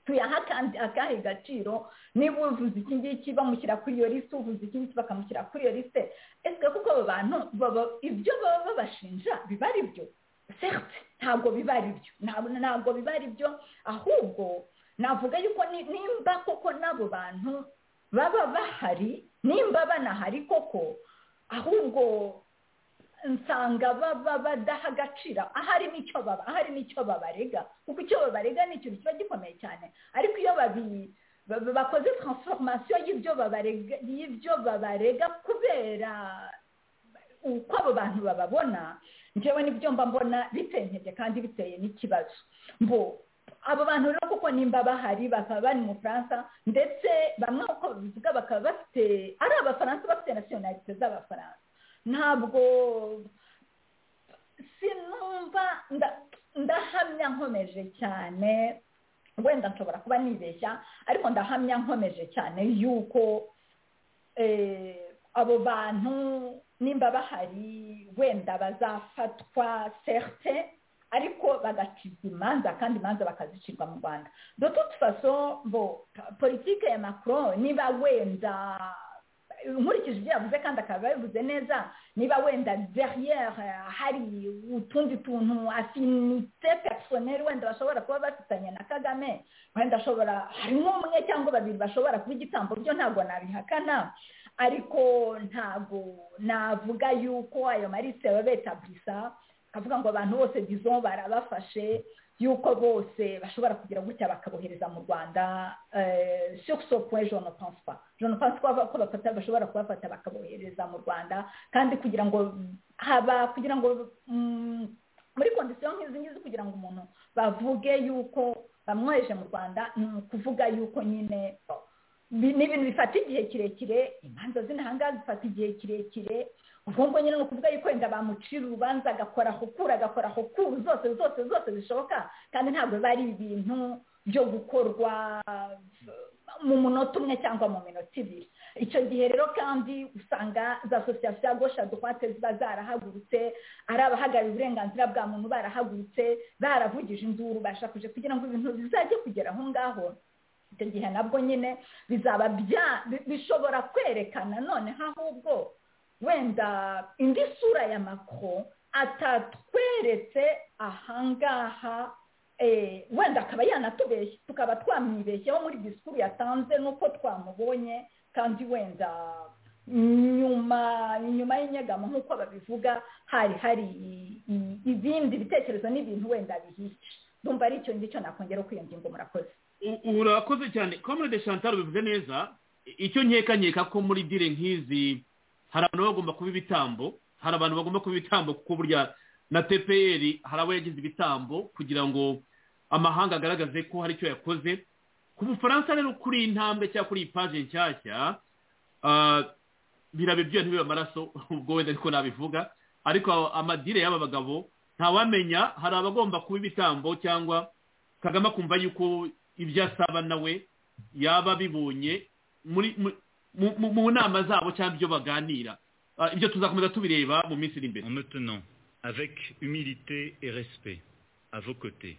tuyaha kandi akahe gaciro niba uvuze iki ngiki bamushyira kuri iyo lisite uvuze iki ngiki bakamushyira kuri iyo lisite ese kuko abo bantu ibyo baba babashinja biba ari byo serite ntabwo biba ari byo ntabwo biba ari byo ahubwo navuga yuko nimba koko n'abo bantu baba bahari nimba banahari koko ahubwo nsanga baba badaha agaciro ahari n'icyo baba ahari n'icyo babarega kuko icyo babarega ni ikintu kiba gikomeye cyane ariko iyo bakoze taransifomasiyo y'ibyo babarega kubera uko abo bantu bababona njyewe n'ibyo mba mbona bitenkeye kandi biteye n'ikibazo mbo abo bantu rero kuko nimba bahari bakaba bari mu bufaransa ndetse bamwe uko babivuga bakaba bafite ari abafaransa bafite nasiyonalite z'abafaransa ntabwo sinumva ndahamya nkomeje cyane wenda nshobora kuba nibeshya ariko ndahamya nkomeje cyane yuko abo bantu nimba bahari wenda bazafatwa serte ariko bagacibwa imanza kandi imanza bakazicirwa mu rwanda dotutu faso bo politike ya macron niba wenda nkurikije ibyo yavuze kandi akaba yabivuze neza niba wenda deriyeri hari utundi tuntu afinite personeri wenda bashobora kuba bafitanye na kagame wenda ashobora hari nk'umwe cyangwa babiri bashobora kuba igitambo byo ntabwo nabihakana ariko ntabwo navuga yuko ayo marisite baba betabulisa akavuga ngo abantu bose bizo barabafashe yuko bose bashobora kugira gutya bakabohereza mu rwanda surusopwe jone pansipa jone pansipa ko bafata bashobora kubafata bakabohereza mu rwanda kandi kugira ngo haba kugira ngo muri kondisiyo nk'izi ngizi kugira ngo umuntu bavuge yuko bamwoheje mu rwanda ni ukuvuga yuko nyine ni ibintu bifata igihe kirekire imanza z'intahanga zifata igihe kirekire ubwo ngubwo nyine ni ukuvuga yuko wenda bamucira urubanza agakora hukura agakora hukuru zose zose zose zishoboka kandi ntabwo biba ari ibintu byo gukorwa mu munota umwe cyangwa mu minota ibiri icyo gihe rero kandi usanga za sosiyete ya gosha dukwate ziba zarahagurutse ari abahagarariye uburenganzira bwa muntu barahagurutse baravugije induru bashakuje kugira ngo ibintu bizajye kugera aho ngaho icyo gihe nabwo nyine bizaba bishobora kwerekana noneho ahubwo wenda indi sura ya makoro atatweretse ahangaha wenda akaba yanatubeshya tukaba twamwibeshyeho muri disikuru yatanze nuko twamubonye kandi wenda nyuma nyuma y'inyegamo nk'uko babivuga hari hari ibindi bitekerezo n'ibintu wenda bihishe ndumva ari icyo ngicyo nakongera uko iyo ngingo murakoze murakoze cyane komode chantal bivuze neza icyo nkeka ko muri dire nk'izi hari abantu bagomba kuba ibitambo hari abantu bagomba kuba ibitambo kuko burya na tpr hari abo yagize ibitambo kugira ngo amahanga agaragaze ko hari icyo yakoze ku bufaransa rero kuri iyi ntambwe cyangwa kuri iyi paje nshyashya biraba ibyuya ntibibe amaraso ubwo wenda ariko nabivuga ariko amadire y'aba bagabo ntawamenya hari abagomba kuba ibitambo cyangwa kagame akumva yuko ibyo asaba nawe yaba abibonye muri mu nama zabo cyangwa ibyo baganira ibyo tuzakomeza tubireba mu minsi iri imbere maintenant avec humilité et respect à vos côtés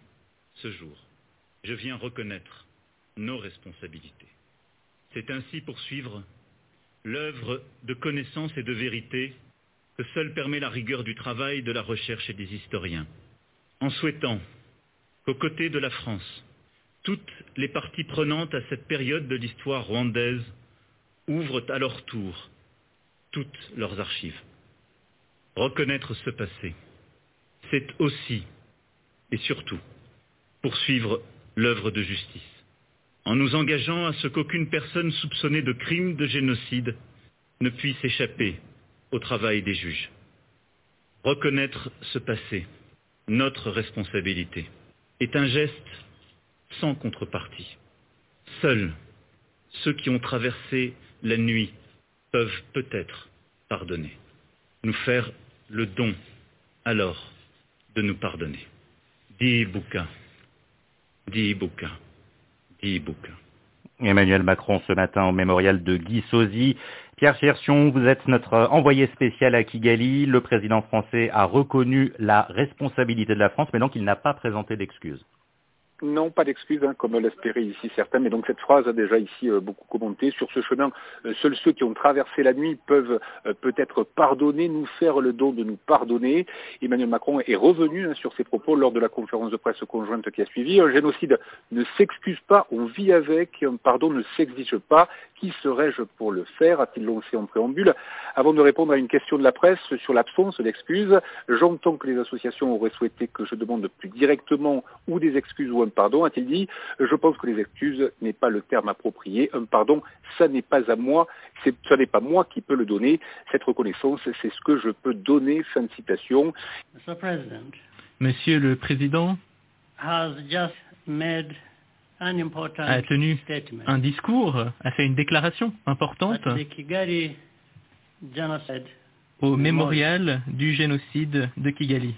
ce jour je viens reconnaître nos responsabilités c'est ainsi poursuivre l'œuvre de connaissance et de vérité que seule permet la rigueur du travail de la recherche et des historiens en souhaitant qu'aux côtés de la France toutes les parties prenantes à cette période de l'histoire rwandaise ouvrent à leur tour toutes leurs archives. Reconnaître ce passé, c'est aussi et surtout poursuivre l'œuvre de justice, en nous engageant à ce qu'aucune personne soupçonnée de crime de génocide ne puisse échapper au travail des juges. Reconnaître ce passé, notre responsabilité, est un geste sans contrepartie. Seuls ceux qui ont traversé la nuit peuvent peut-être pardonner, nous faire le don alors de nous pardonner. Dis Ibuka, dis Ibuka, dis Ibuka. Emmanuel Macron ce matin au mémorial de Guy Sozy. Pierre Chersion, vous êtes notre envoyé spécial à Kigali. Le président français a reconnu la responsabilité de la France, mais donc il n'a pas présenté d'excuses. Non, pas d'excuses, hein, comme l'espéraient ici certains, mais donc cette phrase a déjà ici euh, beaucoup commenté. Sur ce chemin, euh, seuls ceux qui ont traversé la nuit peuvent euh, peut-être pardonner, nous faire le don de nous pardonner. Emmanuel Macron est revenu hein, sur ses propos lors de la conférence de presse conjointe qui a suivi. Un génocide ne s'excuse pas, on vit avec, et un pardon ne s'exige pas. Qui serais-je pour le faire a-t-il lancé en préambule. Avant de répondre à une question de la presse sur l'absence d'excuses, j'entends que les associations auraient souhaité que je demande plus directement ou des excuses ou un pardon, a-t-il dit. Je pense que les excuses n'est pas le terme approprié. Un pardon, ça n'est pas à moi, ça n'est pas moi qui peux le donner. Cette reconnaissance, c'est ce que je peux donner. Fin de citation. Monsieur le Président a tenu un discours, a fait une déclaration importante au mémorial du génocide de Kigali.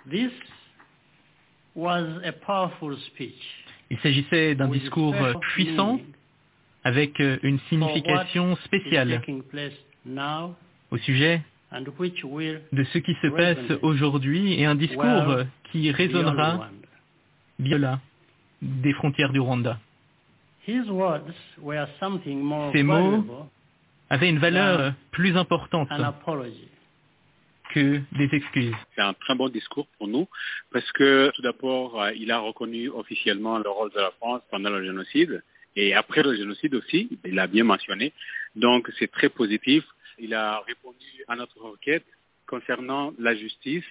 This was a powerful speech. Il s'agissait d'un discours puissant avec une signification spéciale au sujet de ce qui se passe aujourd'hui et un discours qui résonnera bien des frontières du Rwanda. Ces mots avaient une valeur plus importante que des excuses. C'est un très bon discours pour nous parce que tout d'abord, il a reconnu officiellement le rôle de la France pendant le génocide et après le génocide aussi, il l'a bien mentionné. Donc c'est très positif. Il a répondu à notre requête concernant la justice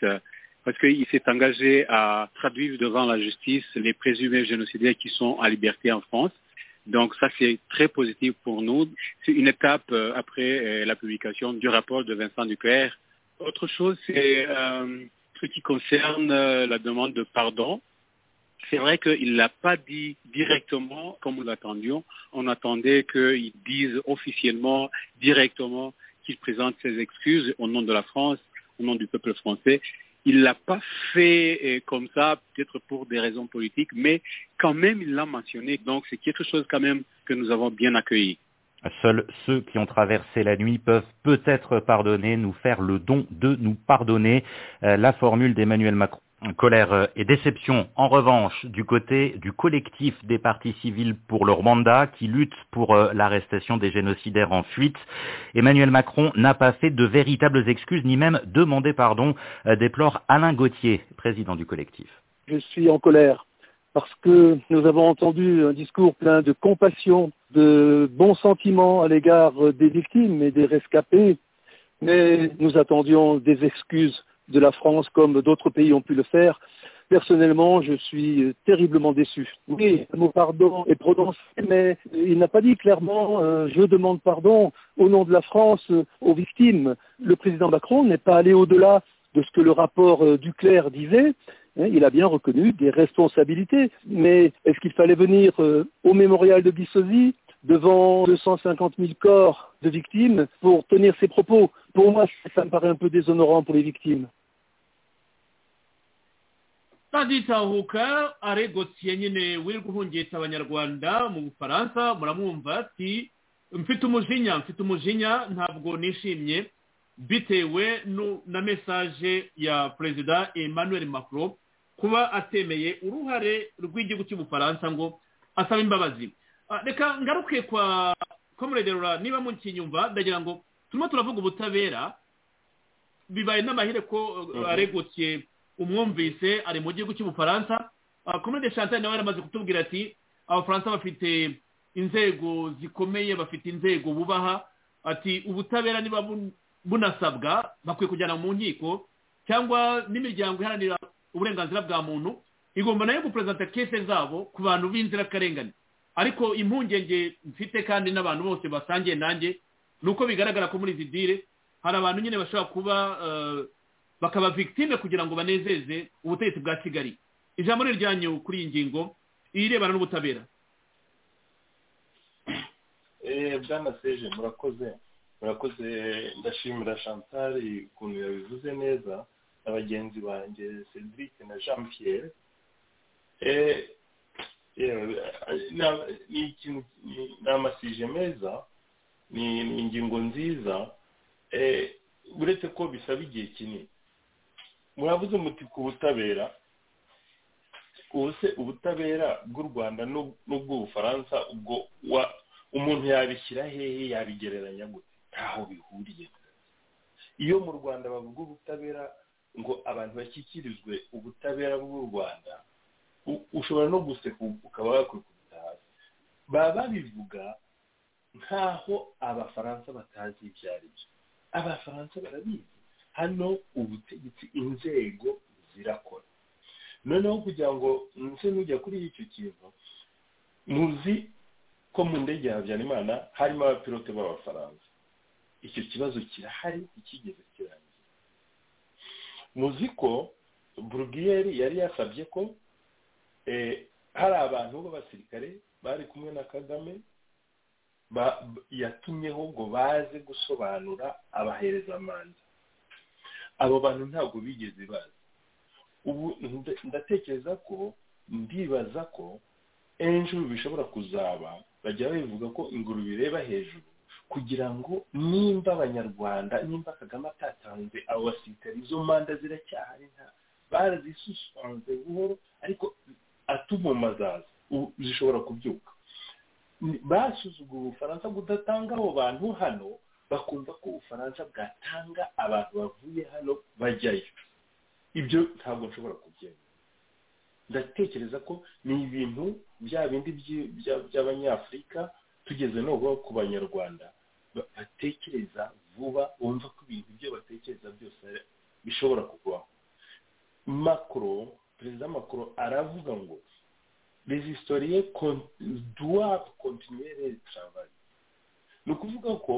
parce qu'il s'est engagé à traduire devant la justice les présumés génocidaires qui sont à liberté en France. Donc ça, c'est très positif pour nous. C'est une étape après la publication du rapport de Vincent Duclerc autre chose, c'est euh, ce qui concerne euh, la demande de pardon. C'est vrai qu'il ne l'a pas dit directement comme nous l'attendions. On attendait qu'il dise officiellement, directement, qu'il présente ses excuses au nom de la France, au nom du peuple français. Il ne l'a pas fait comme ça, peut-être pour des raisons politiques, mais quand même, il l'a mentionné. Donc, c'est quelque chose quand même que nous avons bien accueilli. Seuls ceux qui ont traversé la nuit peuvent peut-être pardonner, nous faire le don de nous pardonner. Euh, la formule d'Emmanuel Macron. Colère et déception, en revanche, du côté du collectif des partis civils pour le Rwanda qui lutte pour l'arrestation des génocidaires en fuite. Emmanuel Macron n'a pas fait de véritables excuses ni même demandé pardon, déplore Alain Gauthier, président du collectif. Je suis en colère parce que nous avons entendu un discours plein de compassion, de bons sentiments à l'égard des victimes et des rescapés, mais nous attendions des excuses de la France comme d'autres pays ont pu le faire. Personnellement, je suis terriblement déçu. Oui, le mot pardon est prononcé, mais il n'a pas dit clairement euh, je demande pardon au nom de la France euh, aux victimes. Le président Macron n'est pas allé au-delà de ce que le rapport euh, Duclerc disait. Il a bien reconnu des responsabilités, mais est-ce qu'il fallait venir euh, au mémorial de Bissosi devant 250 000 corps de victimes pour tenir ses propos Pour moi, ça me paraît un peu déshonorant pour les victimes. taditahuka aregotye nyine wirirwa uhungitse abanyarwanda mu bufaransa muramwumva ati mfite umujinya mfite umujinya ntabwo nishimye bitewe na mesaje ya perezida emmanuel macron kuba atemeye uruhare rw'igihugu cy'ubufaransa ngo asaba imbabazi reka ngaruke kwa komuregerura niba mukinyumva ndagira ngo turimo turavuga ubutabera bibaye n'amahire ko aregutse umwumvise ari mu gihugu cy'ubufaransa komurede chantal nawe yaramaze kutubwira ati abafaransa bafite inzego zikomeye bafite inzego bubaha ati ubutabera niba bunasabwa bakwiye kujyana mu nkiko cyangwa n'imiryango iharanira uburenganzira bwa muntu igomba nayo guperezida kese zabo ku bantu b'inzirakarengane ariko impungenge mfite kandi n'abantu bose basangiye nanjye ni uko bigaragara ko muri izi dire hari abantu nyine bashobora kuba bakaba victime kugira ngo banezeze ubutegetsi bwa kigali ijambo ni iryanyu kuri iyi ngingo irebana n'ubutabera Eh, bwana seje murakoze murakoze ndashimira chantal ukuntu yabivuze neza na bagenzi banjye cedric na jean pierre Eh, yewe, na- ni ikintu ni- ni amasije meza ni ni ingingo nziza Eh, uretse ko bisaba igihe kinini muravuze muti ku butabera ubu se ubutabera bw'u rwanda n'u- n'ubw'ubufaransa ubwo wa- umuntu yabishyira hehe yabigereranya gute ntaho bihuriye iyo mu rwanda bavuga ubutabera ngo abantu bashyikirizwe ubutabera bw'u rwanda u- ushobora no guseka ukaba wakikubita hasi baba babivuga nk'aho abafaransa batazi ibyo ari byo abafaransa barabizi hano ubutegetsi inzego zirakora noneho kugira ngo nse n'ujya kuri icyo kintu muzi ko mu ndege ya habyarimana harimo abapilote b'abafaransa icyo kibazo kirahari ikigeze kirangiye muzi ko burugiyeri yari yasabye ko eh, hari abantu b'abasirikare bari kumwe na kagame ba- b- yatumyeho ngo baze gusobanura abahereza manza abo bantu ntabwo bigeze baza ubu nda- ndatekereza ko ndibaza ko ejo bishobora kuzaba bajya babivuga ko ingurube ireba hejuru kugira ngo nimba abanyarwanda nimba kagame atatanze abo basirikare izo manda ziracyahari nta barazisusanze buhoro ariko atuma azaza ubu zishobora kubyuka Ni- basuzuguye ubufaransa kudatanga abo bantu hano bakumva ko ubufaransa bwatanga abantu bavuye hano bajyayo ibyo ntabwo nshobora kubyemera ndatekereza ko ni ibintu bya bindi by'i- bya- by'abanyafurika tugeze nubwo ku banyarwanda ba- batekereza vuba bumva ko ibintu ibyo batekereza byose ari- bishobora kubaho macro perezida macro aravuga ngo les historiens con- doivent continuer leur travail ni ukuvuga ko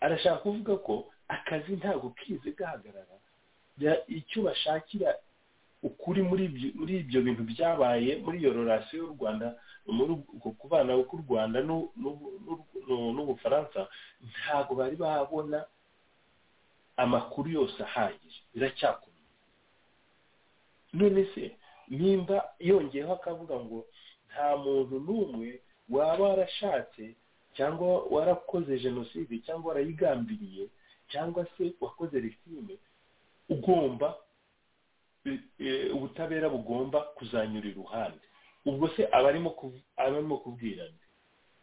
arashaka kuvuga ko akazi ntabwo kize gahagarara Ya- icyo bashakira ukuri muri ibyo muri ibyo bintu byabaye muri iyo rorasiyo y'u rwanda muri uko kubana k'u rwanda n'u- n'u- n'u- n'u- n'ubufaransa ntabwo bari babona amakuru yose ahagije biracyakomeye none se nimba yongeyeho akavuga ngo nta muntu n'umwe waba warashatse cyangwa warakoze jenoside cyangwa warayigambiriye cyangwa se wakoze rifime ugomba eh, eh, ubutabera bugomba kuzanyura iruhande ubwo se abarimo kuv- abarimo kubwira nde?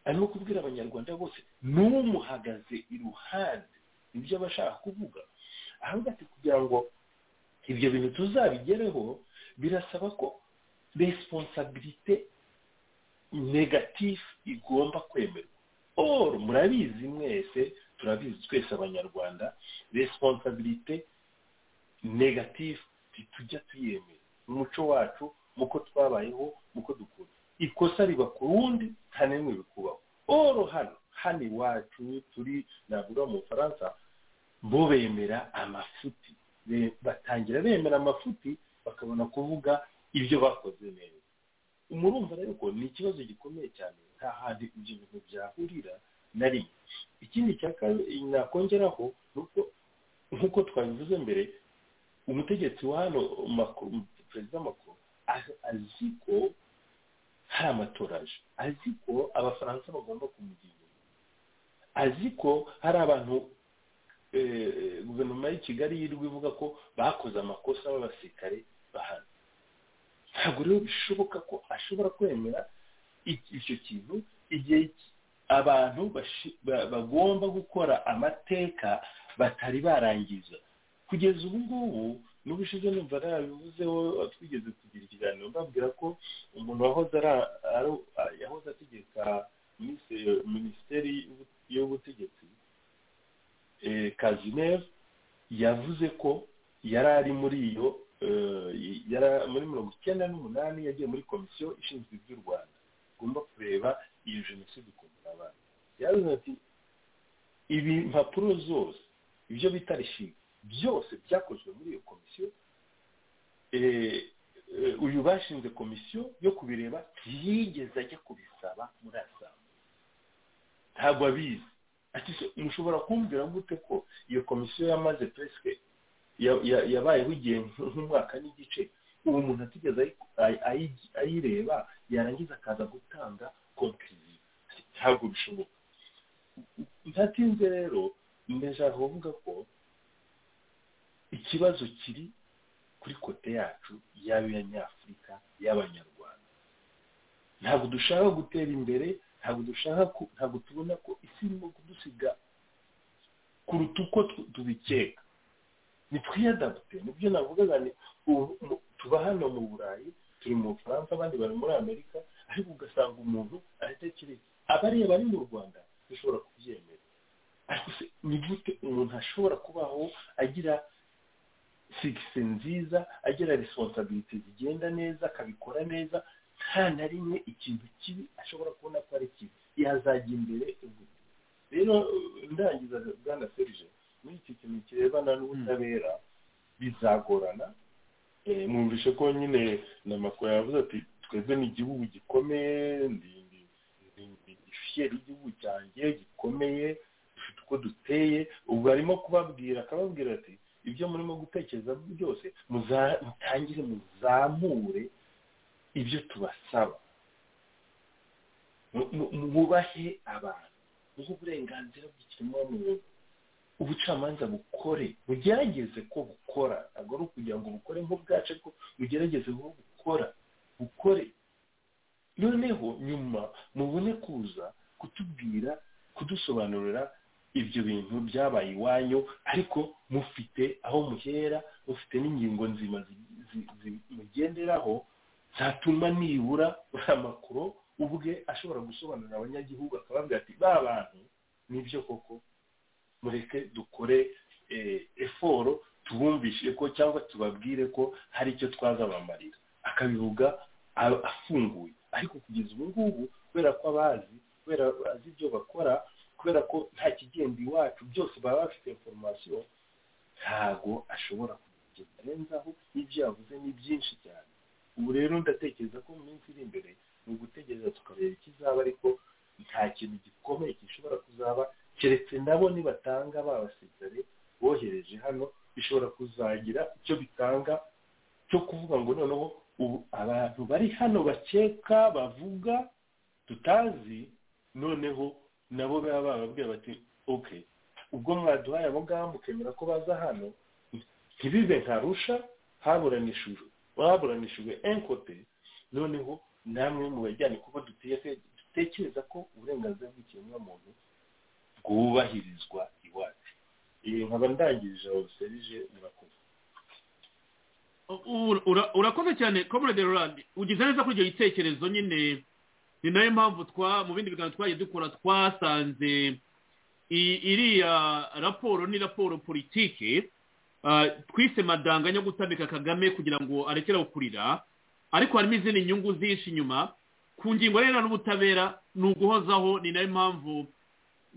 arimo kubwira abanyarwanda bose n'umuhagaze iruhande nibyo aba ashaka kuvuga ahubwo ati kugira ngo ibyo bintu tuzabigereho birasaba ko responsabilité negative igomba kwemerwa or murabizi mwese turabizi twese abanyarwanda responsabilité negative tujya tuyemera mu muco wacu mu ko twabayeho mu ko dukunda ikosa riba ku wundi nta n'imwe bikubaho oro hano hano iwacu turi navuga mu bufaransa bo bemera amafuti Be- batangira bemera amafuti bakabona kuvuga ibyo bakoze neza murumva rero ko ni ikibazo gikomeye cyane nta handi ibyo bintu byahurira na rimwe ikindi cya kabiri nakongeraho ni uko nk'uko twabivuze mbere umutegetsi wa hano Macron- perezida makuru azi ko hari amatora aje azi ko abafaransa bagomba kumugira inama. azi ko hari abantu eh, guverinoma y'i kigali yirirwa ivuga ko bakoze amakosa b'abasirikare bahana ntabwo rero bishoboka ko ashobora kwemera iki- icyo kintu igihe iki- abantu bashi- ba- bagomba gukora amateka batari barangiza kugeza ubu ngubu n'ubushize numva narabivuzeho twigeze kugira ikiganiro mbabwira ko umuntu wahoze ara- ari- yahoze ategeka minis- minisiteri y'ubu- y'ubutegetsi eh, kazineve yavuze ko yari ari muri iyo eh, yari muri mirongo icyenda n'umunani yagiye muri komisiyo ishinzwe iby'u rwanda igomba kureba iyo jenoside ukuntu abantu yavuze ati ibi mpapuro zose ibyo bita rishinga byose byakozwe muri iyo komisiyo eh, eh, uyu bashinze komisiyo yo kubireba ntiyigeze ajya kubisaba muri asamu ntabwo abizi ati se mushobora kumbwira gute ko iyo komisiyo yamaze peske ya- ya- yabayeho igihe nk'umwaka n'igice ubu umuntu atigeze ayi- ayi- ayi- ayireba yarangiza akaza gutanga konkiriyo ntabwo bishoboka ntatinze rero ndashaka kuvuga ko ikibazo kiri kuri kote yacu yaba iy'abanyafurika y'abanyarwanda ntabwo dushaka gutera imbere ntabwo dushaka ku- ntabwo tubona ko isi irimo kudusiga kuruta uko tu- tubikeka nitwiyadapute nibyo navugaga ni ubu- mu- tuba hano mu burayi turi mu bufaransa abandi bari muri amerika ariko ugasanga umuntu aratekereza abareba ari mu rwanda dushobora kubyemera ariko se ni gute umuntu ashobora kubaho agira sigisi nziza agira resonsabilite zigenda neza akabikora neza nta na rimwe ikintu kibi ashobora kubona ko ari kibi yazajya imbere ubwo. rero ndangiza bwana serge muri iki kintu kirebana n'ubutabera bizagorana Eh, mwumvishe ko nyine na makuru yavuze ati twebwe ni igihugu gikomeye ndi ndi- ndi- ndi fiyeri y'igihugu cyanjye gikomeye dufite uko duteye ubwo arimo kubabwira akababwira ati ibyo murimo gutekereza byose muza- mutangire muzamure ibyo tubasaba Mu- mu- mwubahe abantu muhe uburenganzira bw'ikiremwamuntu ubucamanza bukore bugerageze ko bukora ntabwo ari ukugira ngo bukore nk'ubwacu ariko bugerageze ko bukora bukore noneho nyuma mubone kuza kutubwira kudusobanurira ibyo bintu byabaye iwanyu ariko mufite aho muhera mufite n'ingingo nzima zi- zi- zi- mugenderaho zatuma nibura uriya makuru ubwe ashobora gusobanurira abanyagihugu akababwira ati ba bantu nibyo koko mureke dukore eh, eforo tubumvishe ko cyangwa tubabwire ko hari icyo twazabamarira akabivuga a- afunguye ariko kugeza ubu ngubu kubera ko abazi kubera bazi ibyo bakora kubera ko nta kigenda iwacu byose baba bafite inforomasiyo ntago ashobora kugenda arenzaho n'ibyo yavuze ni byinshi cyane ubu rero ndatekereza ko mu minsi iri imbere ni ugutegereza tukareba ikizaba ariko nta kintu gikomeye gishobora kuzaba keretse nabo nibatanga babasirikare bohereje hano bishobora kuzagira icyo bitanga cyo kuvuga ngo noneho ubu abantu bari hano bakeka bavuga tutazi noneho nabo baba bababwira bati oke ubwo mwaduhaye abo ngabo mukemera ko baza hano ntibibe nka rusha haburanishijwe haburanishijwe enkote noneho namwe mu bajyane kuba dutuye dutekereza ko uburenganzira bw'ikiremwamuntu bwubahirizwa iwacu Eh, nkaba ndangirije aho serije murakoze Ura- ura- urakoze cyane comrade Roland ugize neza kuri icyo gitekerezo nyine ni nayo mpamvu twa mu bindi biganiro twagiye dukora twasanze i- iriya raporo ni raporo politiki ah, twise madanganya yo gutamika kagame kugira ngo arekere aho kurira ariko harimo izindi nyungu zihishe inyuma ku ngingo rero n'ubutabera ni uguhozaho ni nayo mpamvu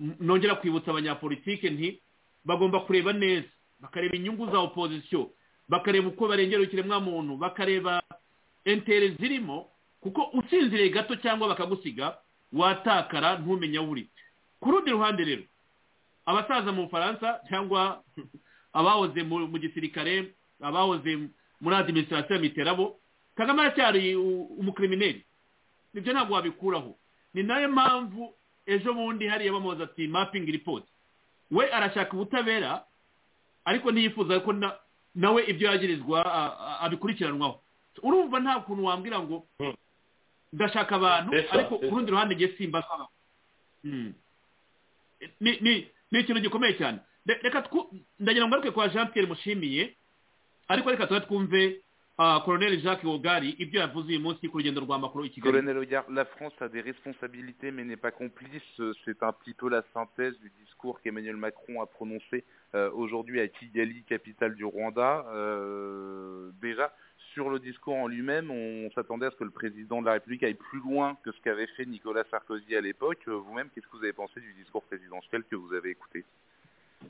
n- nongera kwibutsa abanyapolitike nti bagomba kureba neza bakareba inyungu za opozisiyo bakareba uko barengera ikiremwamuntu bakareba entere zirimo kuko usinziriye gato cyangwa bakagusiga watakara ntumenye aho uri ku rundi ruhande rero abasaza mu bufaransa cyangwa abahoze mu mu gisirikare abahoze muri adiminisitirasiyo ya miterabo kagame aracyari u- umukrimineri ibyo ntabwo wabikuraho ni nayo mpamvu ejo bundi hariya bamubaza ati mapingi ripoti we arashaka ubutabera ariko ntiyifuza ko na- nawe ibyo yagirizwa a- a- abikurikiranwaho urumva nta kuntu wambwira ngo ndashaka abantu Esa, ariko esa. ku rundi ruhande ngiye simba nk'abantu. Mm. ni ni- ni ikintu gikomeye cyane Re- reka twu- ndagira ngo ngaruke kwa jean pierre mushimiye ariko reka tuba twumve ah, colonel jacques wogari ibyo yavuze uyu munsi ku rugendo rwa makuru i kigali Colonel Hogarth, la France a des responsabilités mais n'est pas complice. Euh, C'est un petit peu la synthèse du discours qu'Emmanuel Macron a prononcé euh, aujourd'hui à Kigali, capitale du Rwanda. Euh, déjà, sur le discours en lui-même, on s'attendait à ce que le président de la République aille plus loin que ce qu'avait fait Nicolas Sarkozy à l'époque. Euh, Vous-même, qu'est-ce que vous avez pensé du discours présidentiel que vous avez écouté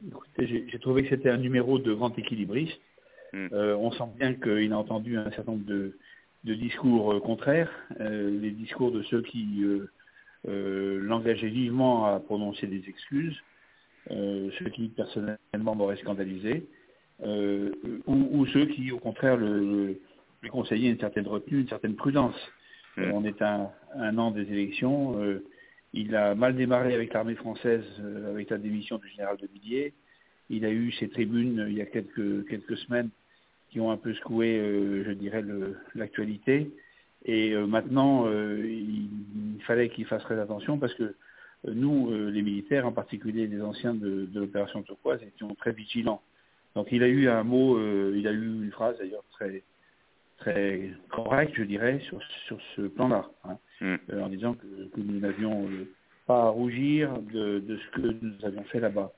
Écoutez, j'ai j'ai trouvé que c'était un numéro de grand équilibriste. Mm. Euh, on sent bien qu'il a entendu un certain nombre de, de discours euh, contraires, euh, les discours de ceux qui euh, euh, l'engageaient vivement à prononcer des excuses, euh, ceux qui personnellement m'auraient scandalisé, euh, ou, ou ceux qui au contraire le, le, lui conseillaient une certaine retenue, une certaine prudence. Euh, on est à un, an des élections, euh, il a mal démarré avec l'armée française, euh, avec la démission du général de Villiers, il a eu ses tribunes euh, il y a quelques, quelques semaines qui ont un peu secoué, euh, je dirais, le- l'actualité. Et euh, maintenant, euh, il, il fallait qu'il fasse très attention parce que euh, nous, euh, les militaires, en particulier les anciens de, de l'opération Turquoise, étions très vigilants. Donc il a eu un mot, euh, il a eu une phrase d'ailleurs très très correcte, je dirais, sur, sur ce plan-là, hein, euh, en disant que, que nous n'avions euh, pas à rougir de, de ce que nous avions fait là-bas.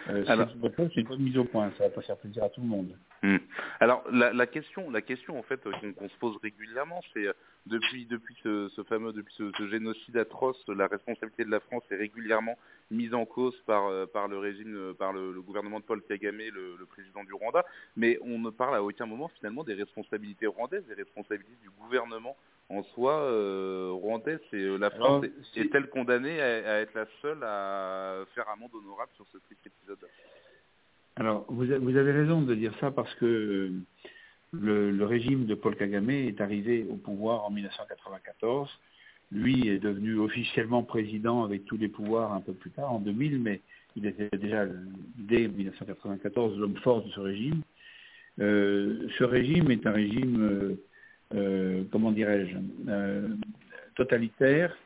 Euh, Alors- c'est une bonne chose, c'est une bonne mise au point, ça va pas faire plaisir à tout le monde. Hmm. Alors la, la question, la question en fait euh, qu'on qu'on se pose régulièrement, c'est euh, depuis depuis ce, ce fameux depuis ce, ce génocide atroce, la responsabilité de la France est régulièrement mise en cause par euh, par le régime, euh, par le, le gouvernement de Paul Kagame, le, le président du Rwanda, mais on ne parle à aucun moment finalement des responsabilités rwandaises, des responsabilités du gouvernement en soi euh, rwandais. C'est euh, la Alors, France est- est-elle condamnée à, à être la seule à faire amende honorable sur ce triste épisode Alors, vous, a- vous avez raison de dire ça parce que euh, le, le régime de Paul Kagame est arrivé au pouvoir en 1994. Lui est devenu officiellement président avec tous les pouvoirs un peu plus tard, en 2000, mais il était déjà, le- dès 1994, l'homme fort de ce régime. Euh, ce régime est un régime, euh, euh, comment dirais-je, euh, totalitaire,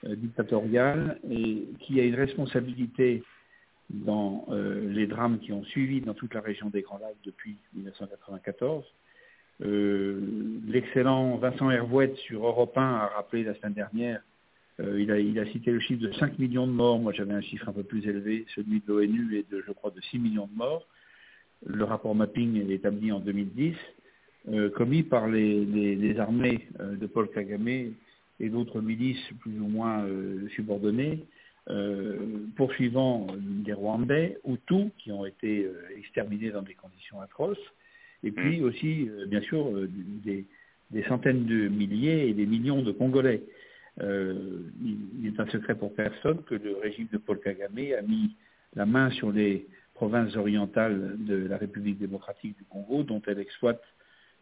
euh, dictatorial, et qui a une responsabilité dans euh, les drames qui ont suivi dans toute la région des Grands Lacs depuis 1994. Euh, L'excellent Vincent Hervouette sur Europe 1 a rappelé la semaine dernière, euh, il, a, il a cité le chiffre de 5 millions de morts, moi j'avais un chiffre un peu plus élevé, celui de l'ONU est de, je crois, de 6 millions de morts. Le rapport mapping est établi en 2010, euh, commis par les, les- les armées euh, de Paul Kagame et d'autres milices plus ou moins euh, subordonnées euh, poursuivant des Rwandais, Hutus, qui ont été euh, exterminés dans des conditions atroces, et puis aussi, euh, bien sûr, euh, des, des centaines de milliers et des millions de Congolais. Euh, il il est un secret pour personne que le régime de Paul Kagame a mis la main sur les provinces orientales de la République démocratique du Congo, dont elle exploite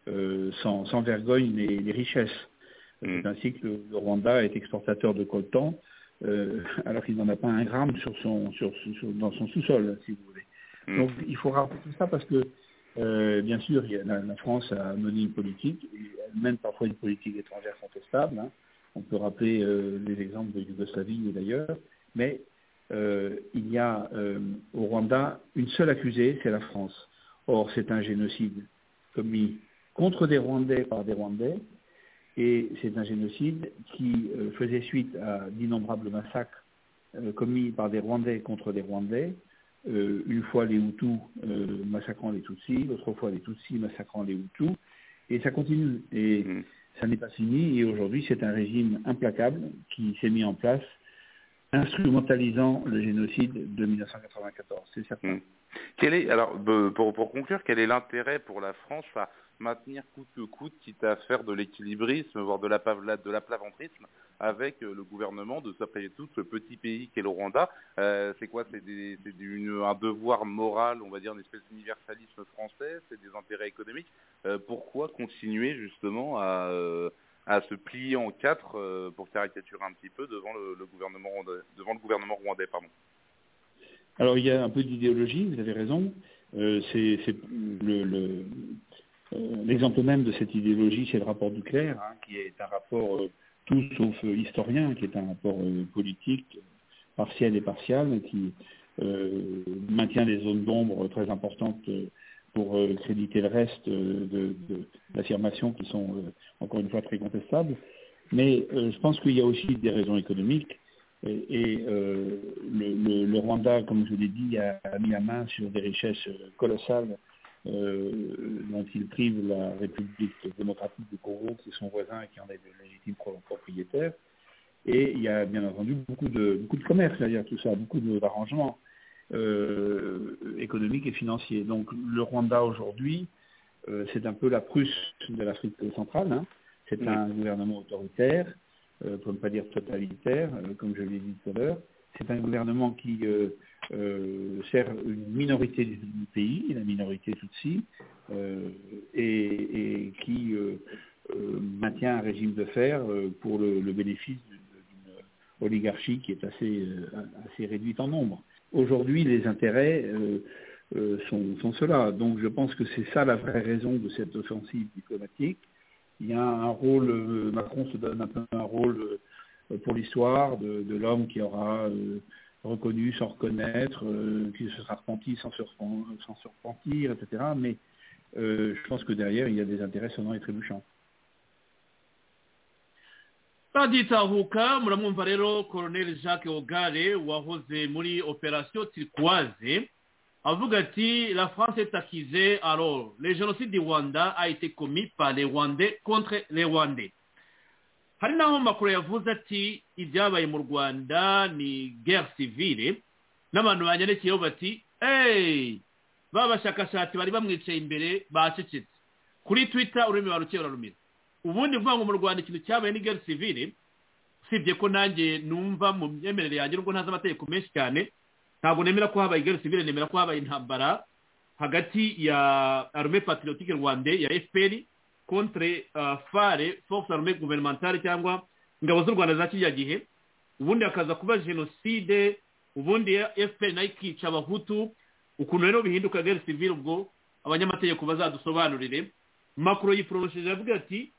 euh, sans, sans vergogne les, les richesses. C'est ainsi que le, le Rwanda est exportateur de coltan, euh, alors qu'il n'en a pas un gramme sur son, sur, sur- dans son sous-sol, si vous voulez. Donc il faut rappeler tout ça parce que, euh, bien sûr, il y a- la, la France a mené une politique, et elle mène parfois une politique étrangère contestable. hein. On peut rappeler euh, les exemples de Yougoslavie et d'ailleurs, mais euh, il y a euh, au Rwanda une seule accusée, c'est la France. Or, c'est un génocide commis contre des Rwandais par des Rwandais, et c'est un génocide qui euh, faisait suite à d'innombrables massacres euh, commis par des Rwandais contre des Rwandais, euh, une fois les Hutus euh, massacrant les Tutsis, l'autre fois les Tutsis massacrant les Hutus, et ça continue. Et ça n'est pas fini, et aujourd'hui c'est un régime implacable qui s'est mis en place, instrumentalisant le génocide de 1994, c'est certain. Quel est, alors, be- pour, pour conclure, quel est l'intérêt pour la France à maintenir coûte que coûte, quitte à faire de l'équilibrisme, voire de la pavla- de l'aplaventrisme, avec euh, le gouvernement de s'appeler tout ce petit pays qu'est le Rwanda Euh, C'est quoi C'est des- c'est du- une- un devoir moral, on va dire, une espèce d'universalisme français C'est des intérêts économiques Euh, Pourquoi continuer justement à, euh, à se plier en quatre, euh, pour caricaturer un petit peu, devant le, le gouvernement rwandais, devant le gouvernement rwandais pardon. Alors il y a un peu d'idéologie, vous avez raison. Euh, c'est c'est le- le- euh, l'exemple même de cette idéologie, c'est le rapport Duclerc, hein, qui est un rapport euh, tout sauf euh, historien, qui est un rapport euh, politique partiel et partial, mais qui euh, maintient des zones d'ombre très importantes euh, pour euh, créditer le reste euh, de, de- d'affirmations qui sont euh, encore une fois très contestables. Mais euh, je pense qu'il y a aussi des raisons économiques. Et, et, euh, le, le- le Rwanda, comme je l'ai dit, a, a mis la main sur des richesses euh, colossales euh, dont il prive la République démocratique du Congo, qui est son voisin et qui en est le légitime pro- propriétaire. Et il y a bien entendu beaucoup de, beaucoup de commerce derrière tout ça, beaucoup de- d'arrangements euh, économiques et financiers. Donc le Rwanda aujourd'hui, euh, c'est un peu la Prusse de l'Afrique centrale. hein. C'est un gouvernement autoritaire, euh, pour ne pas dire totalitaire, euh, comme je l'ai dit tout à l'heure. C'est un gouvernement qui euh, euh, sert une minorité du du pays, la minorité Tutsi, euh, et, et qui euh, euh, maintient un régime de fer euh, pour le, le bénéfice d'une d'une oligarchie qui est assez, euh, assez réduite en nombre. Aujourd'hui, les intérêts euh, euh, sont, sont ceux-là. Donc je pense que c'est ça la vraie raison de cette offensive diplomatique. Il y a un rôle, euh, Macron se donne un peu un rôle euh, pour l'histoire de, de l'homme qui aura euh, reconnu sans reconnaître, euh, qui se sera repenti sans se, repen- sans se repentir, etc. Mais euh, je pense que derrière, il y a des intérêts sonnants et trébuchants. baditahuka muramwumva rero colonel jacques ogare wahoze muri opération turquoise avuga ati la france est accusée alors le génocide du rwanda a été commis par les rwandais contre les rwandais hari n'aho makuru yavuze ati ibyabaye mu rwanda ni guerre civile n'abantu banyandikiyeho bati hey ba bashakashatsi bari bamwicaye imbere bacecetse kuri twitter ururimi barukeye urarumira ubundi vuga ngo mu rwanda ikintu cyabaye ni guerre civile usibye ko nanjye numva mu myemerere yanjye nubwo ntazi amategeko menshi cyane ntabwo nemera ko habaye guerre civile nemera ko habaye intambara hagati ya armée patriotique rwandais ya fpr contre euh, fare force armée gouvernementale cyangwa ingabo z'u rwanda za kiriya gihe ubundi hakaza kuba jenoside ubundi fpr nayo ikica abahutu ukuntu rero bihinduka guerre civile ubwo abanyamategeko bazadusobanurire makuru yiporosheje avuga ati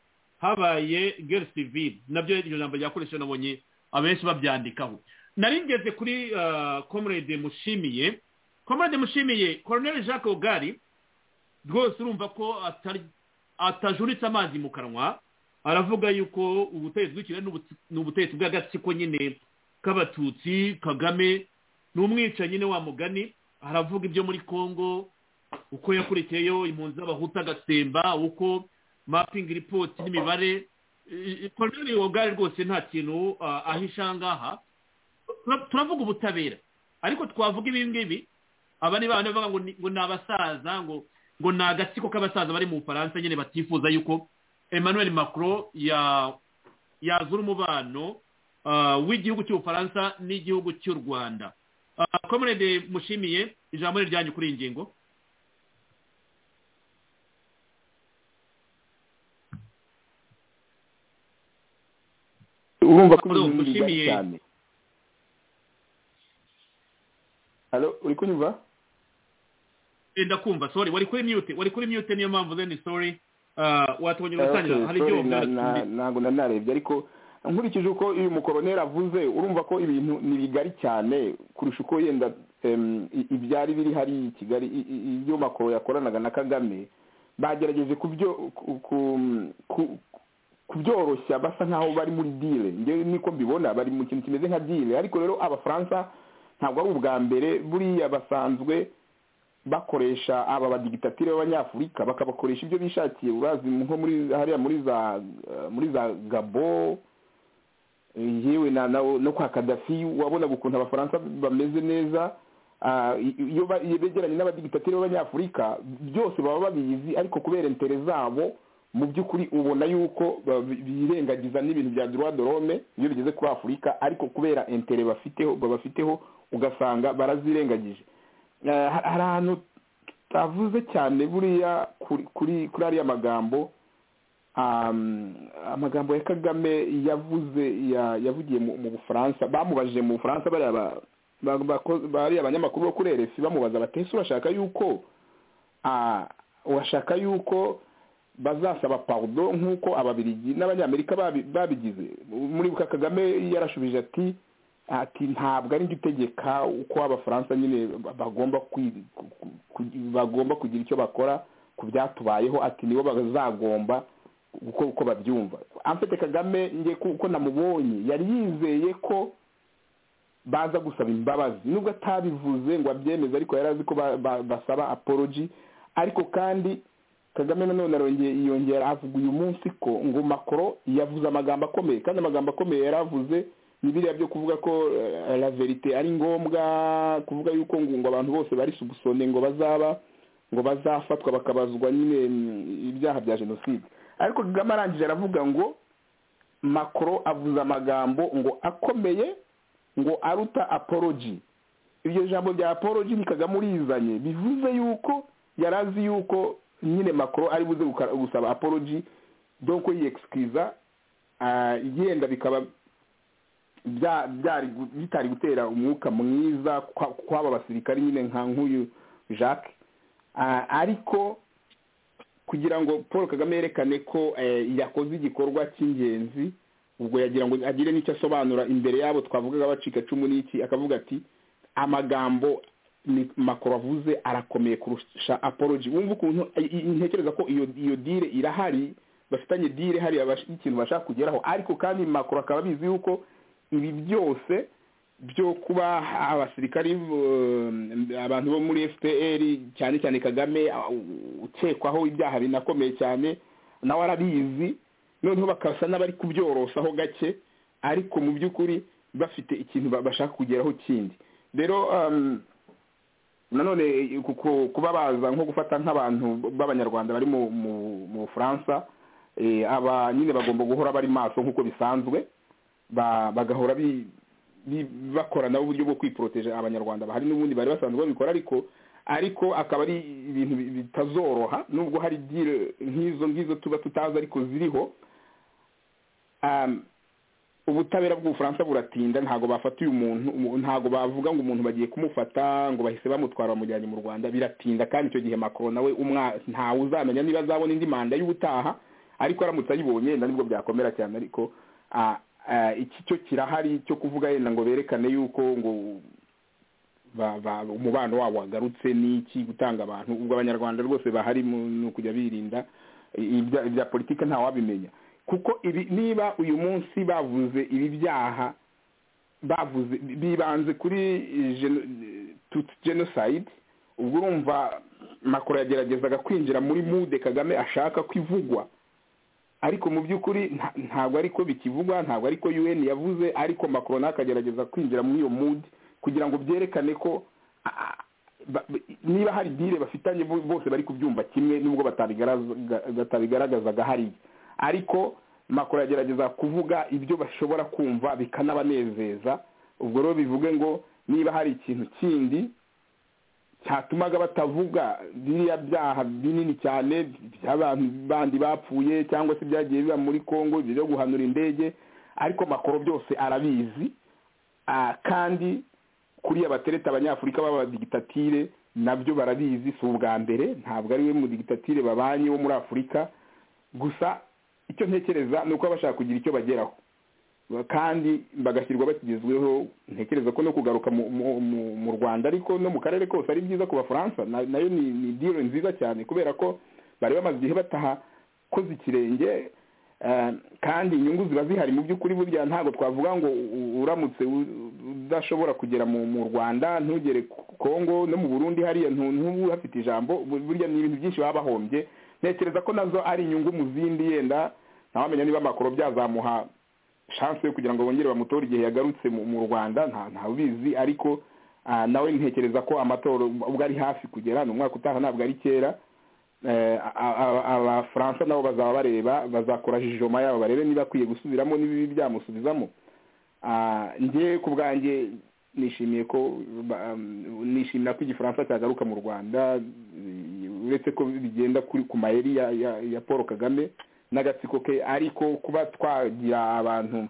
habaye guerre civile nabyo iryo jambo ryakoresheje nabonye abenshi babyandikaho nari ngeze kuri uh, comrade mushimiye comrade mushimiye colonel jacques ogari rwose urumva ko atari atajuritse amazi mu kanwa aravuga yuko ubutegetsi bw'ikirere n'ubuti- ni ubutegetsi bw'agatsiko nyine k'abatutsi kagame ni umwicanyi nyine wa mugani aravuga ibyo muri congo uko yakurikiyeyo impunzi z'abahutu agasemba uko mapingi ripoti n'imibare Eh, colonel ogari rwose nta kintu ah, ahisha ngaha Tura- turavuga ubutabera ariko twavuga ibi ngibi aba ni bana bavuga ngo ni- ngo ni abasaza ngo ngo ni agatsiko k'abasaza bari mu bufaransa nyine batifuza yuko emmanuel macron ya yazura umubano ah, w'igihugu cy'ubufaransa n'igihugu cy'u rwanda Ah, comrade mushimiye ijambo ni ryanyu kuri iyi ngingo urumva ko Pardon, ibintu bigari mushimiye. cyane halo uri kunyumva Eh, ndakumva sorry wari kuri mute wari kuri mute niyo mpamvu then sorry Ah, watubonye Ah, urusangira okay, hari sorry, ibyo na- na- wavuze ntabwo nari narebye ariko nkurikije uko uyu mukoroneri avuze urumva ko ibintu ni bigari cyane kurusha uko yenda em, i- ibyari biri hariya i kigali i- i- ibyo makoro yakoranaga na kagame bagerageje kubyo- ku- ku- ku- kubyoroshya basa nkaho bari muri dile njyewe niko mbibona bari mu kintu kimeze nka dile ariko rero abafaransa ntabwo ari ubwa mbere buriya basanzwe bakoresha aba badigitatire b'abanyafurika bakabakoresha ibyo bishakiye urazi nko muri hariya muri za eh, muri za gabo eh, yewe na na no kwa kadafi wabonaga ukuntu abafaransa bameze neza Ah, i- i- iyo ba- iyo begeranye n'abadigitatire b'abanyafurika byose baba babizi ariko kubera intere zabo mu by'ukuri ubona yuko ba- bi- birengagiza n'ibintu bya droit de l'homme iyo bigeze kuri afurika ariko kubera intere bafiteho babafiteho ugasanga barazirengagije Eh, ha- hari ahantu tutavuze cyane buriya kuri kuri kuri ariya magambo um, amagambo ya kagame yavuze ya- yavugiye mu, mu bufaransa bamubajije mu bufaransa bariya ba- ba- bako- bariya abanyamakuru bo kuri rfi bamubaza bati ese urashaka yuko ah, urashaka yuko bazasaba pardon nk'uko ababiligi n'abanyamerika babi- babigize muri buka kagame yarashubije ati ati ntabwo ari njye utegeka uko abafaransa nyine ba- bagomba kwi- ku- ku- ku- bagomba kugira icyo bakora ku byatubayeho ati nibo bazagomba uko uko babyumva amfite kagame njye kuko namubonye yari yizeye ko baza gusaba imbabazi nubwo atabivuze ngo abyemeze ariko yari azi ko ba- ba- basaba apology ariko kandi kagame nanone arongeye yongera avuga uyu munsi ko ngo makoro yavuze amagambo akomeye kandi amagambo akomeye yari avuze ni biriya byo kuvuga ko eh, la verite ari ngombwa kuvuga yuko ngo ngo abantu bose bari subusone ngo bazaba ngo bazafatwa bakabazwa nyine mm, ibyaha bya jenoside ariko kagame arangije aravuga ngo makoro avuze amagambo ngo akomeye ngo aruta apology iryo jambo rya apology ni kagame urizanye bivuze yuko yari azi yuko nyine makoro ari buze gusaba apology donc yiyexcuse yenda bikaba bitari gutera umwuka mwiza kw'aba basirikari nyine nka nk'uyu jacques ariko kugira ngo paul kagame yerekane ko yakoze igikorwa cy'ingenzi ubwo yagira ngo agire n'icyo asobanura imbere yabo twavugaga bacika cumu n'iki akavuga ati amagambo makoro avuze arakomeye kurusha apology wumva ukuntu ntekereza ko iyo dire irahari bafitanye dire hariya ikintu bashaka kugeraho ariko kandi makoro akaba abizi yuko ibi byose byo kuba abasirikari abantu bo muri fpr cyane cyane kagame ukekwaho ibyaha binakomeye cyane nawe arabizi noneho bakasa n'abari kubyorosaho gake ariko mu by'ukuri bafite ikintu bashaka kugeraho kindi rero nanone kuba baza nko gufata nk'abantu b'abanyarwanda bari mu bufaransa aba nyine bagomba guhora bari maso nk'uko bisanzwe bagahora bakorana uburyo bwo kwiporoteje abanyarwanda bahari n'ubundi bari basanzwe babikora ariko ariko akaba ari ibintu bitazoroha nubwo hari dire nk'izo ngizo tuba tutazi ariko ziriho ubutabera bw'ubufaransa buratinda ntabwo bafata uyu muntu ntabwo bavuga ngo umuntu bagiye kumufata ngo bahise bamutwara bamujyanye mu rwanda biratinda kandi icyo gihe makoro nawe ntawe uzamenya niba azabona indi manda y'ubutaha ariko aramutse ayibonye nibwo byakomera cyane ariko iki cyo kirahari cyo kuvuga yenda ngo berekane yuko ngo umubano wabo wagarutse n'iki gutanga abantu ubwo abanyarwanda rwose bahari ni ukujya birinda ibya politiki ntawabimenya kuko ibi niba uyu munsi bavuze ibi byaha bavuze bibanze kuri jenoside ubwo urumva makoro yageragezaga kwinjira muri mude kagame ashaka ko ivugwa ariko mu by'ukuri ntabwo ariko bikivugwa ntabwo ariko UN yavuze ariko Macron akagerageza kwinjira muri iyo mood kugira ngo byerekane ko niba hari dire bafitanye bose bari kubyumva kimwe nubwo batabigaragazaga hariya ariko Macron agerageza kuvuga ibyo bashobora kumva bikanabanezeza ubwo rero bivuge ngo niba hari ikintu kindi cyatumaga batavuga biriya byaha binini cyane by'abantu bandi bapfuye cyangwa se byagiye biba muri congo byo guhanura indege ariko makoro byose arabizi kandi kuriya batereta abanyafurika b'abadigitatire nabyo barabizi si ubwa mbere ntabwo ari we mudigitatire babanye wo muri afurika gusa icyo ntekereza ni uko bashaka kugira icyo bageraho kandi bagashyirwa bakigezweho ntekereza ko no kugaruka mu rwanda ariko no mu karere kose ari byiza ku bafaransa nayo ni diro nziza cyane kubera ko bari bamaze igihe batahakoze ikirenge kandi inyungu ziba zihari mu by'ukuri burya ntabwo twavuga ngo uramutse udashobora kugera mu rwanda ntugere kongo no mu burundi hariya ntubu hafite ijambo burya ni ibintu byinshi baba bahombye ntekereza ko nazo ari inyungu mu zindi yenda ntawamenya niba amakoro byazamuha chance yo kugira ngo bongere bamutore igihe yagarutse mu rwanda nta ubizi ariko nawe ntekereza ko amatora ubwo ari hafi kugera ni umwaka utaha ntabwo ari kera abafaransa nabo bazaba bareba bazakora jijoma yabo barebe niba akwiye gusubiramo n'ibibi byamusubizamo njye ku bwanjye nishimiye ko nishimira ko igifaransa cyagaruka mu rwanda uretse ko bigenda ku mayeri ya paul kagame n'agatsiko ke ariko kuba twagira abantu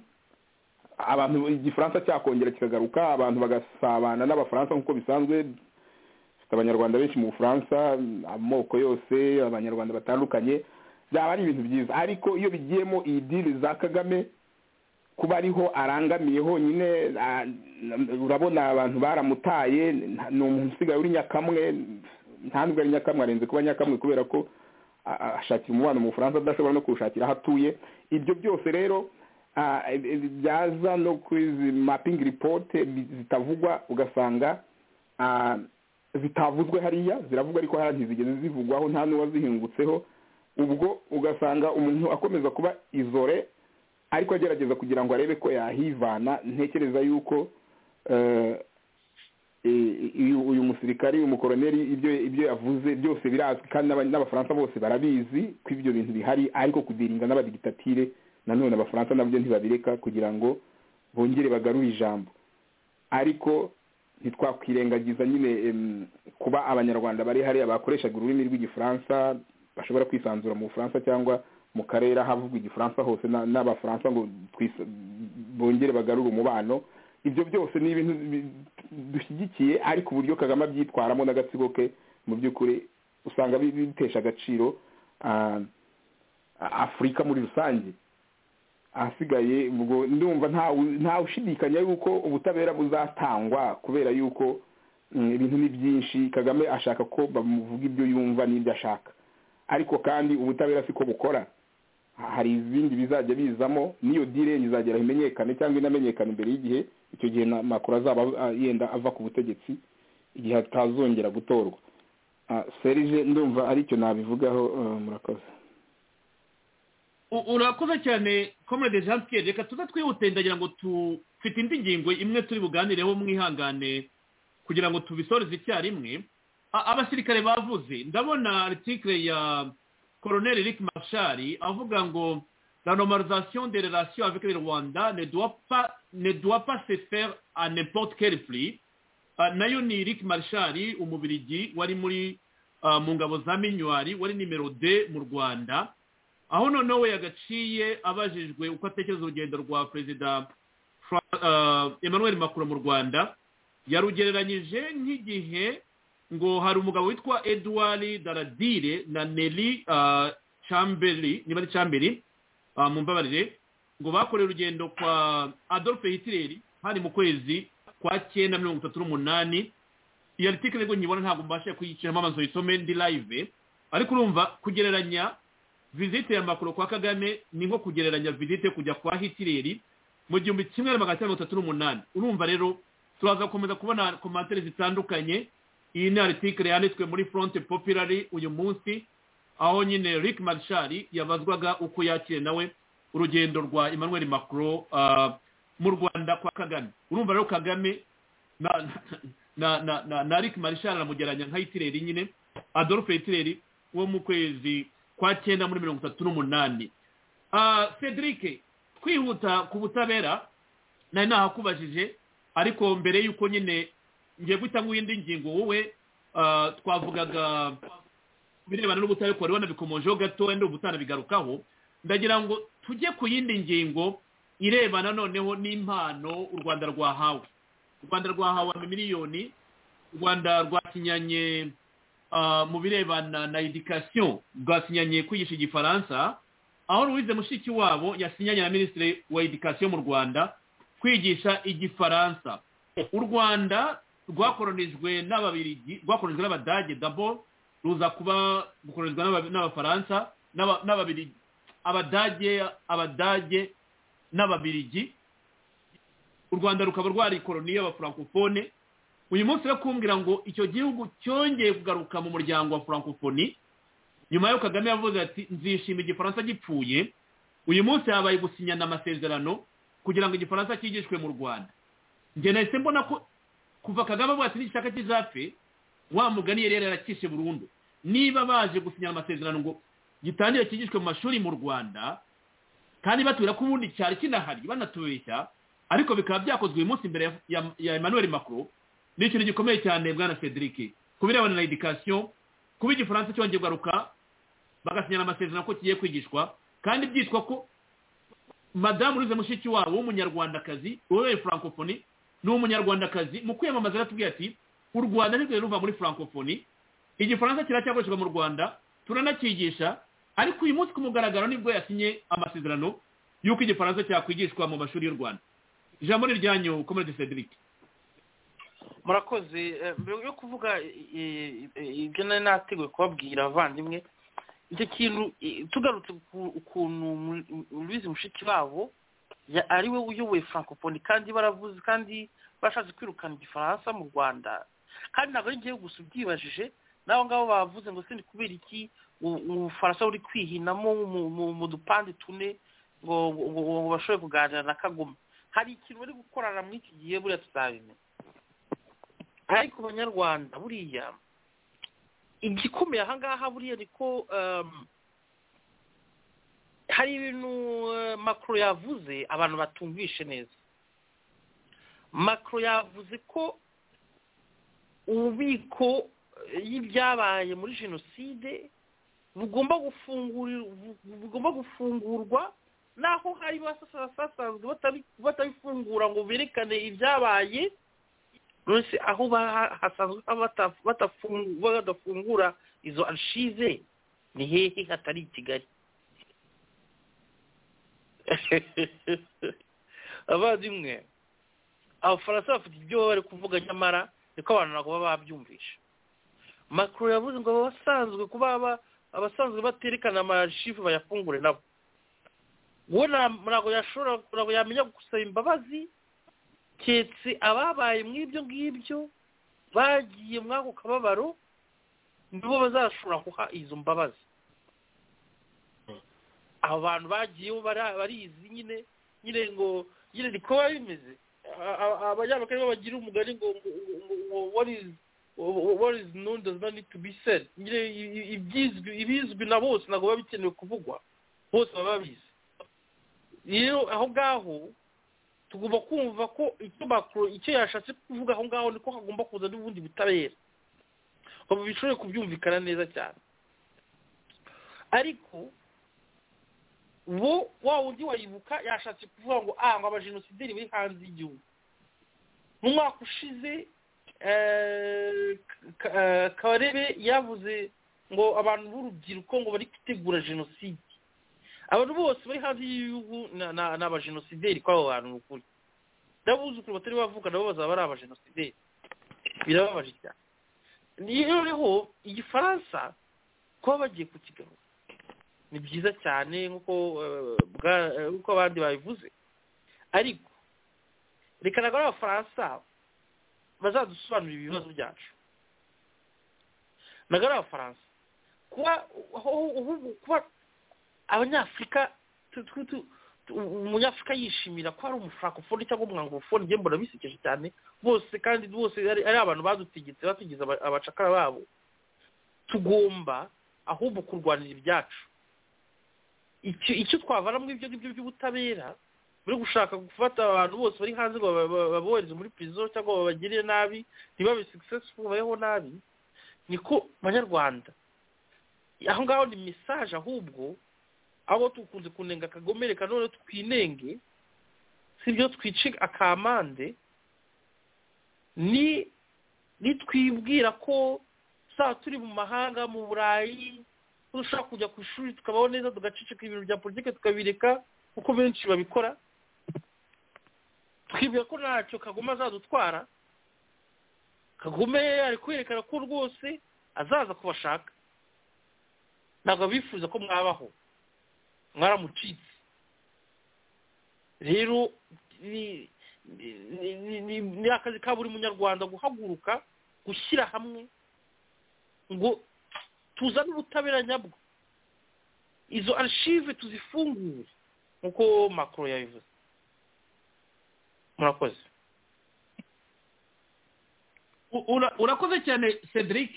abantu igifaransa cyakongera kikagaruka abantu bagasabana n'abafaransa nk'uko bisanzwe dufite abanyarwanda benshi mu bufaransa amoko yose abanyarwanda batandukanye byaba ari ibintu byiza ariko iyo bigiyemo iyi diri za kagame kuba ariho arangamiye honyine urabona abantu baramutaye ni umuntu usigaye uri nyakamwe nta nubwo ari nyakamwe arenze kuba nyakamwe kubera ko ashakira umubano mu bufaransa adashobora no kuwushakira aho atuye ibyo byose rero byaza no kuri izi mapingi ripote zitavugwa ugasanga zitavuzwe hariya ziravugwa ariko hariya ntizigeze zivugwaho nta n'uwazihingutseho ubwo ugasanga umuntu akomeza kuba izore ariko agerageza kugira ngo arebe ko yahivana ntekereza yuko uyu musirikari umukoroneri ibyo ibyo yavuze byose birazwi kandi n'abafaransa bose barabizi ko ibyo bintu bihari ariko kudirinda n'abadigitatire nanone abafaransa nabyo ntibabireka kugira ngo bongere bagarure ijambo ariko ntitwakwirengagiza nyine kuba abanyarwanda bari hariya bakoreshaga ururimi rw'igifaransa bashobora kwisanzura mu bufaransa cyangwa mu karere ahavugwa igifaransa hose n'abafaransa ngo bongere bagarure umubano ibyo byose ni ibintu dushyigikiye ariko uburyo kagame abyitwaramo n'agatsiko ke mu by'ukuri usanga bitesha agaciro afurika muri rusange ahasigaye ubwo ndumva ushidikanya yuko ubutabera buzatangwa kubera yuko ibintu ni byinshi kagame ashaka ko bamuvuga ibyo yumva n'ibyo ashaka ariko kandi ubutabera siko bukora hari ibindi bizajya bizamo n'iyo dire izagera imenyekane cyangwa inamenyekane imbere y'igihe icyo gihe makuru azaba yenda ava ku butegetsi igihe atazongera gutorwa serije ndumva aricyo nabivugaho murakoze urakoze cyane comrade jean pierre reka tuze twihute ndagira ngo tufite indi ngingo imwe turi buganireho mwihangane kugira ngo tubisoreze icyarimwe abasirikare bavuze ndabona article ya colonel eric machari avuga ngo la normalisation des relations avec le rwanda ne doit pas ne doit pas se faire à n'importe quel prix nayo ni eric marshari umubirigi wari muri mu ngabo za minywari wari nimero de mu rwanda aho noneho we yagaciye abajijwe uko atekereza urugendo rwa perezida emmanuel macron mu rwanda yarugereranyije nk'igihe ngo hari umugabo witwa edouard daradire na neri camberi niba ari camberi mu mbabarire ngo bakoreye urugendo kwa adolphe hitireri hari mu kwezi kwa cyenda mirongo itatu n'umunani iyo artikire ngo nyibona ntabwo mbashe kuyiciramo amazu yisome ndi live ariko urumva kugereranya visite ya makuru kwa kagame ni nko kugereranya visite kujya kwa hitireri mu gihumbi kimwe na magana cyenda mirongo itatu n'umunani urumva rero turaza gukomeza kubona komantere zitandukanye iyi ni artikire yanditswe muri fronte popirari uyu munsi aho nyine rick marshall yabazwaga uko yakiriye nawe urugendo rwa emmanuel macron mu rwanda kwa kagame urumva rero kagame na rick marshall aramugeranya nka hitireri nyine adolphe hitireri wo mu kwezi kwa cyenda muri mirongo itatu n'umunani cedric kwihuta ku butabera nari nahakubajije ariko mbere y'uko nyine ngiye guhita indi ngingo wowe twavugaga birebana n'ubutabera ukaba wanabikomojeho gato wenda ubutanabigarukaho ndagira ngo tujye ku yindi ngingo irebana noneho n'impano u rwanda rwahawe u rwanda rwahawe miliyoni u rwanda rwasinyanye mu birebana na edikasiyo rwasinyanye kwigisha igifaransa aho ruwize mushiki wabo yasinyanye na minisitiri wa edikasiyo mu rwanda kwigisha igifaransa u rwanda rwakoronijwe n'ababirigi rwakoronijwe n'abadage dabo ruza kuba gukorerwa n'abafaransa n'ababirigi abadage abadage n'ababirigi u rwanda rukaba rwarikoroniye abafurankofone uyu munsi kumbwira ngo icyo gihugu cyongeye kugaruka mu muryango wa furankofoni nyuma yo kagame yavuze ati nzishima igifaransa gipfuye uyu munsi habaye gusinyana amasezerano kugira ngo igifaransa cyigishwe mu rwanda njye nahise mbona ko kuva kagame avuga ati n'igishaka kizapfe wa mugani rero yarakishe burundu niba baje gusinya amasezerano ngo gitangire kigishwe mu mashuri mu rwanda kandi batubwira ko ubundi cyari kinahari banatubeshya ariko bikaba byakozwe uyu munsi imbere ya emmanuel macron ni ikintu gikomeye cyane bwana cedric ku birebana na edikasiyo kuba igifaransa cyongeye kugaruka bagasinyana amasezerano ko kigiye kwigishwa kandi byitwa ko madamu ruze mushiki wabo w'umunyarwandakazi ubereye francophonie ni umunyarwandakazi mu kwiyamamaza aratubwira ati u rwanda ntirwe ruva muri furankofoni igifaransa kiracyakoreshwa mu rwanda turanakigisha ariko uyu munsi ku mugaragaro nibwo yasinye amasezerano y'uko igifaransa cyakwigishwa mu mashuri y'u rwanda ijambo ni ryanyu komerede cedric murakoze mbere yo kuvuga ibyo nari nateguye kubabwira abavandimwe icyo kintu tugarutse ukuntu rubizi mushiki wabo ari we uyoboye furankofoni kandi baravuze kandi bashatse kwirukana igifaransa mu rwanda kandi ntabwo ari ngewe gusa ubyibajije n'abo ngabo bavuze ngo se ni kubera iki ubufaransa buri kwihinamo mu dupande tune ngo ngo bashobore kuganira na kagoma hari ikintu bari gukorana muri iki gihe buriya tuzabimenya ariko abanyarwanda buriya igikomeye aha ngaha buriya ni ko hari ibintu makuru yavuze abantu batumvishe neza makuru yavuze ko ububiko y'ibyabaye muri jenoside bugomba gufungurwa naho hari basanzwe batabifungura ngo berekane ibyabaye rwose aho hasanzwe badafungura izo arshize ni hehe hatari i kigali abavandimwe abafaransa bafite ibyo baba bari kuvuga nyamara niko abantu ntabwo baba babyumvisha makuru yavuze ngo abasanzwe kuba abasanzwe baterekana amashifu bayafungure nabo we ntabwo yashobora ntabwo yamenya gusaba imbabazi keretse ababaye mu ibyo ngibyo bagiye muri ako kababaro nibo bazashobora guha izo mbabazi abo bantu bagiyeho barizi nyine nyine ngo nyine ni ko biba bimeze abanyamakuru nibo bagira umugani ngo what is known does not need to be said nyine ibizwi na bose ntabwo biba bikenewe kuvugwa bose baba babizi rero aho ngaho tugomba kumva ko icyo makuru icyo yashatse kuvuga aho ngaho niko hagomba kuza n'ubundi butabera ubu bishobore kubyumvikana neza cyane ariko wo wa wundi wayibuka yashatse kuvuga ngo ah ngo abajenosideri bari hanze y'igihugu mu mwaka ushize kabarebe yavuze ngo abantu b'urubyiruko ngo bari gutegura jenoside abantu bose bari hanze y'igihugu ni abajenosideri kuri abo bantu ni ukuri n'abuzukuru batari bavuga nabo bazaba ari abajenosideri birababaje cyane noneho igifaransa kuba bagiye kukigarura ni byiza cyane nk'uko abandi babivuze ariko reka ntabwo ari abafaransa bazadusobanurira ibibazo byacu ntabwo ari abafaransa kuba abanyafurika umunyafurika yishimira ko hari umufarakofoni cyangwa umwangofoni njye mbona bisekeje cyane bose kandi bose ari abantu badutegetse batugize abacakara babo tugomba ahubwo kurwanira ibyacu icyo twavana muri ibyo ngibyo by'ubutabera buri gushaka gufata abantu bose bari hanze ngo babohereze muri pirizo cyangwa babagirire nabi ntibabe successful babeho nabi niko banyarwanda aho ngaho ni mesaje ahubwo aho tukunze kunenga kagomere kanone twinenge sibyo twice akamande ni nitwibwira ko saa turi mu mahanga mu burayi dushaka kujya ku ishuri tukabaho neza tugaceceka ibintu bya politiki tukabireka kuko benshi babikora twibwira ko ntacyo kagoma azadutwara kagome ari kwerekana ko rwose azaza kubashaka ntabwo bifuza ko mwabaho mwaramucitse rero ni akazi ka buri munyarwanda guhaguruka gushyira hamwe ngo tuzane ubutabera nyabwo izo arshive tuzifungure nk'uko makoro yabivuze murakoze urakoze cyane cedric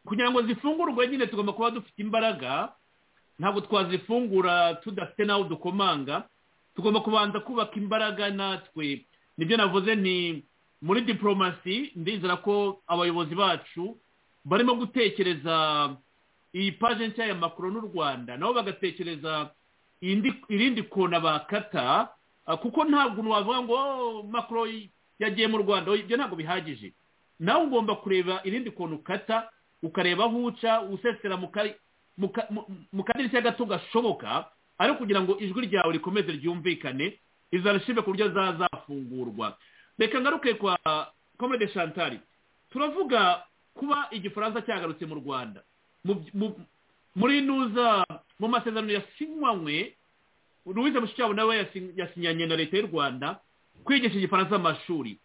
kugira ngo zifungurwe nyine tugomba kuba dufite imbaraga ntabwo twazifungura tudafite n'aho dukomanga tugomba kubanza kubaka imbaraga natwe nibyo navuze ni muri diporomasi ndizera ko abayobozi bacu barimo gutekereza iyi paje nshya ya makuru n'u rwanda nabo bagatekereza irindi kona bakata kuko ntabwo wavuga ngo makuru yagiye mu rwanda ibyo ntabwo bihagije nawe ugomba kureba irindi kona ukata ukareba aho uca usesera mu kari mu kadirishya gato gashoboka ari kugira ngo ijwi ryawe rikomeze ryumvikane izarashime ku buryo zazafungurwa reka ngaruke kwa komede shantari turavuga kuba igifaransa cyagarutse mu rwanda muri nuza mu masezerano yasinywe louise mushikiwabo nawe yasinyanye na leta y'u rwanda kwigisha igifaransa amashuri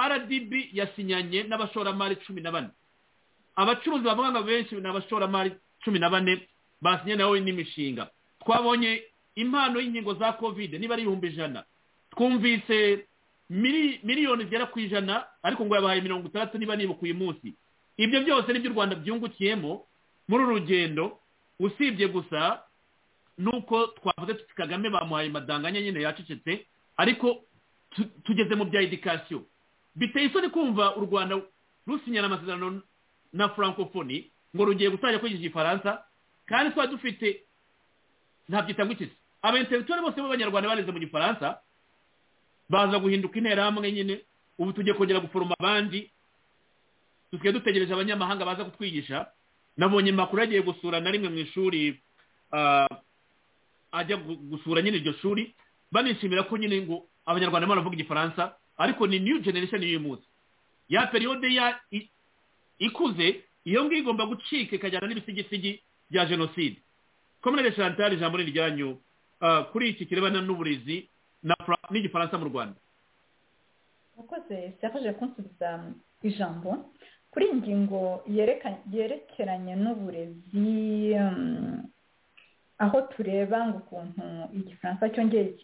rdb yasinyanye n'abashoramari cumi na bane abacuruzi bavuga ngo benshi ni abashoramari cumi na bane basinye nawe n'imishinga twabonye impano y'inkingo za kovide niba ari ibihumbi ijana twumvise mili- miliyoni zigera ku ijana ariko ngo yabahaye mirongo itandatu niba nibuka uyu munsi ibyo byose nibyo u rwanda byungukiyemo muri uru rugendo usibye gusa nuko twavuze tuti kagame bamuhaye madanganya nyine yacecetse ariko tu- tugeze mu bya edikasiyo biteye isoni kumva u rwanda rusinyana amasezerano na francophonie ngo rugiye gutangira kwigisha igifaransa kandi twari dufite ntabyita ngo iki abenteritwari bose b'abanyarwanda bareze mu gifaransa baza guhinduka interahamwe nyine ubu tugiye kongera guforoma abandi dusigaye dutegereje abanyamahanga baza kutwigisha nabonye makuru yagiye gusura na rimwe mu ishuri ah, ajya gu- gusura nyine iryo shuri banishimira ko nyine ngo abanyarwanda barimo baravuga igifaransa ariko ni new generation y'uyu munsi ya periyode ya i- ikuze iyo ngiyo igomba gucika ikajyana n'ibisigisigi bya jenoside kominere chantal ijambo ni iryanyu Ah, kuri iki kirebana n'uburezi na Fra- n'igifaransa mu rwanda murakoze serge kunsubiza ijambo kuri iyi ngingo yereka- yerekeranye n'uburezi um, aho tureba ngo ukuntu igifaransa cyongeye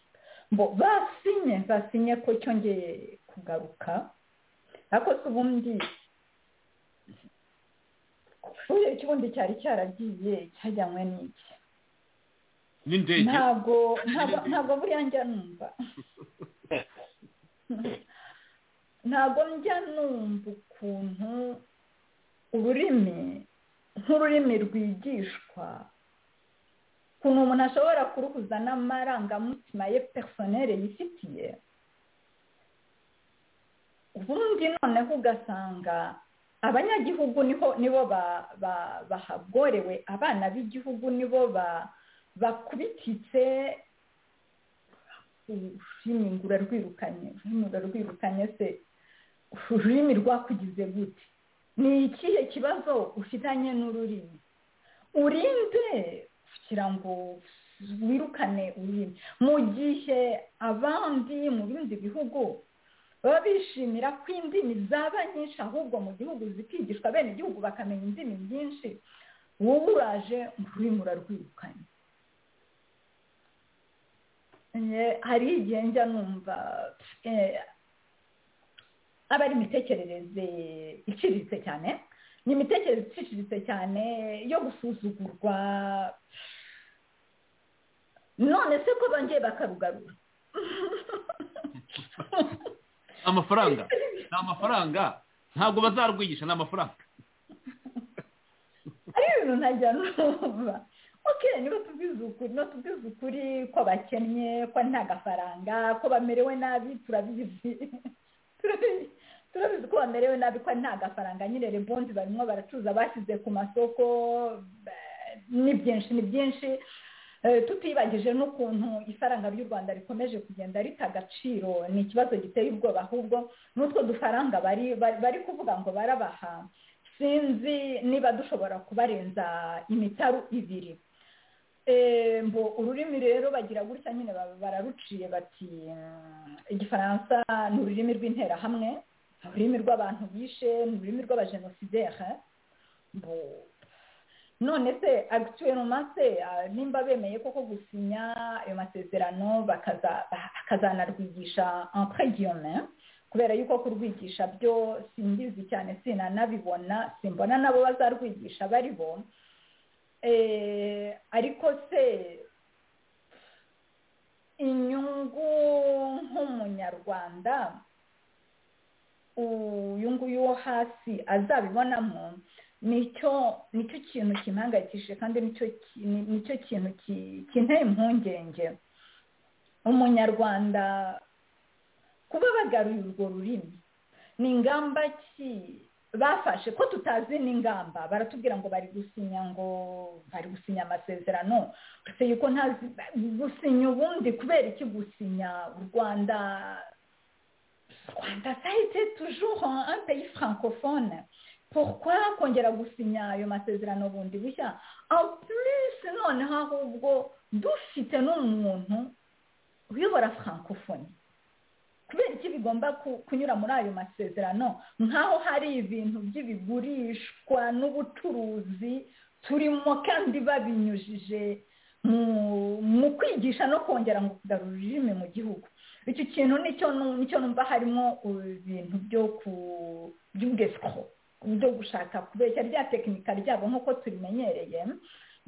ngo basinye basinye ko cyongeye kugaruka ariko se ubundi kubera ko ubundi cyari cyaragiye cyajyanywe n'iki n'indege ntabwo ntabwo ntabwo buriya njya numva ntabwo njya numva ukuntu ururimi nk'ururimi rwigishwa ukuntu umuntu ashobora kuruhuza n'amarangamutima ye personere yifitiye ubundi noneho ugasanga abanyagihugu niho nibo ba- ba- bahagorewe abana b'igihugu nibo ba- bakubititse ururimi ngo urarwirukanye ururimi urarwirukanye se ururimi rwakugize gute ni ikihe kibazo ufitanye n'ururimi urinde kugira ngo wirukane ururimi mu gihe abandi mu bindi bihugu baba bishimira ko indimi zaba nyinshi ahubwo mu gihugu zikigishwa bene igihugu bakamenya indimi nyinshi wowe uraje ngo ururimi urarwirukanye Eh, hari igihe njya numva eh, aba ari imitekerereze iciriritse cyane ni imitekerereze iciriritse cyane yo gusuzugurwa none se ko bongeye bakarugarura amafaranga ni amafaranga ntabwo bazarwigisha ni amafaranga ari ibintu ntajya numva oke niba tubizi ukuri no tubizi ukuri ko bakennye ko nta gafaranga ko bamerewe nabi turabizi Turabizi- turabizi ko bamerewe nabi ko nta gafaranga nyine rebondi barimo baracuruza bashyize ku masoko ba- ni byinshi ni byinshi Eh, tutibagije n'ukuntu ifaranga ry'u rwanda rikomeje kugenda rita agaciro ni ikibazo giteye ubwoba ahubwo n'utwo dufaranga bari bari- bari kuvuga ngo barabaha sinzi niba dushobora kubarenza imitaru ibiri Eh, mbo ururimi rero bagira gutya nyine ba- bararuciye bati mm, igifaransa ni ururimi rw'interahamwe ni ururimi rw'abantu bishe ni ururimi rw'abajenosidere mbo none se agituweloma se ah, nimba bemeye koko gusinya ayo masezerano bakaza- bakazanarwigisha entre guillaume kubera yuko kurwigisha byo simbizi cyane sinanabibona simbona nabo bazarwigisha bari bo Eh, ariko se inyungu nk'umunyarwanda uyu nguyu wo hasi azabibonamo nicyo nicyo kintu kimpangayikishije kandi nicyo ki- ni- nicyo kintu ki- kinteye impungenge umunyarwanda kuba bagaruye urwo rurimi ni ingamba ki bafashe ko tutazi n'ingamba baratubwira ngo bari gusinya ngo bari gusinya amasezerano uretse yuko ntazi gusinya ubundi kubera iki gusinya u rwanda rwanda ça a été toujours un un pays francophone pourquoi kongera gusinya ayo masezerano bundi bushya en plus noneho ahubwo dufite n'umuntu uyobora francophonie kubera iki bigomba ku- kunyura muri ayo masezerano nk'aho hari ibintu by'ibigurishwa n'ubucuruzi turimo kandi babinyujije mu mu kwigisha no kongera ngo kugarura ururimi mu gihugu icyo kintu nicyo nu- nicyo numva harimo ibintu byo ku- by'ubwesiko byo gushaka kubeshya rya tekinika ryabo nk'uko tubimenyereye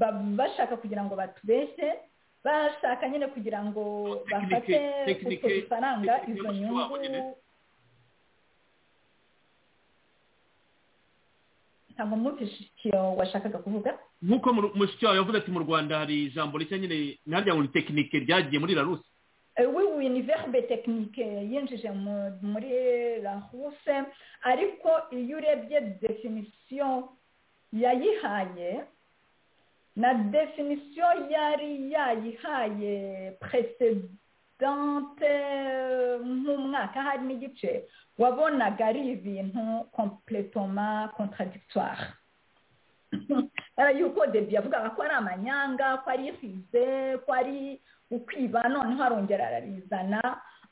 ba- bashaka kugira ngo batubeshye bashaka nyine kugira ngo bafate utwo tekinike- dufaranga tekinike izo y'umuco wabo nyine. nyungu ntabwo mutishikiro washakaga kuvuga nk'uko mu- mushiki wawe yavuze ati mu rwanda hari ijambo rishya nyine narya ngo ni tekinike ryagiye muri rarusi Eh, oui oui ni verbe technique yinjije mu- muri la huse ariko iyo urebye definition yayihaye na definition yari yayihaye precedente eh, nk'umwaka hari n'igice wabonaga ari ibintu complètement contradictoire Eh, yuko debi yavugaga ko ari amanyanga ko ari ifize ko ari ukwiba noneho arongera ararizana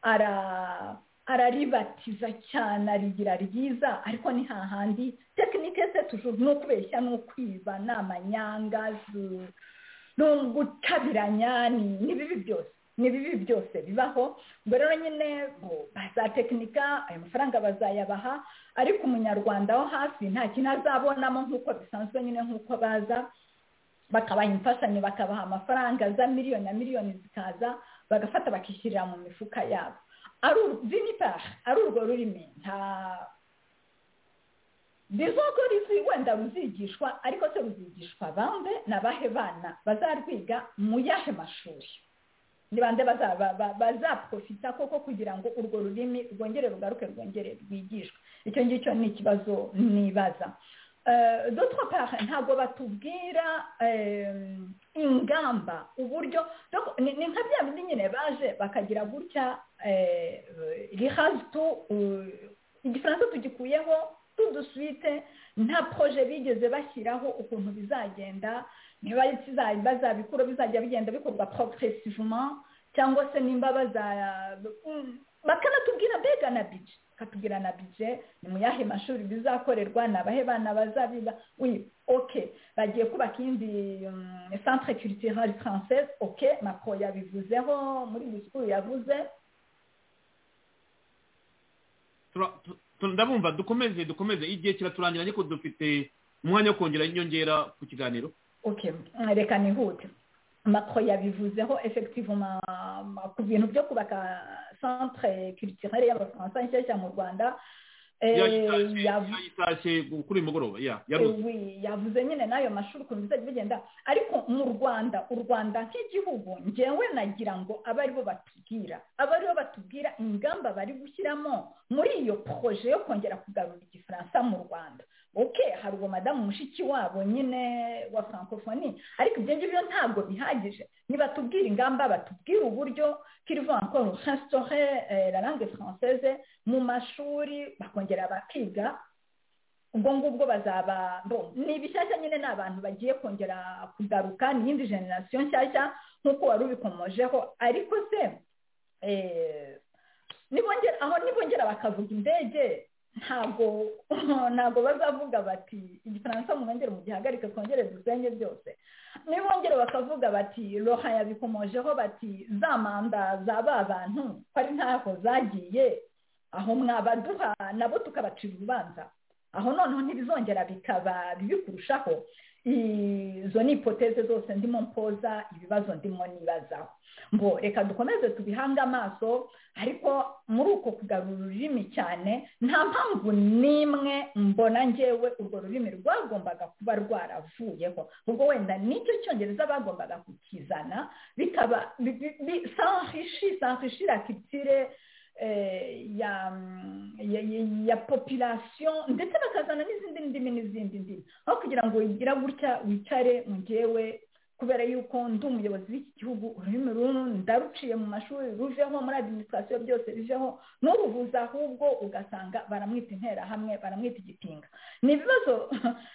ara- araribatiza cyane arigira ryiza ariko ni hahandi tekinike se tujuru ni ukubeshya ni ukwiba ni amanyanga zu- ni ugutabiranya ni- ni bibi byose ni bibi byose bibaho ubwo rero nyine bo bazatekinika ayo mafaranga bazayabaha ariko umunyarwanda wo hafi nta kintu azabonamo nk'uko bisanzwe nyine nk'uko baza bakabaha imfashanyo bakabaha amafaranga za miliyoni na miliyoni zikaza bagafata bakishyirira mu mifuka yabo ari vinipar ari urwo rurimi nta bizoko rizi wenda ruzigishwa ariko se ruzigishwa bande ni abahe bana bazarwiga mu yahe mashuri ni bande baza- ba- ba- bazaprofita koko kugira ngo urwo rurimi rwongere rugaruke rwongere rwigishwe icyo ngicyo ni ikibazo nibaza Eh, d'autre part ntabwo batubwira eh, ingamba uburyo donc ni ni nka bya bindi nyine baje bakagira gutya rihazitu igifaransa tugikuyeho tuduswite nta proje bigeze bashyiraho ukuntu bizagenda niba biza- bazabikura bizajya bigenda bikorwa progressivement cyangwa se nimba baza mm, bakanatubwira mbega na bije bakatubwira na bije ni mu yahe mashuri bizakorerwa ni abahe bana bazabiba oui ok bagiye kubaka iyindi mm, centre culturale française ok macro yabivuzeho muri discours yavuze Tura- tu- tu- ndabumva dukomeze dukomeze igihe kiraturangira ariko dufite umwanya wo kongera inyongera ku kiganiro ok reka nihute macro yabivuzeho effectivement ma- ku bintu byo kubaka centre culturelle y'abafaransa nshyashya mu rwanda Eh, yavu- yayitashye kuri uyu mugoroba ya Eh, yarusi oui, yavuze nyine n'ayo mashuri ukuntu bizajya bigenda ariko mu rwanda u rwanda nk'igihugu ngewe nagira ngo abe aribo batubwira abe aribo batubwira ingamba bari gushyiramo muri iyo proje yo kongera kugarura igifaransa mu rwanda ok hari uwo madamu mushiki wabo nyine wa francophonie ariko ibyo ngibyo ntabwo bihagije nibatubwira ingamba batubwire uburyo kirivuga ngo restaure eh, la langue française mu mashuri bakongera bakiga ubwo ngubwo bazaba bo ni ibishyashya nyine ni abantu bagiye kongera kugaruka ni iyindi generasiyo nshyashya nk'uko wari ubikomojeho ariko se eh, nibongera aho nibongera bakavuga indege ntabwo ntabwo bazavuga bati igifaransa mwongere mugihagarike twongere dusenye byose nibongera bakavuga bati roha yabikomojeho bati za manda za ba bantu ko ari ntaho zagiye aho mwabaduha nabo tukabacira urubanza aho noneho ntibizongera bikaba bibi kurushaho izo ni ipoteze zose ndimo mpoza ibibazo ndimo nibazaho ngo reka dukomeze tubihange amaso ariko muri uko kugarura ururimi cyane nta mpamvu n'imwe mbona ngewe urwo rurimi rwagombaga kuba rwaravuyeho ubwo wenda nicyo cyongereza bagombaga kukizana bikaba sanrishi sanrishi la culture eh, ya, mm, ya, ya, ya population ndetse bakazana n'izindi ndimi n'izindi ndimi aho kugira ngo wigira gutya wicare mu ngewe kubera yuko ndi umuyobozi w'iki gihugu ururimi ruru ndaruciye mu mashuri ruveho muri administration byose biveho n'uruvuza ahubwo ugasanga baramwita interahamwe baramwita igipinga ni ibibazo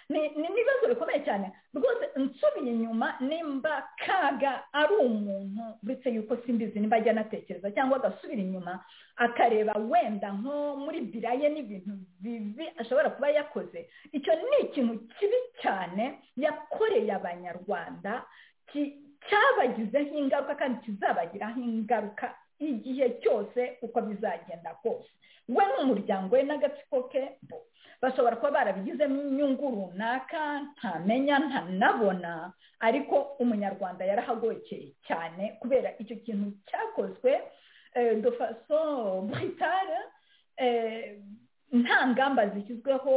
ni- ni ibibazo bikomeye cyane rwose nsubiye inyuma nimba kaga ari umuntu uretse yuko simbizi nimba ajya anatekereza cyangwa agasubira inyuma akareba wenda nko muri biraye n'ibintu bibi ashobora kuba yakoze icyo ni ikintu kibi cyane yakoreye abanyarwanda ki- cyabagizeho ingaruka kandi kizabagiraho ingaruka igihe cyose uko bizagenda kose we n'umuryango we n'agatsiko ke bashobora kuba barabigizemo inyungu runaka ntamenya ntanabona ariko umunyarwanda yarahagokeye cyane kubera icyo kintu cyakozwe de faso brutale nta ngamba zishyizweho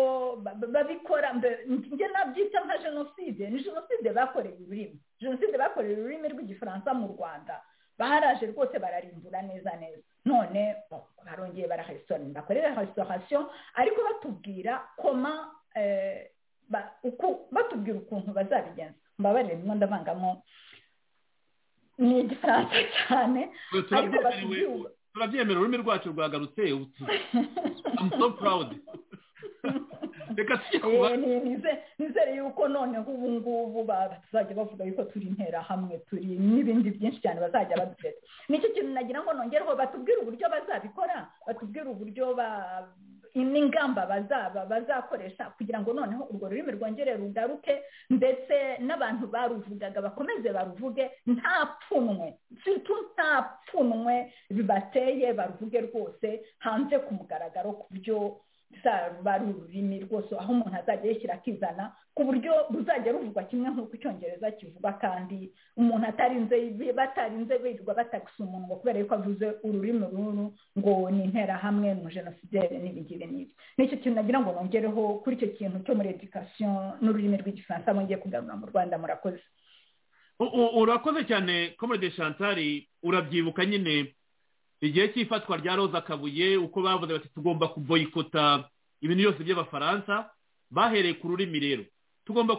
babikora njye nabyita nka jenoside ni jenoside bakoreye ururimi jenoside bakoreye ururimi rw'igifaransa mu rwanda baraje rwose bararimbura neza neza none barongeye barahesitora bakorera resitorasiyo ariko batubwira koma batubwira ukuntu bazabigenza mbabarire ndimo ndavangamo ni igifaransa cyane ariko batubwira turabyemera ururimi rwacu rwagarutse so proud reka nizere yuko noneho ubu ngubu bazajya bavuga yuko turi interahamwe turi n'ibindi byinshi cyane bazajya badufata nicyo kintu nagira ngo nongereho batubwire uburyo bazabikora batubwire uburyo n'ingamba bazakoresha kugira ngo noneho urwo rurimi rwongere rugaruke ndetse n'abantu baruvugaga bakomeze baruvuge nta pfunwe nta pfunwe bibateye baruvuge rwose hanze ku mugaragaro ku buryo ari ururimi rwose aho umuntu azajya yishyira akizana ku buryo ruzajya ruvugwa kimwe nk'uko icyongereza kivugwa kandi umuntu atarinze batarinze birirwa batagisa umuntu ngo kubera yuko avuze ururimi ruru ngo ni interahamwe mu jenoside n'ibigire n'ibi n'icyo kintu nagira ngo nongereho kuri icyo kintu cyo muri edikasiyo n'ururimi rw'igifaransa mwongeye kugarura mu rwanda murakoze urakoze cyane komode shantari urabyibuka nyine igihe cy'ifatwa rya roza kabuye uko bavuze bati tugomba kuboyikota ibintu byose by'abafaransa bahereye ku rurimi rero tugomba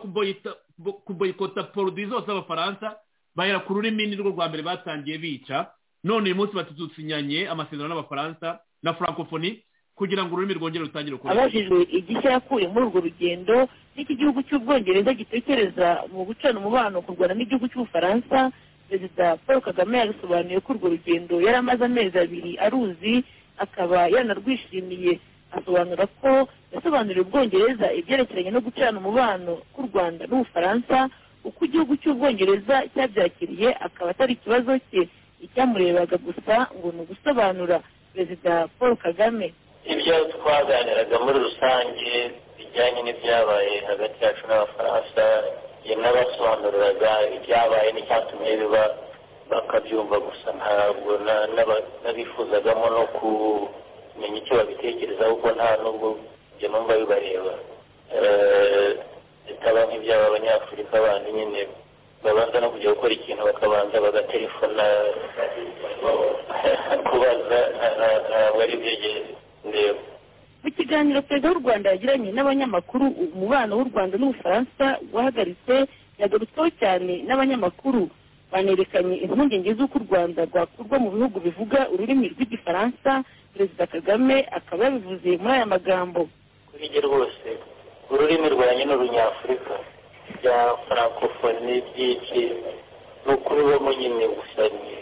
kuboyikota poroduwi zose z'abafaransa bahera ku rurimi ni rwo rwa mbere batangiye bica none uyu munsi batudusinyanye amasezerano n'abafaransa na francophonie kugira ngo ururimi rwongere rutangire gukoreshwa abajijwe igishya yakuye muri urwo rugendo n'iki gihugu cy'ubwongereza gitekereza mu gucana umubano ku rwanda n'igihugu cy'ubufaransa perezida paul kagame yabisobanuye ko urwo rugendo yari amaze amezi abiri aruzi akaba yanarwishimiye asobanura ko yasobanuriye ubwongereza ibyerekeranye no gucana umubano k'u rwanda n'ubufaransa uko igihugu cy'ubwongereza cyabyakiriye akaba atari ikibazo cye icyamurebaga gusa ngo ni ugusobanura perezida paul kagame ibyo twaganiraga muri rusange bijyanye n'ibyabaye hagati yacu n'abafaransa n'abasobanuriraga ibyabaye n'icyatumye biba bakabyumva gusa ntabwo n'abifuzagamo no kumenya icyo babitekerezaho kuko nta n'ubwo ibyo numva bibareba bitaba nk'ibyaba abanyafurika bandi nyine babanza no kujya gukora ikintu bakabanza bagatelefona kubaza ntabwo ari byo ndeba mu kiganiro perezida w'u rwanda yagiranye n'abanyamakuru umubano w'u rwanda n'ubufaransa wahagaritse yagarutsweho cyane n'abanyamakuru banerekanye impungenge z'uko u rwanda rwakurwa mu bihugu bivuga ururimi rw'igifaransa perezida kagame akaba yabivuze muri aya magambo kuri ibyo rwose ururimi rwanjye ni urunyafurika bya francophonie byinshi ni ukubibamo nyine gusa ni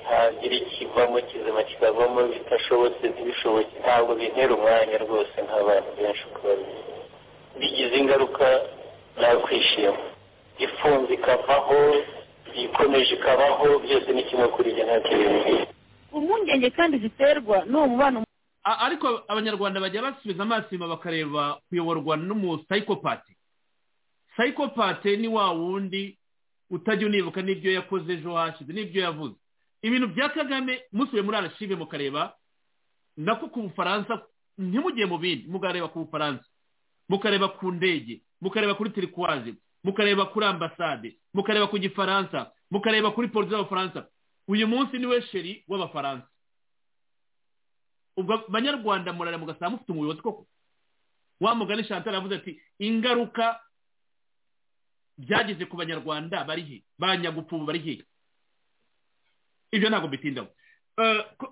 ntagira ikivamo kizima kikavamo bitashobotse ntibishobotse ntabwo bintera umwanya rwose nk'abantu benshi uko babizi bigize ingaruka nakwishima ifunze ikavaho ikomeje ikabaho byose ni kimwe kuri ibyo nta televiziyo impungenge kandi ziterwa n'uwo mubano ariko abanyarwanda bajya basubiza amaso inyuma bakareba kuyoborwa n'umusayikopati sayikopati ni wa wundi utajya unibuka n'ibyo yakoze ejo hashize n'ibyo yavuze ibintu bya kagame musubiye muri arashive mukareba nako ku bufaransa ntimugiye mu bindi mukareba ku bufaransa mukareba ku ndege mukareba kuri tirikwaje mukareba kuri ambasade mukareba ku gifaransa mukareba kuri polisi y'abafaransa uyu munsi niwe sheri w'abafaransa ubwo banyarwanda murareba mugasanga mufite umuyobozi koko wa mugani chantal avuze ati ingaruka byageze ku banyarwanda bari he ba nyagupfubu bari he ibyo ntabwo bitindaho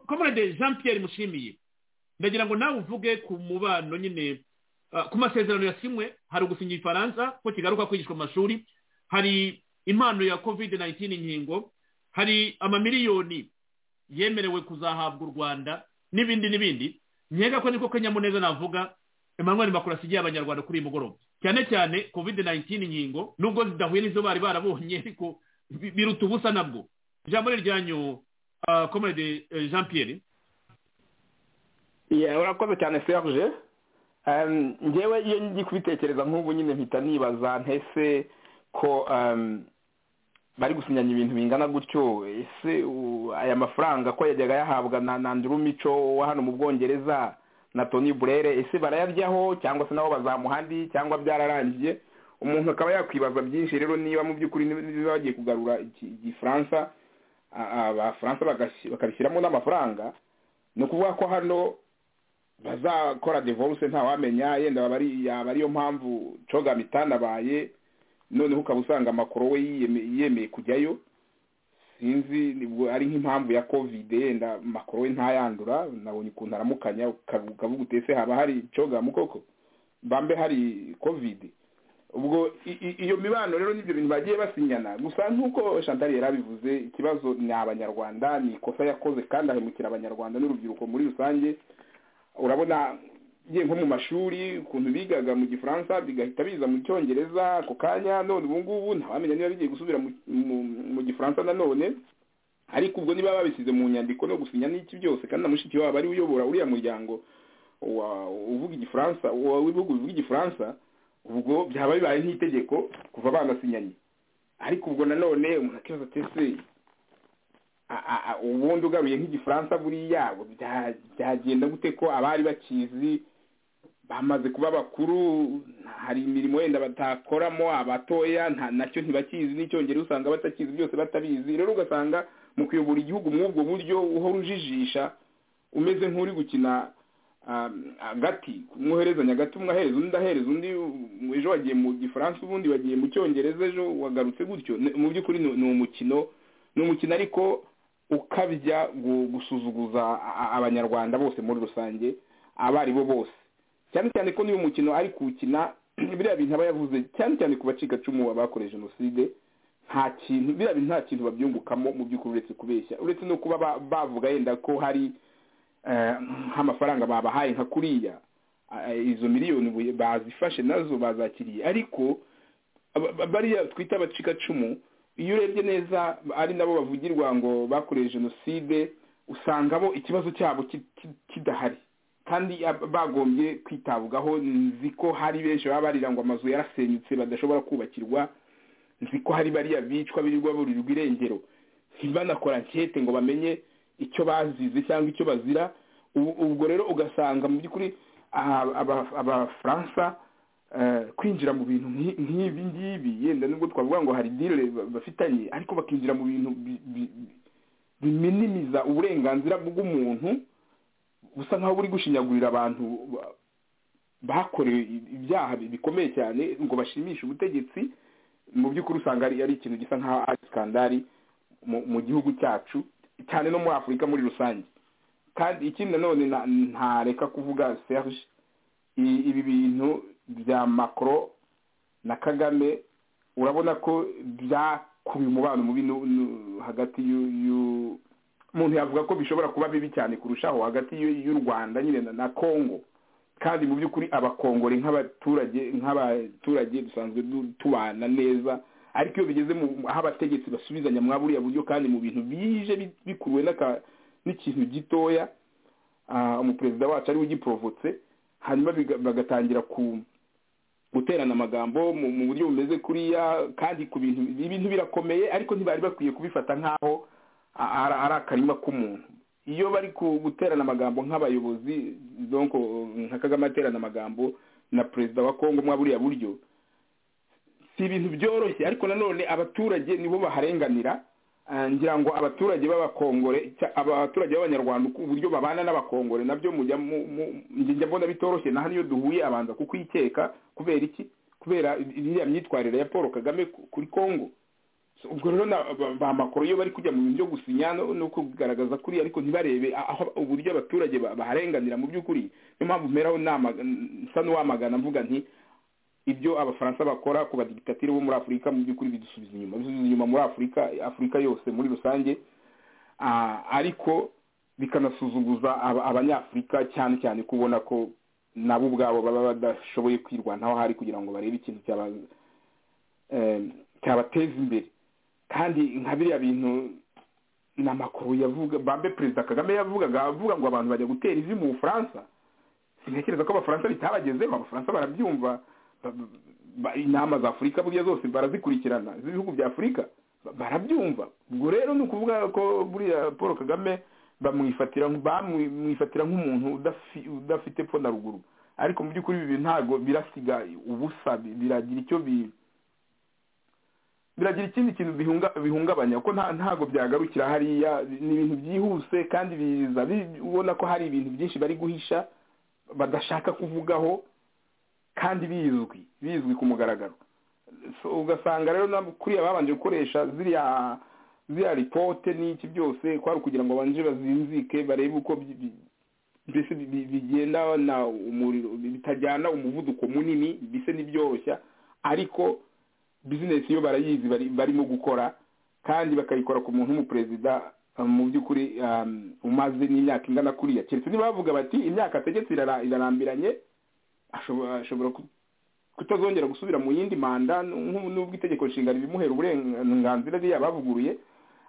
komande jean Pierre mushimiye ndagira ngo nawe uvuge ku mubano nyine ku masezerano yasimwe hari ugusinya igifaransa ko kigaruka kwigishwa mu mashuri hari impano ya kovide nayitini inkingo hari amamiliyoni yemerewe kuzahabwa u rwanda n'ibindi n'ibindi nkeka ko niko kanyamuneza navuga emmanuel makuru asigiye abanyarwanda kuri iyi mugoroba cyane cyane kovide nayitini inkingo nubwo zidahuye n'izo bari barabonye ariko biruta ubusa nabwo ijambo ryanyu euh, comment il dit, euh, Jean-Pierre. Yeah, urakoze cyane serge Um, ngewe iyo ngiye kubitekereza nk'ubu nyine mpita nibaza ntese ko um, bari gusinyanya ibintu bingana gutyo ese u- aya mafaranga ko yajyaga yahabwa na nanduru mico wa hano mu bwongereza na tony burere ese barayaryaho cyangwa se nabo bazamuha andi cyangwa byararangiye umuntu akaba yakwibaza byinshi rero niba mu by'ukuri niba niba bagiye kugarura iki- igifaransa a- a- abafaransa bagasi- bakabishyiramo n'amafaranga ni ukuvuga ko hano bazakora divorce ntawamenya yenda yaba ari yaba ariyo mpamvu coga mitanabaye noneho ukaba usanga amakuru we yiyeme- yemeye kujyayo sinzi nibwo ari nk'impamvu ya covid yenda makuru we ntayandura nabonye ukuntu aramukanya uka- ukavuga utese haba hari coga mukoko bambe hari covid ubwo i- i- iyo mibano rero n'ibyo bintu bagiye basinyana gusa nk'uko chantal yari abivuze ikibazo ni abanyarwanda ni ikosa yakoze kandi ahemukira abanyarwanda n'urubyiruko muri rusange urabona ngiye nko mu mashuri ukuntu bigaga mu gifaransa bigahita biza mu cyongereza ako kanya none ubu ngubu ntawamenya niba bigiye gusubira mu, mu, mu gifaransa nanone ariko ubwo niba babisize mu nyandiko no gusinya n'iki byose kandi na mushiki wabo ari we uyobora uriya muryango wa- uvuga igifaransa wa- w'ibihugu bivuga igifaransa ubwo byaba bibaye nk'itegeko kuva banasinyanye ariko ubwo nanone umuntu akibaza ati ese a- a- a- ubundi ugaruye nk'igifaransa buriya bya- byagenda gute ko abari bakizi bamaze kuba bakuru hari imirimo wenda batakoramo abatoya nta- nacyo ntibakizi n'icyongereza usanga batakizi byose batabizi rero ugasanga mu kuyobora igihugu muri ubwo buryo uhora ujijisha umeze nk'uri gukina um, agati umwoherezanya agati umwe ahereza undi ahereza undi um, ejo wagiye mu gifaransa ubundi wagiye mu cyongereza ejo wagarutse gutyo Ni- mu by'ukuri ni ni umukino ni umukino ariko ukabya gu- gusuzuguza a- a- abanyarwanda bose muri rusange abo ari bo bose cyane cyane ko niba umukino ari kuwukina biriya bintu aba yavuze cyane cyane ku bacikacumu abakorewe jenoside nta kintu biriya bintu nta kintu babyungukamo mu by'ukuri uretse kubeshya uretse no kuba ba- bavuga yenda ko hari eh, nk'amafaranga babahaye nka kuriya eh, izo miliyoni bu- bazifashe nazo bazakiriye ariko aba- ba- bariya twita abacikacumu iyo urebye neza ari nabo bavugirwa ngo bakorewe jenoside usanga bo ikibazo cyabo ki- ki- kidahari kandi ab- bagombye kwitabwaho nzi ko hari benshi baba barira ngo amazu yarasenyutse badashobora kubakirwa nzi ko hari bariya bicwa birirwa burirwa irengero ntibanakora nkete ngo bamenye icyo bazize cyangwa icyo bazira Ubu- ubwo rero ugasanga mu by'ukuri aha, aba- abafaransa eh, kwinjira mu bintu nk'i- nk'ibi ngibi yenda nubwo twavuga ngo hari dire bafitanye ariko bakinjira mu bintu bi- bi- bi- biminimiza uburenganzira bw'umuntu busa nkaho buri gushinyagurira abantu ba- bakorewe ibyaha bikomeye cyane ngo bashimishe ubutegetsi mu by'ukuri usanga ari ari ikintu gisa nkaho ari skandari mu mu gihugu cyacu cyane no muri afurika muri rusange kandi ikindi nanone na- ntareka kuvuga serge i- ibi bintu bya macro na kagame urabona ko byakubiye umubano mubi nu- nu- hagati y'u- y'u- umuntu yavuga ko bishobora kuba bibi cyane kurushaho hagati y'u- y'u rwanda nyine na- na congo kandi mu by'ukuri abakongore nk'abaturage nk'abaturage dusanzwe du- tubana neza ariko iyo bigeze mu aho abategetsi basubizanya mwa buriya buryo kandi mu bintu bije bi- bikuruwe n'aka- n'ikintu gitoya ah, umuperezida wacu ariwe ugiprovotse hanyuma biga- bagatangira ku guterana amagambo mu mu buryo bumeze kuriya kandi ku bintu ibintu birakomeye ariko ntibari bakwiye kubifata nk'aho a- ari ari akarima k'umuntu iyo bari ku- guterana amagambo nk'abayobozi donc uh, nka kagame aterana amagambo na perezida wa kongo mwa buriya buryo si ibintu byoroshye ariko nanone abaturage nibo baharenganira Ah, ngira ngo abaturage b'abakongore cya- abaturage b'abanyarwanda uko uburyo babana n'abakongore nabyo mujya mu- mu- njye njya mbona bitoroshye na hano iyo duhuye abanza kukwikeka kubera iki kubera iriya myitwarire ya paul kagame ku- kuri kongo So, ubwo rero na- ba- ba makoro iyo bari kujya mu bintu byo gusinya no no kugaragaza kuri ariko ntibarebe aho uburyo abaturage ba- baharenganira mu by'ukuri niyo mpamvu mperaho nama nsa n'uwamagana mvuga nti ibyo abafaransa bakora ku badigitatire bo muri afurika mu by'ukuri bidusubiza inyuma bidusubiza inyuma muri afurika afurika yose muri rusange Ah, ariko bikanasuzuguza aba- abanyafurika cyane cyane kubona ko nabo ubwabo baba badashoboye kwirwanaho hari kugira ngo barebe ikintu cyaba eh, cyabateza imbere kandi nka biriya bintu ni amakuru yavuga bambe perezida kagame yavugaga avuga ngo abantu bajya gutera ivi mu bufaransa sintekereza ko abafaransa bitabagezeho abafaransa barabyumva inama za afurika buriya zose barazikurikirana z'ibihugu bya afurika barabyumva ubwo rero ni ukuvuga ko buriya paul kagame bamwifatira nk'umuntu udafite pfo na ruguru ariko mu by'ukuri ibi bintu ntabwo birasiga ubusa biragira icyo bi biragira ikindi kintu bihungabanya ko ntabwo byagarukira hariya ni ibintu byihuse kandi biza ubona ko hari ibintu byinshi bari guhisha badashaka kuvugaho kandi bizwi bizwi ku mugaragaro ugasanga rero kuriya babanje gukoresha ziriya ziriya ripote n'iki byose kwari ukugira ngo babanje bazinzike barebe uko mbese bigendana umuriro bitajyana umuvuduko munini mbese n'ibyoroshya ariko bizinesi yo barayizi barimo gukora kandi bakayikora ku muntu w'umuperezida mu by'ukuri umaze n'imyaka ingana kuriya keretse niba bavuga bati imyaka ategetse irarambiranye ashobora kutazongera gusubira mu yindi manda n'ubwo itegeko nshinga ribimuhera uburenganzira biriya bavuguruye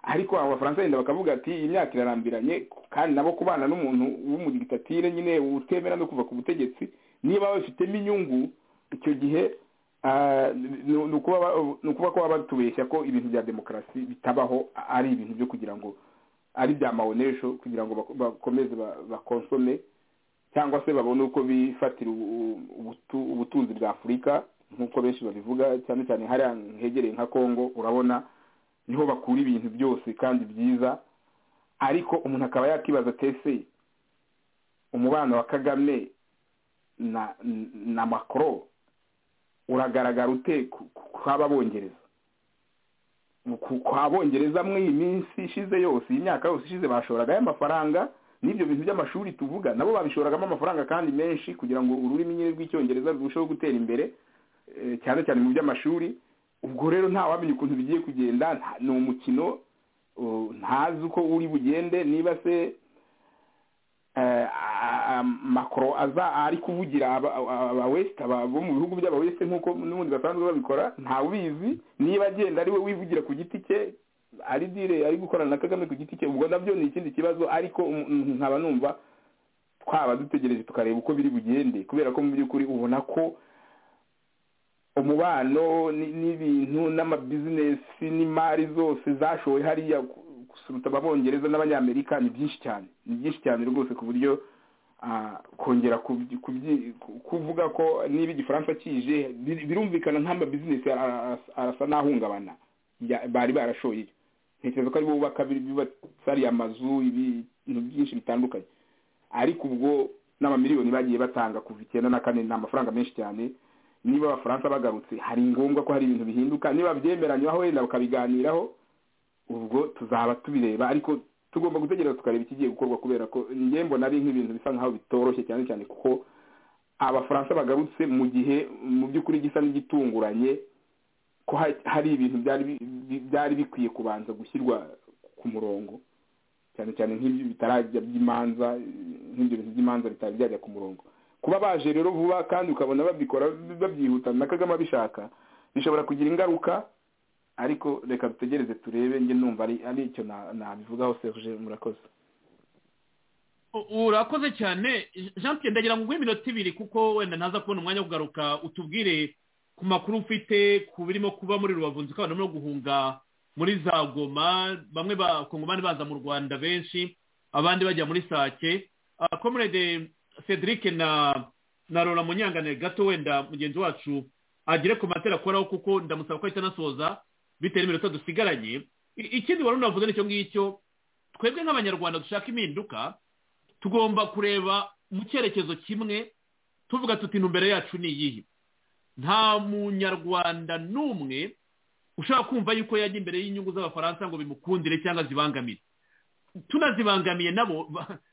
ariko abafaransa yenda bakavuga ati iyi myaka irarambiranye kandi nabo kubana n'umuntu w'umudiktatire nyine utemera no kuva ku butegetsi niba babifitemo inyungu icyo gihe ni ukuba ko baba batubeshya ko ibintu bya demokarasi bitabaho ari ibintu byo kugira ngo ari bya mawonesho kugira ngo bakomeze bakonsome cyangwa se babone uko bifatira ubutunzi bwa afurika nk'uko benshi babivuga cyane cyane hariya hegereye nka congo urabona niho bakura ibintu byose kandi byiza ariko umuntu akaba yakibaza tese umubano wa kagame na na makoro uragaragara ute kw'ababongereza kwa bongereza mwe iyi minsi ishize yose iyi myaka yose ishize bashoragayo amafaranga n'ibyo bintu by'amashuri tuvuga nabo babishoragamo amafaranga kandi menshi kugira ngo ururimi nyine rw'icyongereza rurusheho gutera imbere cyane cyane mu by'amashuri ubwo rero ntawamenya ukuntu bigiye kugenda ni umukino ntazi uko uri bugende niba se makoro aza ari kuvugira abawesite bo mu bihugu by'abawesite nk'uko n'ubundi basanzwe babikora ntawubizi niba agenda ari we wivugira ku giti cye ari dire ari gukorana na kagame ku giti cye ubwo nabyo ni ikindi kibazo ariko nkaba numva twaba dutegereje tukareba uko biri bugende kubera ko mu by'ukuri ubona ko umubano n'ibintu n'amabizinesi n'imari zose zashowe hariya gusuruta ababongereza n'abanyamerika ni byinshi cyane ni byinshi cyane rwose ku buryo kongera kuvuga ko niba igifaransa kije birumvikana nk'amabizinesi arasa n'ahungabana bari barashoye ntekereza ko ari bo bubaka ariya amazu ibintu byinshi bitandukanye ariko ubwo n'amamiliyoni bagiye batanga kuva icyenda na kane ni amafaranga menshi cyane niba abafaransa bagarutse hari ngombwa ko hari ibintu bihinduka niba byemeranywaho wenda bakabiganiraho ubwo tuzaba tubireba ariko tugomba gutegereza tukareba ikigiye gukorwa kubera ko ngembo nari nk'ibintu bisa nkaho bitoroshye cyane cyane kuko abafaransa bagarutse mu gihe mu by'ukuri gisa n'igitunguranye ko hari ibintu byari bikwiye kubanza gushyirwa ku murongo cyane cyane nk'ibyo bitarajya by'imanza nk'ibyo bintu by'imanza bitari byajya ku murongo kuba baje rero vuba kandi ukabona babikora babyihutana na kagame abishaka bishobora kugira ingaruka ariko reka dutegereze turebe njye numva ari icyo nabivugaho serge murakoze urakoze cyane jean pierre ndagira ngo nguhe iminota ibiri kuko wenda ntaza kubona umwanya wo kugaruka utubwire ku makuru ufite ku birimo kuba muri rubavu nzi ko abantu barimo guhunga muri za goma bamwe bakongomani baza mu rwanda benshi abandi bajya muri sake komurede cedric na na rora munyangane gato wenda mugenzi wacu agere ku matera akoraho kuko ndamusaba ko ahita anasoza bitewe n'iminota dusigaranye ikindi wari unavuze nicyo ngicyo twebwe nk'abanyarwanda dushaka impinduka tugomba kureba mu cyerekezo kimwe tuvuga tuti intumbero yacu ni iyihe nta munyarwanda n'umwe ushaka kumva yuko yajya imbere y'inyungu z'abafaransa ngo bimukundire cyangwa zibangamire tunazibangamiye nabo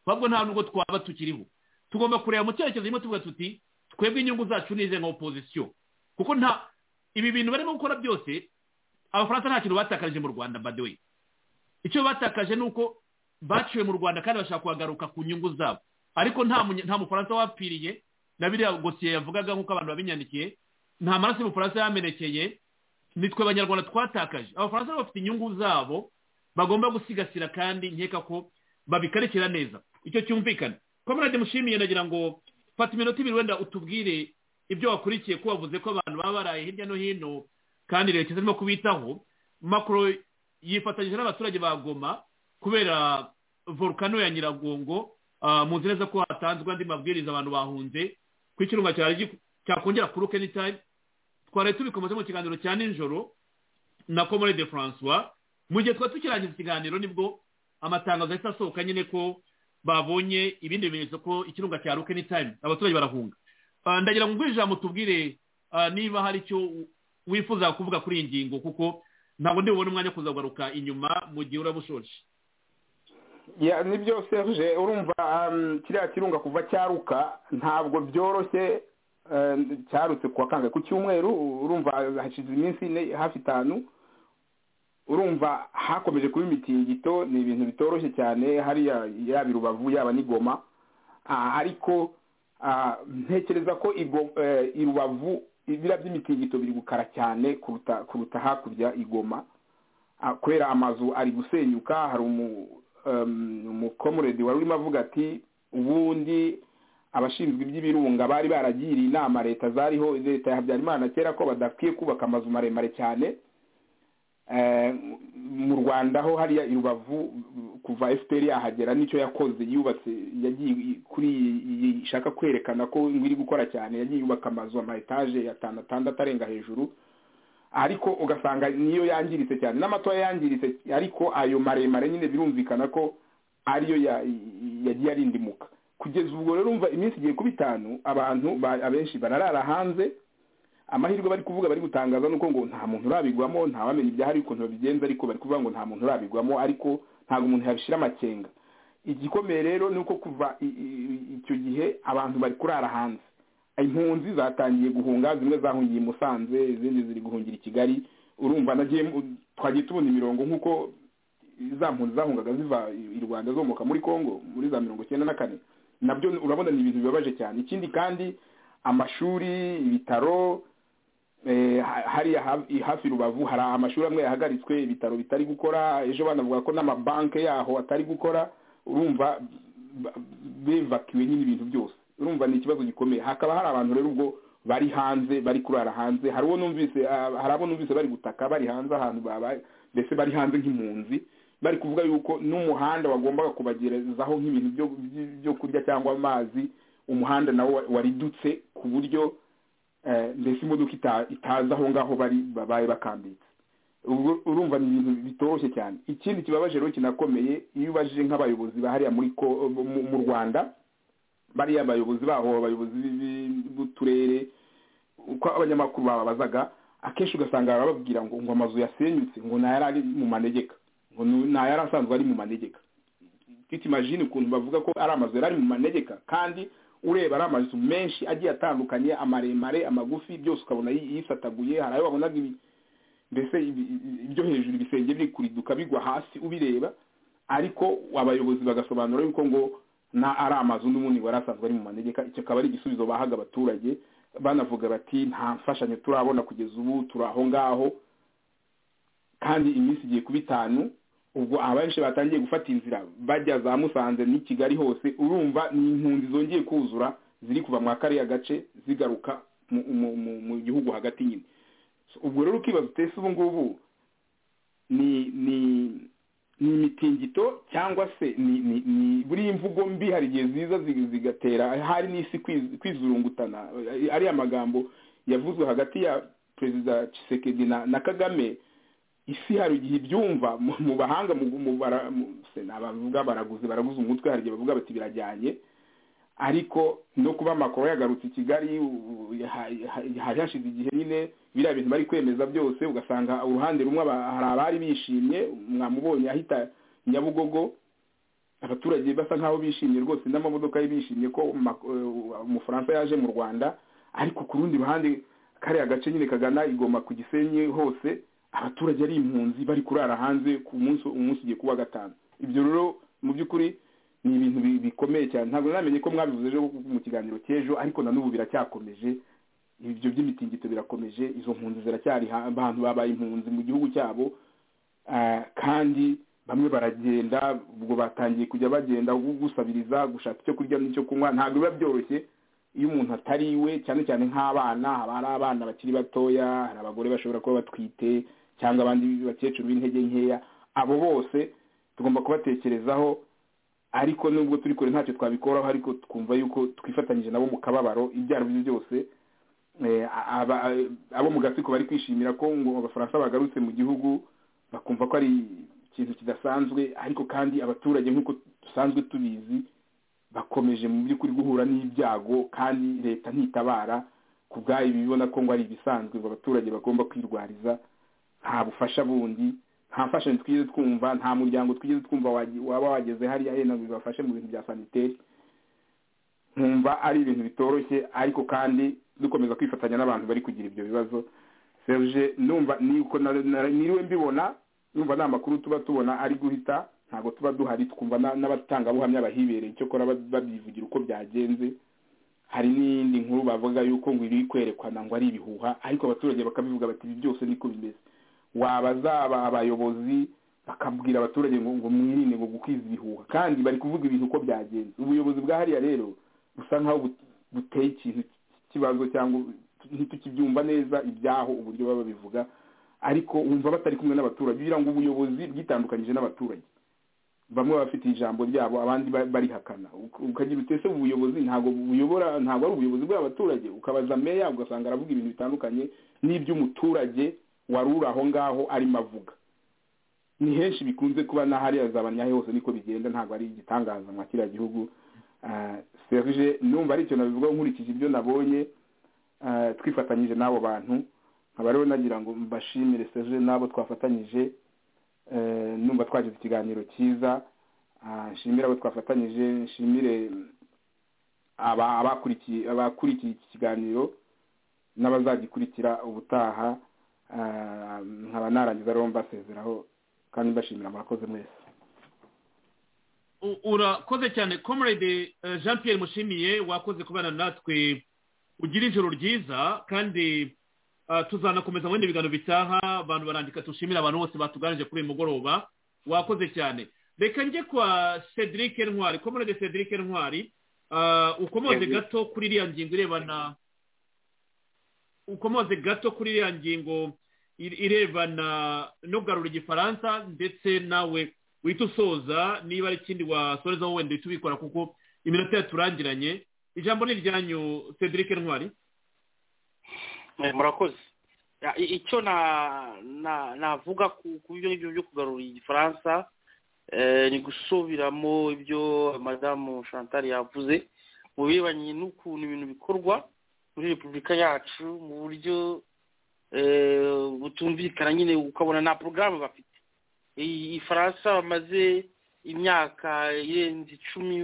babwo nta nubwo twaba tukiriho tugomba kureba mu cyerekezo kimwe tuvuga tuti twebwe inyungu zacu ni ize nka opozisiyo kuko nta ibi bintu barimo gukora byose abafaransa nta kintu batakaje mu rwanda badewe icyo batakaje ni uko baciwe mu rwanda kandi bashaka kuhagaruka ku nyungu zabo ariko nta mufaransa wapfiriye na biriya gosiye yavugaga nk'uko abantu babinyandikiye nta maraso y'umufaransa yamenekeye nitwe abanyarwanda twatakaje abafaransa bafite inyungu zabo bagomba gusigasira kandi nkeka ko babikarekera neza icyo cyumvikana komerade mushimiye nagira ngo fata iminota ibiri wenda utubwire ibyo wakurikiye ko wavuze ko abantu baba baraye hirya no hino kandi leta izarimo kubitaho makoro yifatanyije n'abaturage ba goma kubera volukano ya nyiragongo muzi neza ko hatanzwe andi mabwiriza abantu bahunze ku ikirunga cyakongera kuri keni tayimu twari tubikomeze mu kiganiro cya nijoro na komore de francois mu gihe twari tukirangiza ikiganiro nibwo amatangazo ahita asohoka nyine ko babonye ibindi bimenyetso ko ikirunga cya rukeni tayimu abaturage barahunga ndagira ngo ijambo tubwire niba hari icyo wifuza kuvuga kuri iyi ngingo kuko ntabwo ndibubone umwanya wo kuzagaruka inyuma mu gihe uraba ushoje ni byo serge urumva kiriya kirunga kuva cyaruka ntabwo byoroshye cyarutse kuwa kangahe ku cyumweru urumva hashize iminsi ine hafi itanu urumva hakomeje kuba imitingito ni ibintu bitoroshye cyane hariya yaba i rubavu yaba n'igoma ariko ntekereza ko i rubavu ibira by'imitingito biri gukara cyane kuruta hakurya igoma kubera amazu ari gusenyuka hari umukomuredi wari urimo avuga ati ubundi abashinzwe iby'ibirunga bari baragiriye inama leta zariho leta ya habyarimana kera ko badakwiye kubaka amazu maremare cyane mu rwanda ho hariya i rubavu kuva efuperi yahagera nicyo yakoze yubatse yagiye kuri iyi ishaka kwerekana ko iri gukora cyane yagiye yubaka amazu ama etaje atanu atandatu arenga hejuru ariko ugasanga niyo yangiritse cyane n'amatoya yangiritse ariko ayo maremare nyine birumvikana ko ariyo yagiye arindimuka kugeza ubwo rero umva iminsi igiye kuba itanu abantu abenshi bararara hanze amahirwe bari kuvuga bari gutangaza nuko ngo nta muntu urabigwamo ntawamenya ibyahari ukuntu babigenza ariko bari kuvuga ngo nta muntu urabigwamo ariko ntabwo umuntu yabishyira amakenga igikomeye rero ni uko kuva icyo gihe abantu bari kurara hanze impunzi zatangiye guhunga zimwe zahungiye i musanze izindi ziri guhungira i kigali urumva nagiye twagiye tubona imirongo nk'uko za mpunzi zahungaga ziva i rwanda zomoka muri congo muri za mirongo icyenda na kane nabyo urabona ni ibintu bibabaje cyane ikindi kandi amashuri ibitaro hariya hafi rubavu hari amashuri amwe yahagaritswe ibitaro bitari gukora ejo banavuga ko n'amabanki yaho atari gukora urumva bevakiwe nyine ibintu byose urumva ni ikibazo gikomeye hakaba hari abantu rero ubwo bari hanze bari kurara hanze hari uwo numvise hari abo numvise bari gutaka bari hanze ahantu babaye mbese bari hanze nk'impunzi bari kuvuga yuko n'umuhanda wagombaga kubagerezaho nk'ibintu byo kurya cyangwa amazi umuhanda nawo waridutse ku buryo mbese imodoka itaza aho ngaho bari babaye bakambitse urumva ni ibintu bitoroshye cyane ikindi kibabaje rero kinakomeye iyo ubajije nk'abayobozi hariya mu rwanda bariya abayobozi baho abayobozi b'uturere uko abanyamakuru bababazaga akenshi ugasanga bababwira ngo ngo amazu yasenyutse ngo ntayari ari mu manegeka ngo ntayari asanzwe ari mu manegeka mfite imajini ukuntu bavuga ko ari amazu yari ari mu manegeka kandi ureba ari amazu menshi agiye atandukanye amaremare amagufi byose ukabona yisataguye hari ayo wabonaga mbese ibyo hejuru ibisenge biri kuriduka bigwa hasi ubireba ariko abayobozi bagasobanura yuko ngo na ari amazu n'ubundi wari asanzwe ari mu manegeka icyo akaba ari igisubizo bahaga abaturage banavuga bati nta mfashanyo turabona kugeza ubu turi aho ngaho kandi iminsi igiye kuba itanu ubwo abenshi batangiye gufata inzira bajya za musanze n'i kigali hose urumva ni impunzi zongeye kuzura ziri kuva muri kariya gace zigaruka mu gihugu hagati nyine ubwo rero ukibaza utese ubu ngubu ni ni ni imitingito cyangwa se ni buriya imvugo mbi hari igihe ziza zigatera hari n'isi kwizurungutana ariya magambo yavuzwe hagati ya perezida Tshisekedi na kagame isi hari igihe ibyumva mu bahanga bavuga baraguze baraguze umutwe hari igihe bavuga bati birajyanye ariko no kuba amakuru yagarutse i kigali hari hashize igihe nyine biriya bintu bari kwemeza byose ugasanga uruhande rumwe hari abari bishimye mwamubonye ahita nyabugogo abaturage basa nk'aho bishimye rwose n'amamodoka ye bishimye ko umufaransa yaje mu rwanda ariko ku rundi ruhande kariya gace nyine kagana igoma ku gisenyi hose abaturage ari impunzi bari kurara hanze ku munsi umunsi ugiye kuba gatanu ibyo rero mu by'ukuri ni ibintu bikomeye cyane ntabwo namenye ko mwabivuze ejo mu kiganiro cy'ejo ariko na n'ubu biracyakomeje ibyo by'imitingito birakomeje izo mpunzi ziracyari abantu babaye impunzi mu gihugu cyabo kandi bamwe baragenda ubwo batangiye kujya bagenda gusabiriza gushaka icyo kurya n'icyo kunywa ntabwo biba byoroshye iyo umuntu atari iwe cyane cyane nk'abana haba hari abana bakiri batoya hari abagore bashobora kuba batwite cyangwa abandi bakecuru b'intege nkeya abo bose tugomba kubatekerezaho ariko nubwo turi kure ntacyo twabikoraho ariko twumva yuko twifatanyije nabo mu kababaro ibyo ari byo byose abo mu gatsiko bari kwishimira ko ngo abafaransa bagarutse mu gihugu bakumva ko ari ikintu kidasanzwe ariko kandi abaturage nk'uko dusanzwe tubizi bakomeje mu by'ukuri guhura n'ibyago kandi leta ntitabara ku bwayo bibona ko ngo ari ibisanzwe ngo abaturage bagomba kwirwariza nta bufasha bundi nta mfashanyo twigeze twumva nta muryango twigeze twumva waba wageze hariya yenda ngo bibafashe mu bintu bya saniteri nkumva ari ibintu bitoroshye ariko kandi dukomeza kwifatanya n'abantu bari kugira ibyo bibazo serge numva niriwe mbibona numva nta makuru tuba tubona ari guhita ntabwo tuba duhari twumva n'abatangabuhamya bahibereye icyo kora babyivugira uko byagenze hari n'iyindi nkuru bavuga yuko ngo iri kwerekana ngo ari ibihuha ariko abaturage bakabivuga bati ibi byose niko bimeze wabazaba abayobozi bakabwira abaturage ngo ngo mwirinde ngo gukwiza ibihuha kandi bari kuvuga ibintu uko byagenze ubuyobozi bwa hariya rero busa nkaho buteye ikintu cy'ikibazo cyangwa ntitukibyumva neza ibyaho uburyo baba babivuga ariko wumva batari kumwe n'abaturage kugira ngo ubuyobozi bwitandukanyije n'abaturage bamwe bafite ijambo ryabo abandi barihakana ukagira utese ubuyobozi ntabwo buyobora ntabwo ari ubuyobozi bw'abaturage ukabaza meya ugasanga aravuga ibintu bitandukanye n'iby'umuturage wari uri aho ngaho arimo avuga ni henshi bikunze kuba na hariya zabanyahe hose niko bigenda ntabwo ari igitangaza nka kiriya gihugu serije numva ari icyo nabivugaho nkurikije ibyo nabonye twifatanyije n'abo bantu nkaba rero nagira ngo mbashimire serije n'abo twafatanyije numva twagize ikiganiro cyiza nshimire abo twafatanyije nshimire abakurikiye iki kiganiro n'abazagikurikira ubutaha nkaba narangiza rero mbasezeraho kandi mbashimira murakoze mwese urakoze cyane comrade jean pierre mushimiye wakoze kubana natwe ugira ijoro ryiza kandi tuzanakomeza mu bindi biganiro bitaha abantu barandika dushimira abantu bose batuganije kuri uyu mugoroba wakoze cyane reka njye kwa cedric ntwari comrade cedric ntwari ukomoze gato kuri iriya ngingo irebana ukomoze gato kuri iriya ngingo irebana no kugarura igifaransa ndetse nawe wita usoza niba ari ikindi wasorezaho wenda uhita ubikora kuko iminota yaturangiranye ijambo ni iryanyu cedric ntwari murakoze icyo navuga ku byo ngibyo byo kugarura igifaransa ni gusubiramo ibyo madamu chantal yavuze mu birebanye n'ukuntu ibintu bikorwa muri repubulika yacu mu buryo butumvikana nyine ukabona nta porogaramu bafite iyi faransa bamaze imyaka irenze icumi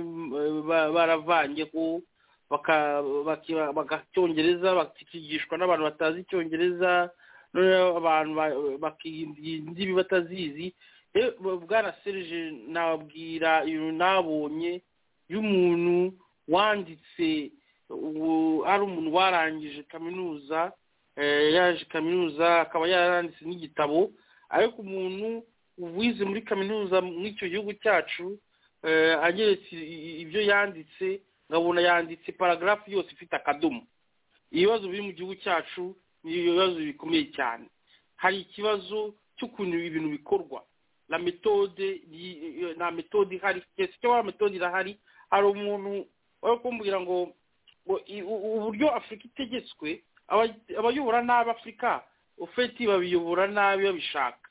baravanye ko bagacyongereza bakigishwa n'abantu batazi icyongereza abantu bakirinda batazizi bwana serije nababwira ibintu nabonye y'umuntu wanditse ubu ari umuntu warangije kaminuza yaje kaminuza akaba yaranditse n'igitabo ariko umuntu wize muri kaminuza mw'icyo gihugu cyacu ageretse ibyo yanditse nkabona yanditse paragarafu yose ifite akadomo ibibazo biri mu gihugu cyacu ni ibibazo bikomeye cyane hari ikibazo cy'ukuntu ibintu bikorwa na metode nta metode ihari cyangwa metode irahari hari umuntu wari kumbwira ngo uburyo afurika itegetswe abayobora nabi afurika ufeti babiyobora nabi babishaka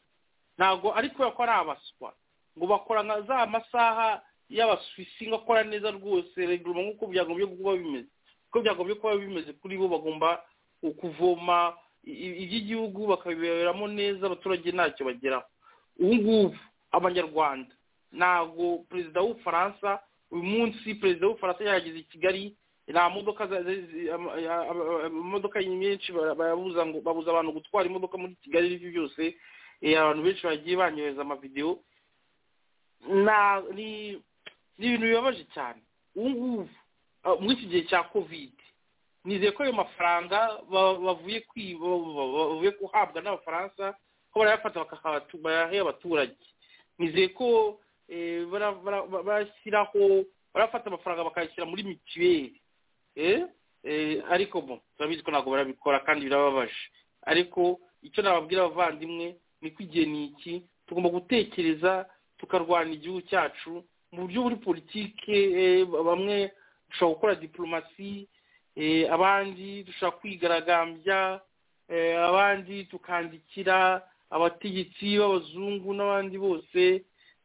ntabwo ari kubera ko ari abaswa ngo bakora nka za masaha y'abasuwisi ngo akora neza rwose reguruma nk'uko byagombye kuba bimeze uko byagombye kuba bimeze kuri bo bagomba kuvoma iby'igihugu bakabiberamo neza abaturage ntacyo bageraho ubu ngubu abanyarwanda ntabwo perezida w'ubufaransa uyu munsi perezida w'ubufaransa yageze i kigali nta modoka imodoka nyinshi babuza ngo babuza abantu gutwara imodoka muri kigali ibyo byose abantu benshi bagiye banyohereza amavidewo ni ibintu bibabaje cyane ubu ngubu muri iki gihe cya kovide nizeye ko ayo mafaranga bavuye bavuye guhabwa n'abafaransa ko barayafata bakayahe abaturage nizeye ko eh, bara- bara- bara- barashyiraho barafata amafaranga bakayashyira muri mituweli eh, eh, ariko bon turabizi ko ntabwo barabikora kandi birababaje ariko icyo nababwira abavandimwe ni ko igihe ni iki tugomba gutekereza tukarwana igihugu cyacu mu buryo buri politike eh, bamwe dushobora gukora diplomasi eh, abandi dushobora kwigaragambya eh, abandi tukandikira abategetsi b'abazungu n'abandi bose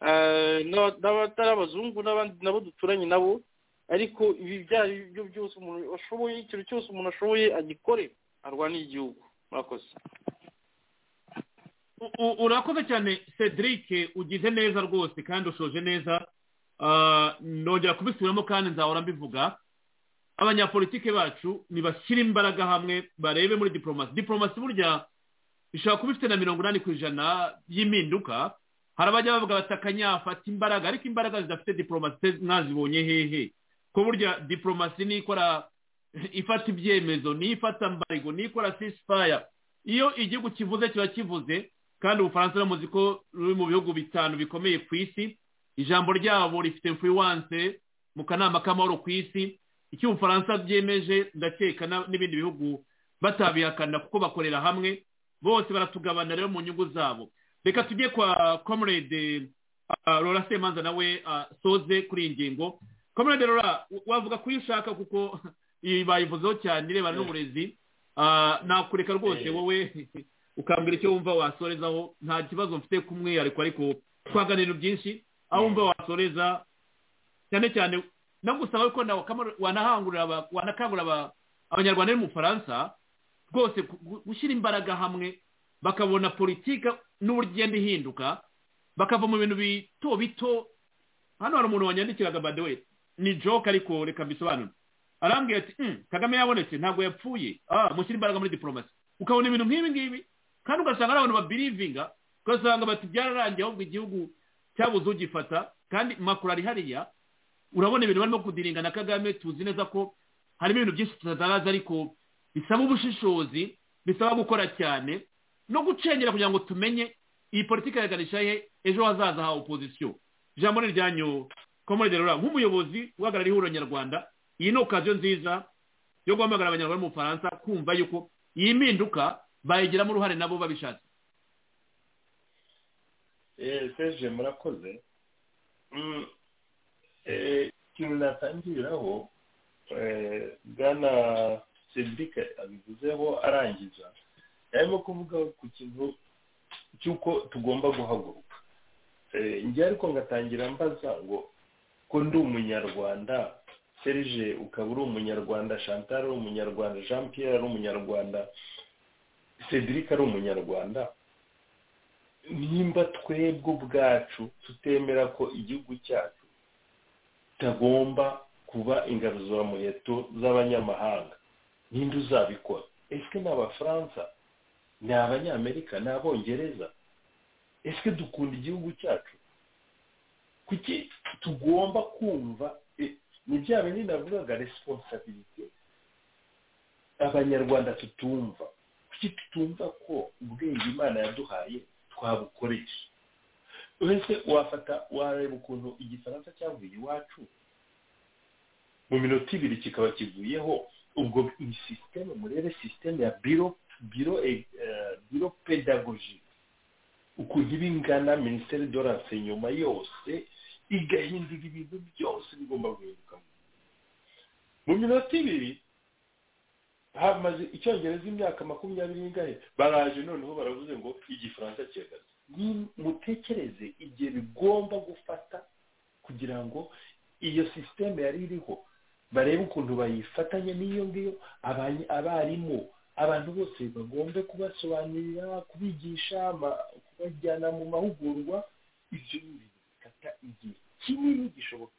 eh, n'aba- n'abatari abazungu n'abandi nabo duturanye nabo ariko ibi byari byo byose umuntu ashoboye ikintu cyose umuntu ashoboye agikore arwanira igihugu murakoze U- u- urakoze cyane cedric ugize neza rwose kandi ushoje neza Ah, nongera kubisubiramo kandi nzahora mbivuga abanyapolitike bacu nibashyire imbaraga hamwe barebe muri diporomasi diporomasi burya ishobora kuba ifite na mirongo inani ku ijana y'impinduka hari abajya bavuga bati akanyafata imbaraga ariko imbaraga zidafite diporomasi mwazibonye hehe ko burya diporomasi ni ikora ifata ibyemezo ni ifata mbarigo ni ikora sisifaya iyo igihugu kivuze kiba kivuze kandi ubufaransa uramuzi ko ruri mu bihugu bitanu bikomeye ku isi ijambo ryabo rifite influence mu kanama k'amahoro ku isi icyo ubufaransa byemeje ndakeka na- n'ibindi bihugu batabihakana kuko bakorera hamwe bose baratugabana rero mu nyungu zabo reka tujye kwa comrade uh, rora semanza nawe uh, soze kuri iyi ngingo comrade rora w- wavuga kuyo ushaka kuko iyi bayivuzeho cyane irebana n'uburezi Ah, nakureka rwose Eh. wowe ukambwira icyo wumva wasorezaho nta kibazo mfite kumwihariko ariko twaganira byinshi aho wumva wasoreza cyane cyane nagusaba ko nawe Kamara- wanahangurira aba- wanakangurira aba- abanyarwanda bari mu bufaransa rwose gu- gu- gushyira imbaraga hamwe bakabona politiki n'uburyo igenda ihinduka bakava mu bintu bito bito hano hari umuntu wanyandikiraga by the way ni joke ariko reka mbisobanure arambwira ati "Hmm, kagame yabonetse ntabwo yapfuye ah mushyire imbaraga muri diporomasi ukabona ibintu nk'ibi ngibi kandi ugasanga ari abantu babirivinga ugasanga bati byararangiye ahubwo igihugu cyabuze ugifata kandi makuru ari hariya urabona ibintu barimo kudiringa na kagame tuzi neza ko harimo ibintu byinshi tutazaraza ariko bisaba ubushishozi bisaba gukora cyane no gucengera kugira ngo tumenye iyi politiki yaganisha he ejo hazaza ha opozisiyo ijambo ni iryanyu komoride rura nk'umuyobozi uhagarariye ihuriro nyarwanda iyi ni okaziyo nziza yo guhamagara abanyarwanda bo mu bufaransa kumva yuko iyi mpinduka bayigiramo uruhare nabo babishatse Eh, Serge murakoze Mm, eh, ikintu natangiriraho eh, bwana sedika abivuzeho arangiza arimo kuvuga ku kintu cy'uko tugomba guhaguruka Eh, njye ariko ngatangira mbaza ngo ko ndi umunyarwanda serge ukaba uri umunyarwanda chantal ari umunyarwanda jean pierre ari umunyarwanda cedric ari umunyarwanda nimba twebwe ubwacu tutemera ko igihugu cyacu kitagomba kuba ingaruzuramuheto z'abanyamahanga ninde uzabikora ese ni abafaransa ni abanyamerika ni abongereza ese dukunda igihugu cyacu kuki tugomba kumva eh, ni bya bindi navugaga resiponsabilite abanyarwanda tutumva kuki tutumva ko ubwenge imana yaduhaye twabukoresha uretse wafata wareba ukuntu igifaransa cyavuye iwacu mu minota ibiri kikaba kivuyeho ubwo iyi sisiteme murebe sisiteme ya biro biro eh, eh, biro pedagogique ukuntu iba ingana minisiteri de l'enseignement yose igahindura ibintu byose bigomba guhinduka mu minota ibiri hamaze icyongereza imyaka makumyabiri n'ingahe baraje noneho baravuze ngo igifaransa kiragaze ni mutekereze igihe bigomba gufata kugira ngo iyo sisiteme yari iriho barebe ukuntu bayifatanya n'iyo ngiyo abanye- abarimu abantu bose bagombe kubasobanurira kubigisha ama- kubajyana mu mahugurwa ibyo ni ibintu bifata igihe kinini gishoboka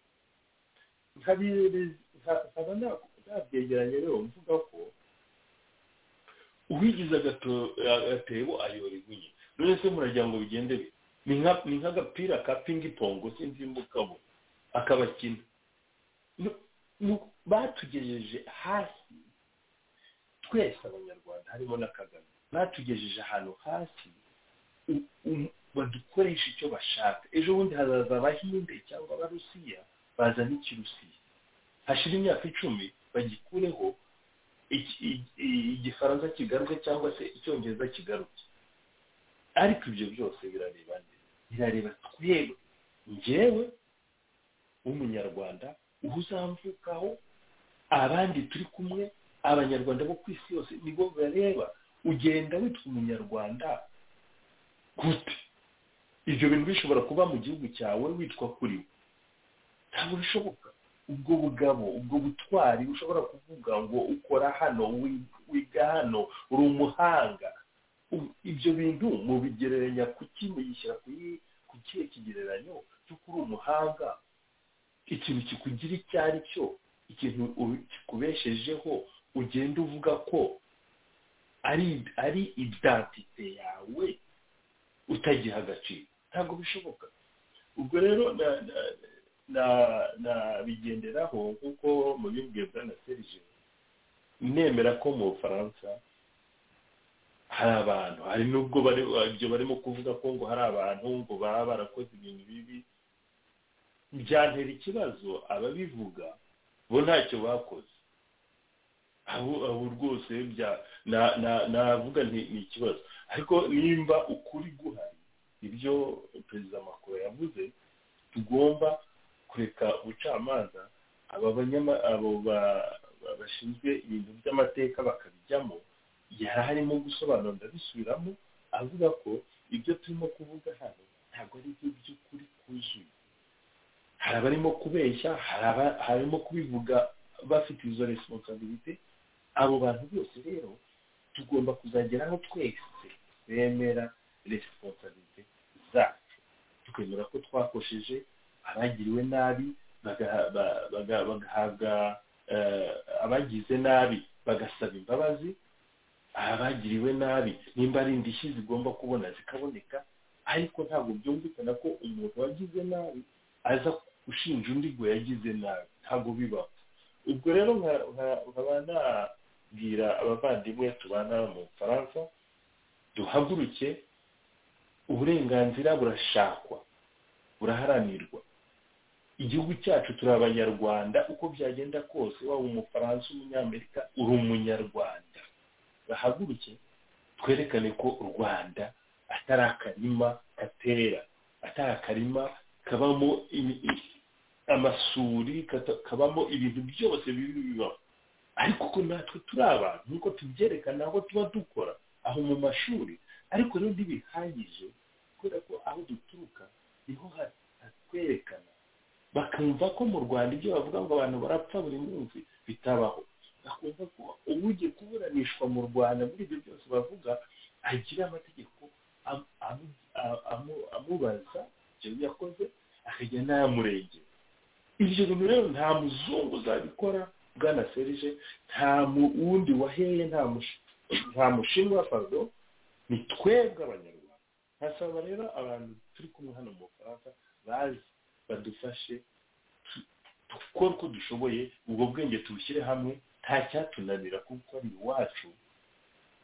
nkabirereza nka- nkaba nta- ntabyegeranye rero mvuga ko uwigize agato- agatebo ayora igunye none se muragira ngo bigende bite ni nka- ni nk'agapira ka pingipongo sinzi imbukabo akabakina Nu- nu- batugejeje hasi twese abanyarwanda harimo na kagame batugejeje ahantu hasi u- u- badukoreshe icyo bashaka ejo bundi hazaza abahinde cyangwa abarusiya bazana ikirusiya hashira imyaka icumi bagikureho iki- i- igifaransa kigaruke cyangwa se icyongereza kigaruke ariko ibyo byose birareba nde birareba twebwe njyewe w'umunyarwanda uho uzamvukaho abandi turi kumwe abanyarwanda bo ku isi yose nibo bareba ugenda witwa umunyarwanda gute ibyo bintu bishobora kuba mu gihugu cyawe witwa kuri we ntabwo bishoboka ubwo bugabo ubwo butwari ushobora kuvuga ngo ukora hano wi- wiga hano uri umuhanga U- ibyo bintu mubigereranya ku ki muyishyira ku yi- ku kihe kigereranyo cy'uko uri umuhanga ikintu kikugira icyo ari cyo ikintu u- kikubeshejeho ugenda uvuga ko ari ari identite yawe utagiha agaciro ntabwo bishoboka ubwo rero na- na- na- nabigenderaho nk'uko mubibwiye bwa na serije nemera ko mu bufaransa hari abantu hari n'ubwo bari ibyo barimo kuvuga ko ngo hari abantu ngo baba barakoze ibintu bibi byantera ikibazo ababivuga bo ntacyo bakoze abo abo rwose bya na- na- navuga nti ni ikibazo ariko nimba ukuri guhari ibyo perezida macron yavuze tugomba kureka ubucamanza aba banyama abo ba- ba- bashinzwe ibintu by'amateka bakabijyamo yari arimo gusobanura ndabisubiramo avuga ko ibyo turimo kuvuga hano ntabwo ari ibyo by'ukuri kuzuye hari abarimo kubeshya hari aba- harimo kubivuga bafite izo responsabilité abo bantu bose rero tugomba kuzageraho twese bemera responsabilité zacu tukemera ko twakosheje abagiriwe nabi baga- ba- baga- bagahabwa eh, abagize nabi bagasaba imbabazi abagiriwe nabi nimba ari indishyi zigomba kubona zikaboneka ariko ntabwo byumvikana ko umuntu wagize nabi aza ushinja undi ngo yagize nabi ntabwo bibaho ubwo rero nka- nka- nkaba nabwira abavandimwe tubana mu bufaransa duhaguruke uburenganzira burashakwa buraharanirwa igihugu cyacu turi abanyarwanda uko byagenda kose waba umufaransa umunyamerika uri umunyarwanda bahaguruke twerekane ko u rwanda atari akarima gatera atari akarima kabamo imi- i- amasuri kata- kabamo ibintu byose bibi bibaho ariko ko natwe turi abantu nk'uko tubyerekana aho tuba dukora aho mu mashuri ariko rero ntibihagije kubera ko aho duturuka niho ha- hatwerekana bakumva ko mu rwanda ibyo bavuga ngo abantu barapfa buri munsi bitabaho bakumva ko ugiye kuburanishwa mu rwanda muri ibyo byose bavuga agira amategeko am- am- a- amu- amubaza ibyo yakoze akajya n'ayamurengera ibyo bintu rero nta muzungu uzabikora bwana serije nta mu- wundi waheye nta mushi- nta mushinwa pardon ni twebwe abanyarwanda nkasaba rero abantu turi kumwe hano mu bufaransa bazi badufashe tu- dukore uko dushoboye ubwo bwenge tubushyire hamwe nta cyatunanira kuko ari iwacu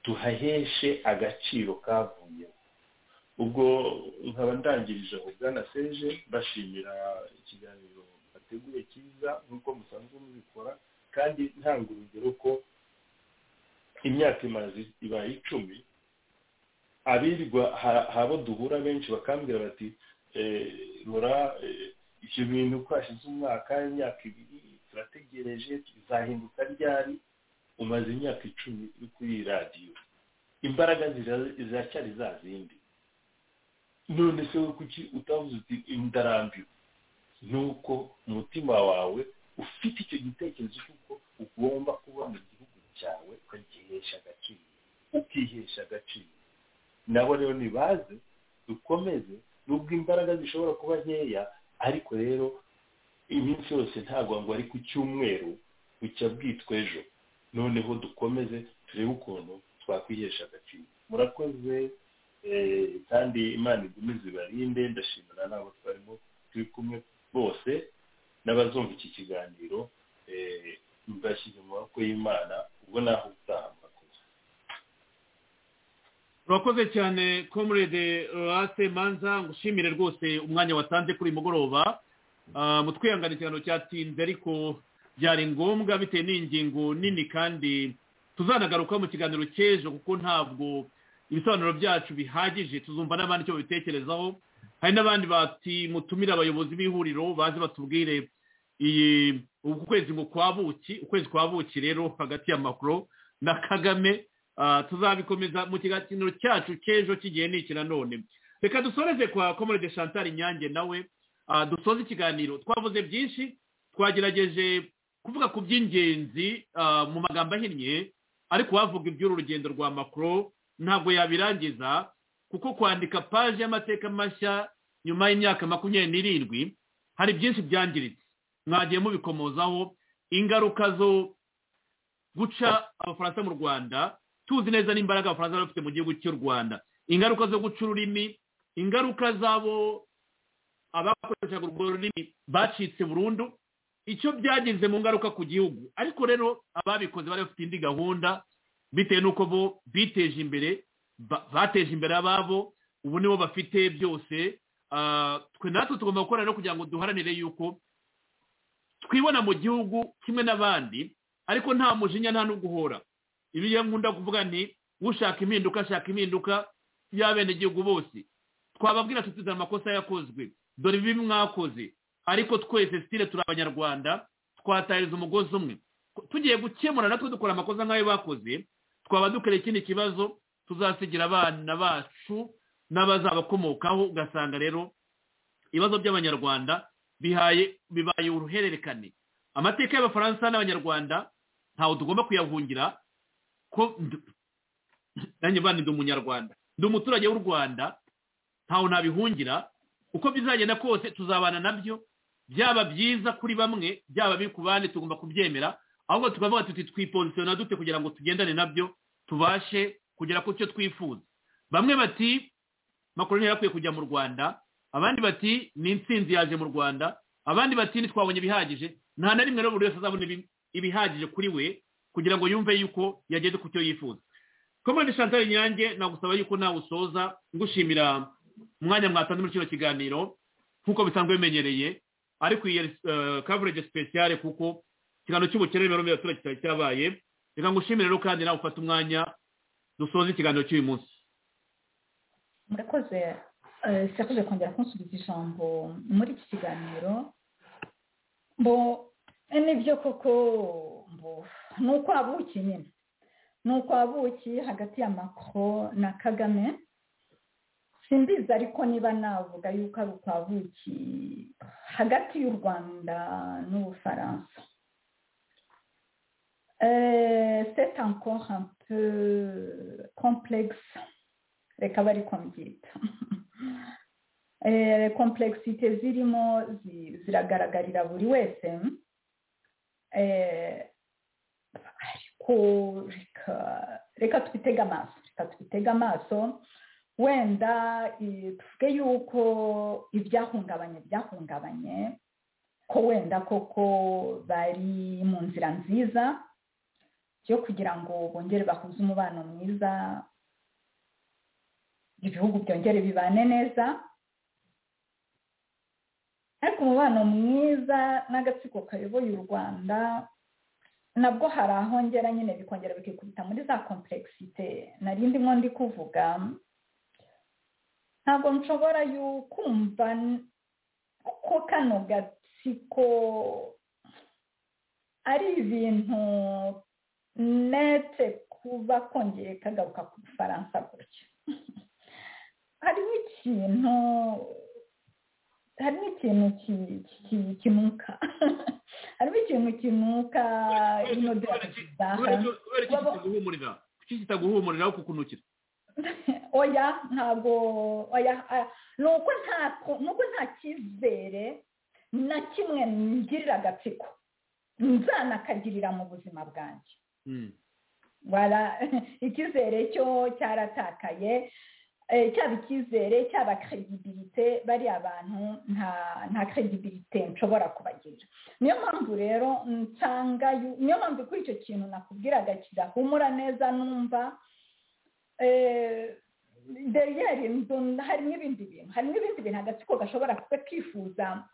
tuhaheshe agaciro kavuyeho ubwo nkaba ndangirije aho bwana seje bashimira ikiganiro bateguye cyiza nk'uko musanzwe mubikora kandi ntanga urugero ko imyaka imaze ibaye icumi abirirwa ha- habo duhura benshi bakambwira bati eh, rora eh, ibyo bintu ko hashize umwaka imyaka ibiri turategereje bizahinduka ryari umaze imyaka icumi uri kuri iyi radiyo imbaraga zira- ziracyari za zindi none se wowe kuki utavuze uti ndarambiwe ni uko umutima wawe ufite icyo gitekerezo cy'uko ugomba kubona igihugu cyawe ukagihesha agaciro ukihesha agaciro nabo rero nibaze dukomeze nubwo imbaraga zishobora kuba nkeya ariko rero iminsi yose ntabwo ngo ari ku cyumweru bucya bwitwa ejo noneho dukomeze turebe ukuntu twakwihesha agaciro murakoze eh, kandi imana igumize ibarinde ndashimira n'abo twarimo turi kumwe bose n'abazumva iki kiganiro eh, mbashyize mu maboko y'imana ubwo naho utaha murakoze urakoze cyane comrade rase manza ngushimire rwose umwanya watanze kuri mugoroba mutwihangane ikiganiro cyatinze ariko byari ngombwa bitewe n'ingingo nini kandi tuzanagaruka mu kiganiro cy'ejo kuko ntabwo ibisobanuro byacu bihagije tuzumva n'abandi icyo babitekerezaho hari n'abandi bati mutumire abayobozi b'ihuriro baze batubwire iyi ukwezi ngo kwa buki ukwezi kwa buki rero hagati ya makoro na kagame tuzabikomeza mu kiganiro cyacu cy'ejo cy'igihe n'iki nanone reka dusoreze kwa komorede chantal inyange nawe dusoze ikiganiro twavuze byinshi twagerageje kuvuga ku by'ingenzi mu magambo ahinnye ariko wavuga iby'uru rugendo rwa makoro ntabwo yabirangiza kuko kwandika paje y'amateka mashya nyuma y'imyaka makumyabiri n'irindwi hari byinshi byangiritse mwagiye mubikomozaho ingaruka zo guca abafaransa mu rwanda tuzi neza n'imbaraga abafaransa bari bafite mu gihugu cy'u rwanda ingaruka zo guca ururimi ingaruka z'abo abakoreshaga urwo rurimi bacitse burundu icyo byagize mu ngaruka ku gihugu ariko rero ababikoze bari bafite indi gahunda bitewe n'uko bo biteje imbere bateje imbere ababo ubu nibo bafite byose twe natwe tugomba gukora rero kugira ngo duharanire yuko twibona mu gihugu kimwe n'abandi ariko nta mujinya nta n'uguhora ibyo nkunda kuvuga ni ushaka impinduka ashaka impinduka y'abenegihugu bose twababwira tuzana amakosa yakozwe dore ibi mwakoze ariko twese sitire turi abanyarwanda twatahiriza umugozi umwe tugiye gukemura natwe dukora amakosa nk'ayo bakoze twaba dukora ikindi kibazo tuzasigira abana bacu n'abazabakomokaho ugasanga rero ibibazo by'abanyarwanda bihaye bibaye uruhererekane amateka y'abafaransa n'abanyarwanda ntawe tugomba kuyahungira ko nanjye bandi ndi umunyarwanda ndi umuturage w'u rwanda ntawe ntabihungira uko bizagenda kose tuzabana nabyo byaba byiza kuri bamwe byaba biri ku bandi tugomba kubyemera ahubwo tukavuga tuti twipozisiyona dute kugira ngo tugendane nabyo tubashe kugera ku cyo twifuza bamwe bati makoroni yarakwiye kujya mu rwanda abandi bati ni insinzi yaje mu rwanda abandi bati ntitwabonye ibihagije nta na rimwe rero buri wese azabona ibihagije kuri we kugira ngo yumve yuko yageze ku cyo yifuza komande chantal nyange nagusaba yuko nawe usoza ngushimira umwanya mwatanze muri kino kiganiro nk'uko bisanzwe bimenyereye ariko iyi coverage speciale kuko ikiganiro cy'ubukene n'imibereho y'abaturage cyari cyabaye reka ngushimire rero kandi nawe ufate umwanya dusoze ikiganiro cy'uyu munsi murakoze sirakoze kongera kunsubiza ijambo muri iki kiganiro bo nibyo koko ni ukwabuki nyine ni ukwabuki hagati ya makoro na kagame simbizi ariko niba navuga yuko ari ukwabuki hagati y'u rwanda n'ubufaransa c'est encore un peu complexe reka bari mbyita komplexite zirimo ziragaragarira buri wese ariko reka twitege amaso reka twitege amaso wenda tuvuge yuko ibyahungabanye byahungabanye ko wenda koko bari mu nzira nziza yo kugira ngo bongere bahuze umubano mwiza ibihugu byongere bibane neza ariko umubano mwiza n'agatsiko kayoboye u rwanda nabwo hari aho ngera nyine bikongera bikikubita muri za komplexite narindi ndimo ndi kuvuga ntabwo nshobora kumva ko kano gatsiko ari ibintu nete kuba kongeye kagaruka ku bufaransa gutya harimo ikintu harimo ikintu kinuka harimo ikintu kinuka ino kitaguhumurira kuki kitaguhumurira aho kukunukira oya ntabwo oya ni uko nta cyizere na kimwe ngirira agatsiko nzanakagirira mu buzima bwanjye icyizere cyo cyaratakaye cyaba icyizere cyaba credibilite bariya bantu nta credibilite nshobora kubagira niyo mpamvu rero nsanga niyo mpamvu kuri icyo kintu nakubwiraga kidahumura neza numva derrière inzu harimo ibindi bintu harimo ibindi bintu agatsiko gashobora kuba kifuza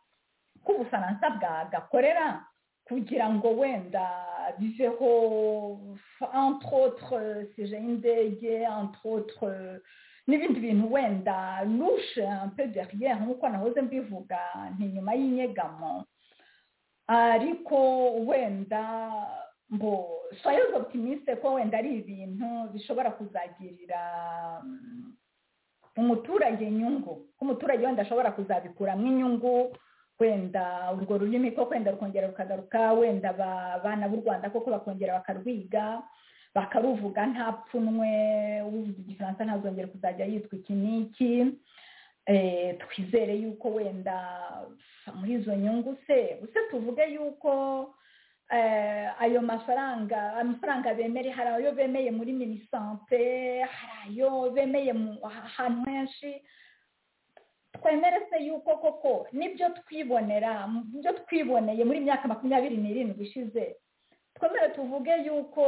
ko ubufaransa bwagakorera kugira ngo wenda biveho entre autres seje y'indege entre autres n'ibindi bintu wenda lushe pe derrière nk'uko nahoze mbivuga ntinyuma y'inyegamo ariko wenda mbo soyez optimiste ko wenda ari ibintu bishobora kuzagirira umuturage inyungu ko umuturage wenda ashobora kuzabikuramo inyungu wenda urwo rurimi ko wenda rukongera rukagaruka wenda abana b'u rwanda koko bakongera bakarwiga bakaruvuga nta pfunwe uvuga igifaransa ntazongere kuzajya yitwa iki n'iki twizere yuko wenda muri izo nyungu se se tuvuge yuko ayo mafaranga amafaranga bemere hari ayo bemeye muri minisante hari ayo bemeye ahantu henshi twemere se yuko koko n'ibyo twibonera ibyo twiboneye muri myaka makumyabiri n'irindwi ishize twemere tuvuge yuko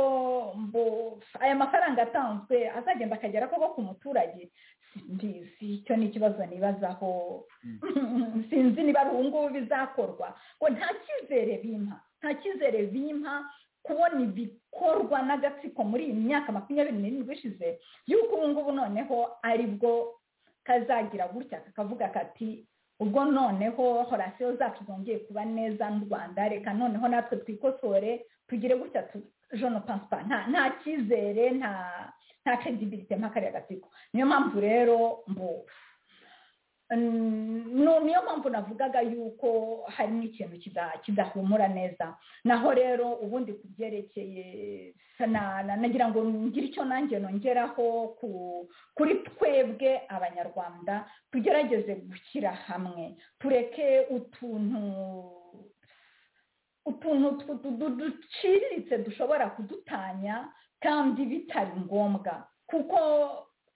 aya mafaranga atanzwe azagenda akagera koko ku muturage mbizi icyo ni ikibazo nibazaho sinzi niba ari ubu ngubu bizakorwa ngo nta cyizere bimpa nta cyizere bimpa kubona ibikorwa n'agatsiko muri iyi myaka makumyabiri n'irindwi ishize y'uko ubu ngubu noneho ari bwo kazagira gutya kakavuga kati ubwo noneho horasiyo zacu zongeye kuba neza n'u rwanda reka noneho natwe twikosore tugire gutya jone pansipa nta cyizere nta nta credibility nta kariya gatsiko niyo mpamvu rero mbu niyo mpamvu navugaga yuko harimo ikintu kidahumura neza naho rero ubundi ku byerekeye nagira ngo ngire icyo nanjye nongeraho kuri twebwe abanyarwanda tugerageze gushyira hamwe tureke utuntu utuntu duciriritse dushobora kudutanya kandi bitari ngombwa kuko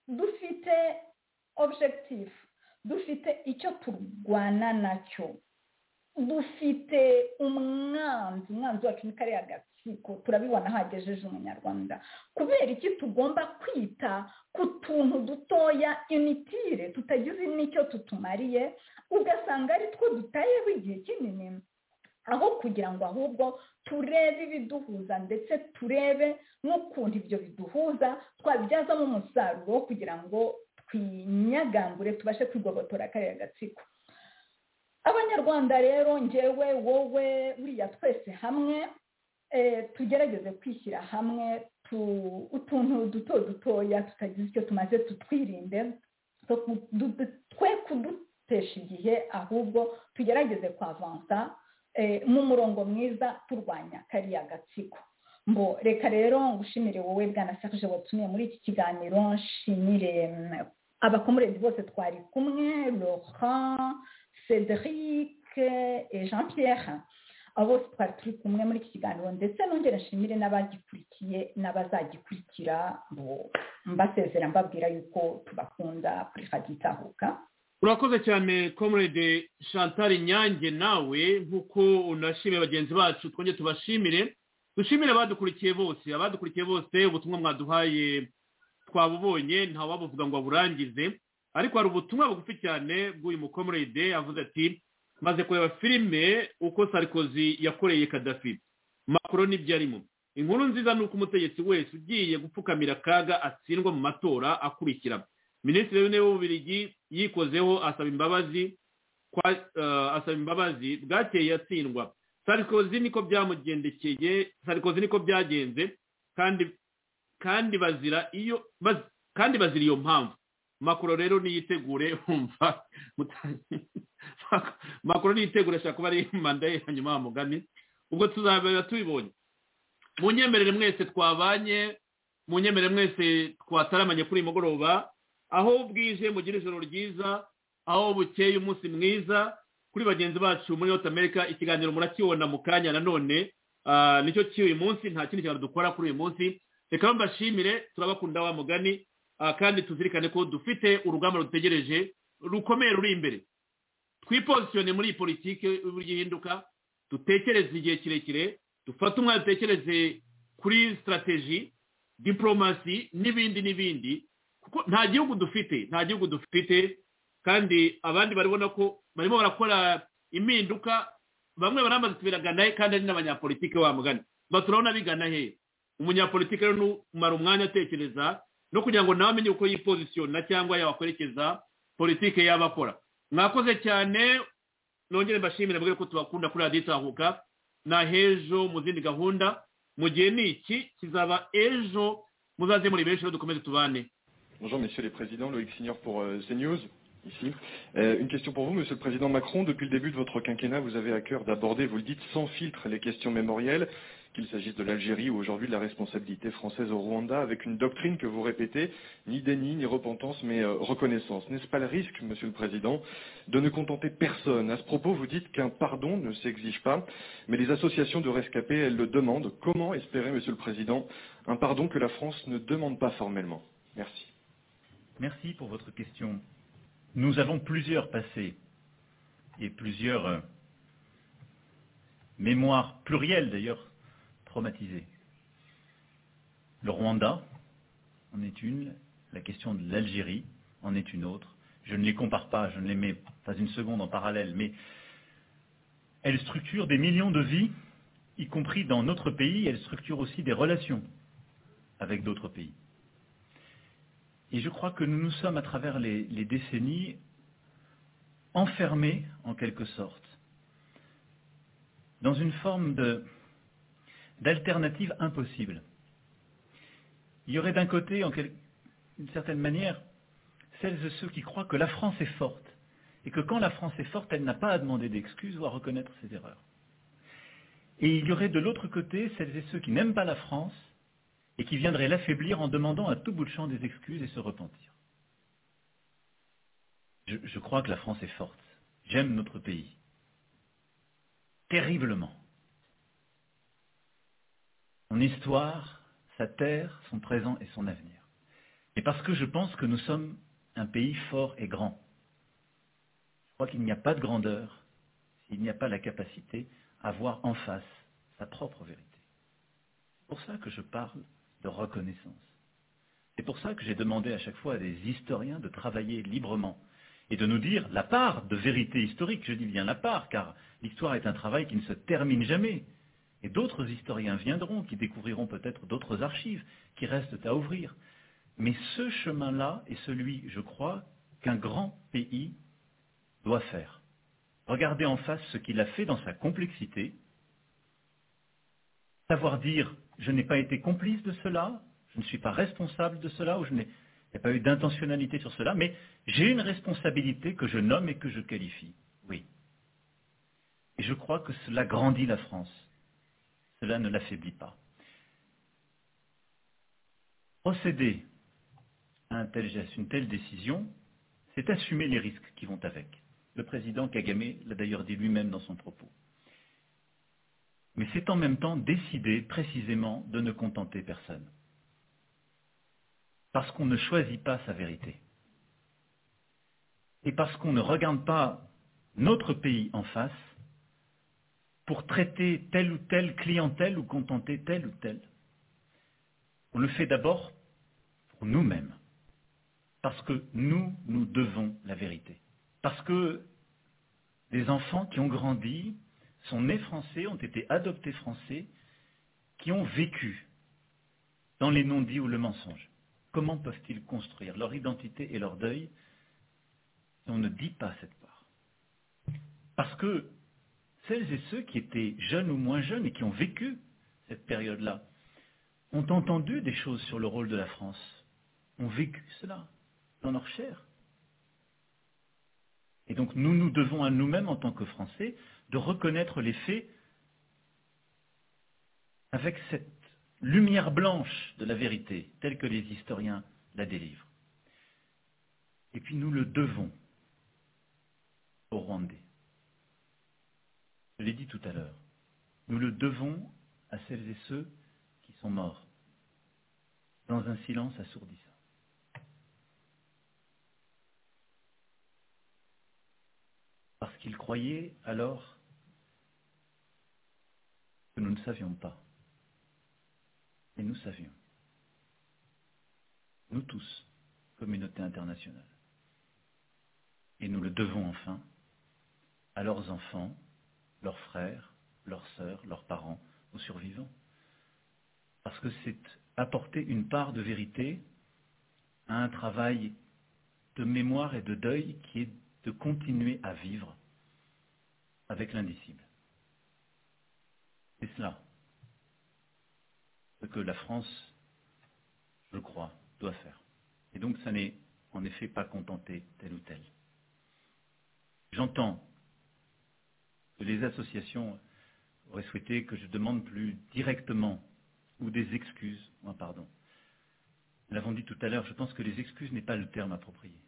dufite objectif dufite icyo turwana nacyo dufite umwanzi umwanzi wacu ni kariya gatsiko turabibona aho agejeje umunyarwanda kubera iki tugomba kwita ku tuntu dutoya initire tutagize n'icyo tutumariye ugasanga ari two dutayeho igihe kinini aho kugira ngo ahubwo turebe ibiduhuza ndetse turebe n'ukuntu ibyo biduhuza twabibyazamo umusaruro kugira ngo twinyagangure tubashe kwigobotora kariya gatsiko abanyarwanda rero ngewe wowe buriya twese hamwe tugerageze kwishyira hamwe utuntu duto dutoya tutagize icyo tumaze tutwirinde twe kudutesha igihe ahubwo tugerageze kwavansa mu murongo mwiza turwanya kariya gatsiko mbo reka rero ngushimire wowe bwana Serge watumiye muri iki kiganiro nshimire abakomurezi bose twari kumwe Laurent Cédric et Jean Pierre abo bose twari turi kumwe muri iki kiganiro ndetse nongera nshimire n'abagikurikiye n'abazagikurikira mbasezera mbabwira yuko tubakunda kuri Radio Itahuka urakoze cyane comrade chantal nyange nawe nk'uko unashimiye bagenzi bacu twongere tubashimire dushimire abadukurikiye bose abadukurikiye bose ubutumwa mwaduhaye twabubonye ntawabuvuga ngo aburangize ariko hari ubutumwa bugufi cyane bw'uyu mukomurede avuze ati maze kureba filime uko sarikozi yakoreye kadafi makuru n'ibyo arimo inkuru nziza ni uko umutegetsi wese ugiye gupfukamira akaga atsindwa mu matora akurikira minisitiri w'intebe w'ububirigi yikozeho asaba imbabazi asaba imbabazi bwakeye atsindwa sarikozi niko byamugendekeye sarikozi niko byagenze kandi kandi bazira iyo kandi bazira iyo mpamvu makuru rero niyitegure wumva makuru niyitegure ashobora kuba ari manda ye hanyuma mugani ubwo tuzabera tubibonye mu nyemerere mwese twabanye mu nyemerere mwese twataramanye kuri uyu mugoroba aho bwije mugira ijoro ryiza aho bukeye umunsi mwiza kuri bagenzi bacu muri north america ikiganiro murakibona mu kanya nanone nicyo cy'uyu munsi nta kindi kintu dukora kuri uyu munsi reka mbashimire turabakunda wa mugani kandi tuzirikane ko dufite urugamba rutegereje rukomeye ruri imbere twipozisiyone muri politiki y'uburyo ihinduka dutekereze igihe kirekire dufate umwanya dutekereze kuri sitarateji diporomasi n'ibindi n'ibindi kuko nta gihugu dufite nta gihugu dufite kandi abandi barabona ko barimo barakora impinduka bamwe baramaze tubiragana he kandi ari n'abanyapolitike mugani turabona bigana he umunyapolitike rero numara umwanya atekereza no kugira ngo nawe amenye uko yipozisiyona cyangwa yabakwerekeza politike yaba akora mwakoze cyane nongere mbashimire mbwira ko tubakunda kuri radiyo itahuka na hejo mu zindi gahunda mu gihe ni iki kizaba ejo muzaze muri benshi rero dukomeze tubane Bonjour Monsieur les Présidents, Loïc Signor pour euh, CNews. Ici. Euh, une question pour vous, Monsieur le Président Macron. Depuis le début de votre quinquennat, vous avez à cœur d'aborder, vous le dites, sans filtre les questions mémorielles, qu'il s'agisse de l'Algérie ou aujourd'hui de la responsabilité française au Rwanda, avec une doctrine que vous répétez, ni déni, ni repentance, mais euh, reconnaissance. N'est-ce pas le risque, Monsieur le Président, de ne contenter personne À ce propos, vous dites qu'un pardon ne s'exige pas, mais les associations de rescapés, elles le demandent. Comment espérer, Monsieur le Président, un pardon que la France ne demande pas formellement Merci. Merci pour votre question. Nous avons plusieurs passés et plusieurs euh, mémoires plurielles d'ailleurs traumatisées. Le Rwanda en est une, la question de l'Algérie en est une autre. Je ne les compare pas, je ne les mets pas une seconde en parallèle, mais elles structurent des millions de vies, y compris dans notre pays, elles structurent aussi des relations avec d'autres pays. Et je crois que nous nous sommes, à travers les, les, décennies, enfermés, en quelque sorte, dans une forme de, d'alternative impossible. Il y aurait d'un côté, en quel, une certaine manière, celles et ceux qui croient que la France est forte, et que quand la France est forte, elle n'a pas à demander d'excuses ou à reconnaître ses erreurs. Et il y aurait de l'autre côté celles et ceux qui n'aiment pas la France, et qui viendrait l'affaiblir en demandant à tout bout de champ des excuses et se repentir. Je, je crois que la France est forte. J'aime notre pays. Terriblement. Son histoire, sa terre, son présent et son avenir. Et parce que je pense que nous sommes un pays fort et grand. Je crois qu'il n'y a pas de grandeur s'il n'y a pas la capacité à voir en face sa propre vérité. C'est pour ça que je parle de reconnaissance. C'est pour ça que j'ai demandé à chaque fois à des historiens de travailler librement et de nous dire la part de vérité historique, je dis bien la part, car l'histoire est un travail qui ne se termine jamais. Et d'autres historiens viendront, qui découvriront peut-être d'autres archives qui restent à ouvrir. Mais ce chemin-là est celui, je crois, qu'un grand pays doit faire. Regarder en face ce qu'il a fait dans sa complexité, savoir dire je n'ai pas été complice de cela, je ne suis pas responsable de cela, ou je n'ai il n'y a pas eu d'intentionnalité sur cela, mais j'ai une responsabilité que je nomme et que je qualifie. Oui. Et je crois que cela grandit la France. Cela ne l'affaiblit pas. Procéder à un tel geste, une telle décision, c'est assumer les risques qui vont avec. Le président Kagame l'a d'ailleurs dit lui-même dans son propos mais c'est en même temps décider précisément de ne contenter personne. Parce qu'on ne choisit pas sa vérité. Et parce qu'on ne regarde pas notre pays en face pour traiter telle ou telle clientèle ou contenter telle ou telle. On le fait d'abord pour nous-mêmes. Parce que nous, nous devons la vérité. Parce que des enfants qui ont grandi sont nés français, ont été adoptés français, qui ont vécu dans les non-dits ou le mensonge. Comment peuvent-ils construire leur identité et leur deuil si on ne dit pas cette part Parce que celles et ceux qui étaient jeunes ou moins jeunes et qui ont vécu cette période-là ont entendu des choses sur le rôle de la France, ont vécu cela dans leur chair. Et donc nous nous devons à nous-mêmes en tant que Français de reconnaître les faits avec cette lumière blanche de la vérité, telle que les historiens la délivrent. Et puis nous le devons aux Rwandais. Je l'ai dit tout à l'heure. Nous le devons à celles et ceux qui sont morts dans un silence assourdissant. parce qu'ils croyaient alors que nous ne savions pas. Et nous savions, nous tous, communauté internationale. Et nous le devons enfin à leurs enfants, leurs frères, leurs sœurs, leurs parents, aux survivants. Parce que c'est apporter une part de vérité à un travail de mémoire et de deuil qui est de continuer à vivre avec l'indicible. C'est cela ce que la France, je crois, doit faire. Et donc ça n'est en effet pas contenter tel ou tel. J'entends que les associations auraient souhaité que je demande plus directement ou des excuses, ou un pardon. Nous l'avons dit tout à l'heure, je pense que les excuses n'est pas le terme approprié.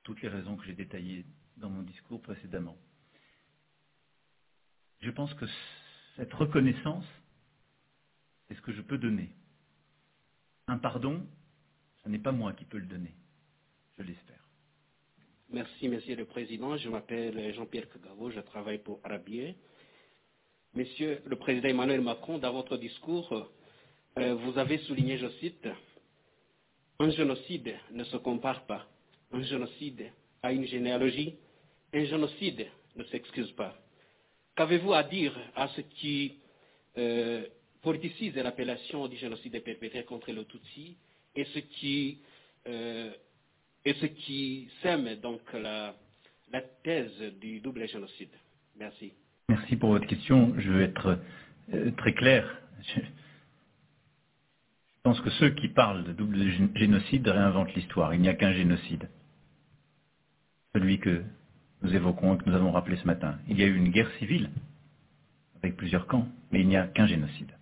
Toutes les raisons que j'ai détaillées dans mon discours précédemment. Je pense que cette reconnaissance c'est ce que je peux donner. Un pardon, ce n'est pas moi qui peux le donner. Je l'espère. Merci, Monsieur le Président. Je m'appelle Jean-Pierre Kagavo, je travaille pour Arabier. Monsieur le Président Emmanuel Macron, dans votre discours, euh, vous avez souligné, je cite, Un génocide ne se compare pas. Un génocide à une généalogie. Un génocide ne s'excuse pas. Qu'avez-vous à dire à ceux qui euh, politicise l'appellation du génocide perpétré contre le Tutsi et ce qui, euh, et ce qui sème donc la, la thèse du double génocide. Merci. Merci pour votre question. Je vais être euh, très clair. Je, je pense que ceux qui parlent de double génocide réinventent l'histoire. Il n'y a qu'un génocide. Celui que nous évoquons et que nous avons rappelé ce matin. Il y a eu une guerre civile avec plusieurs camps, mais il n'y a qu'un génocide.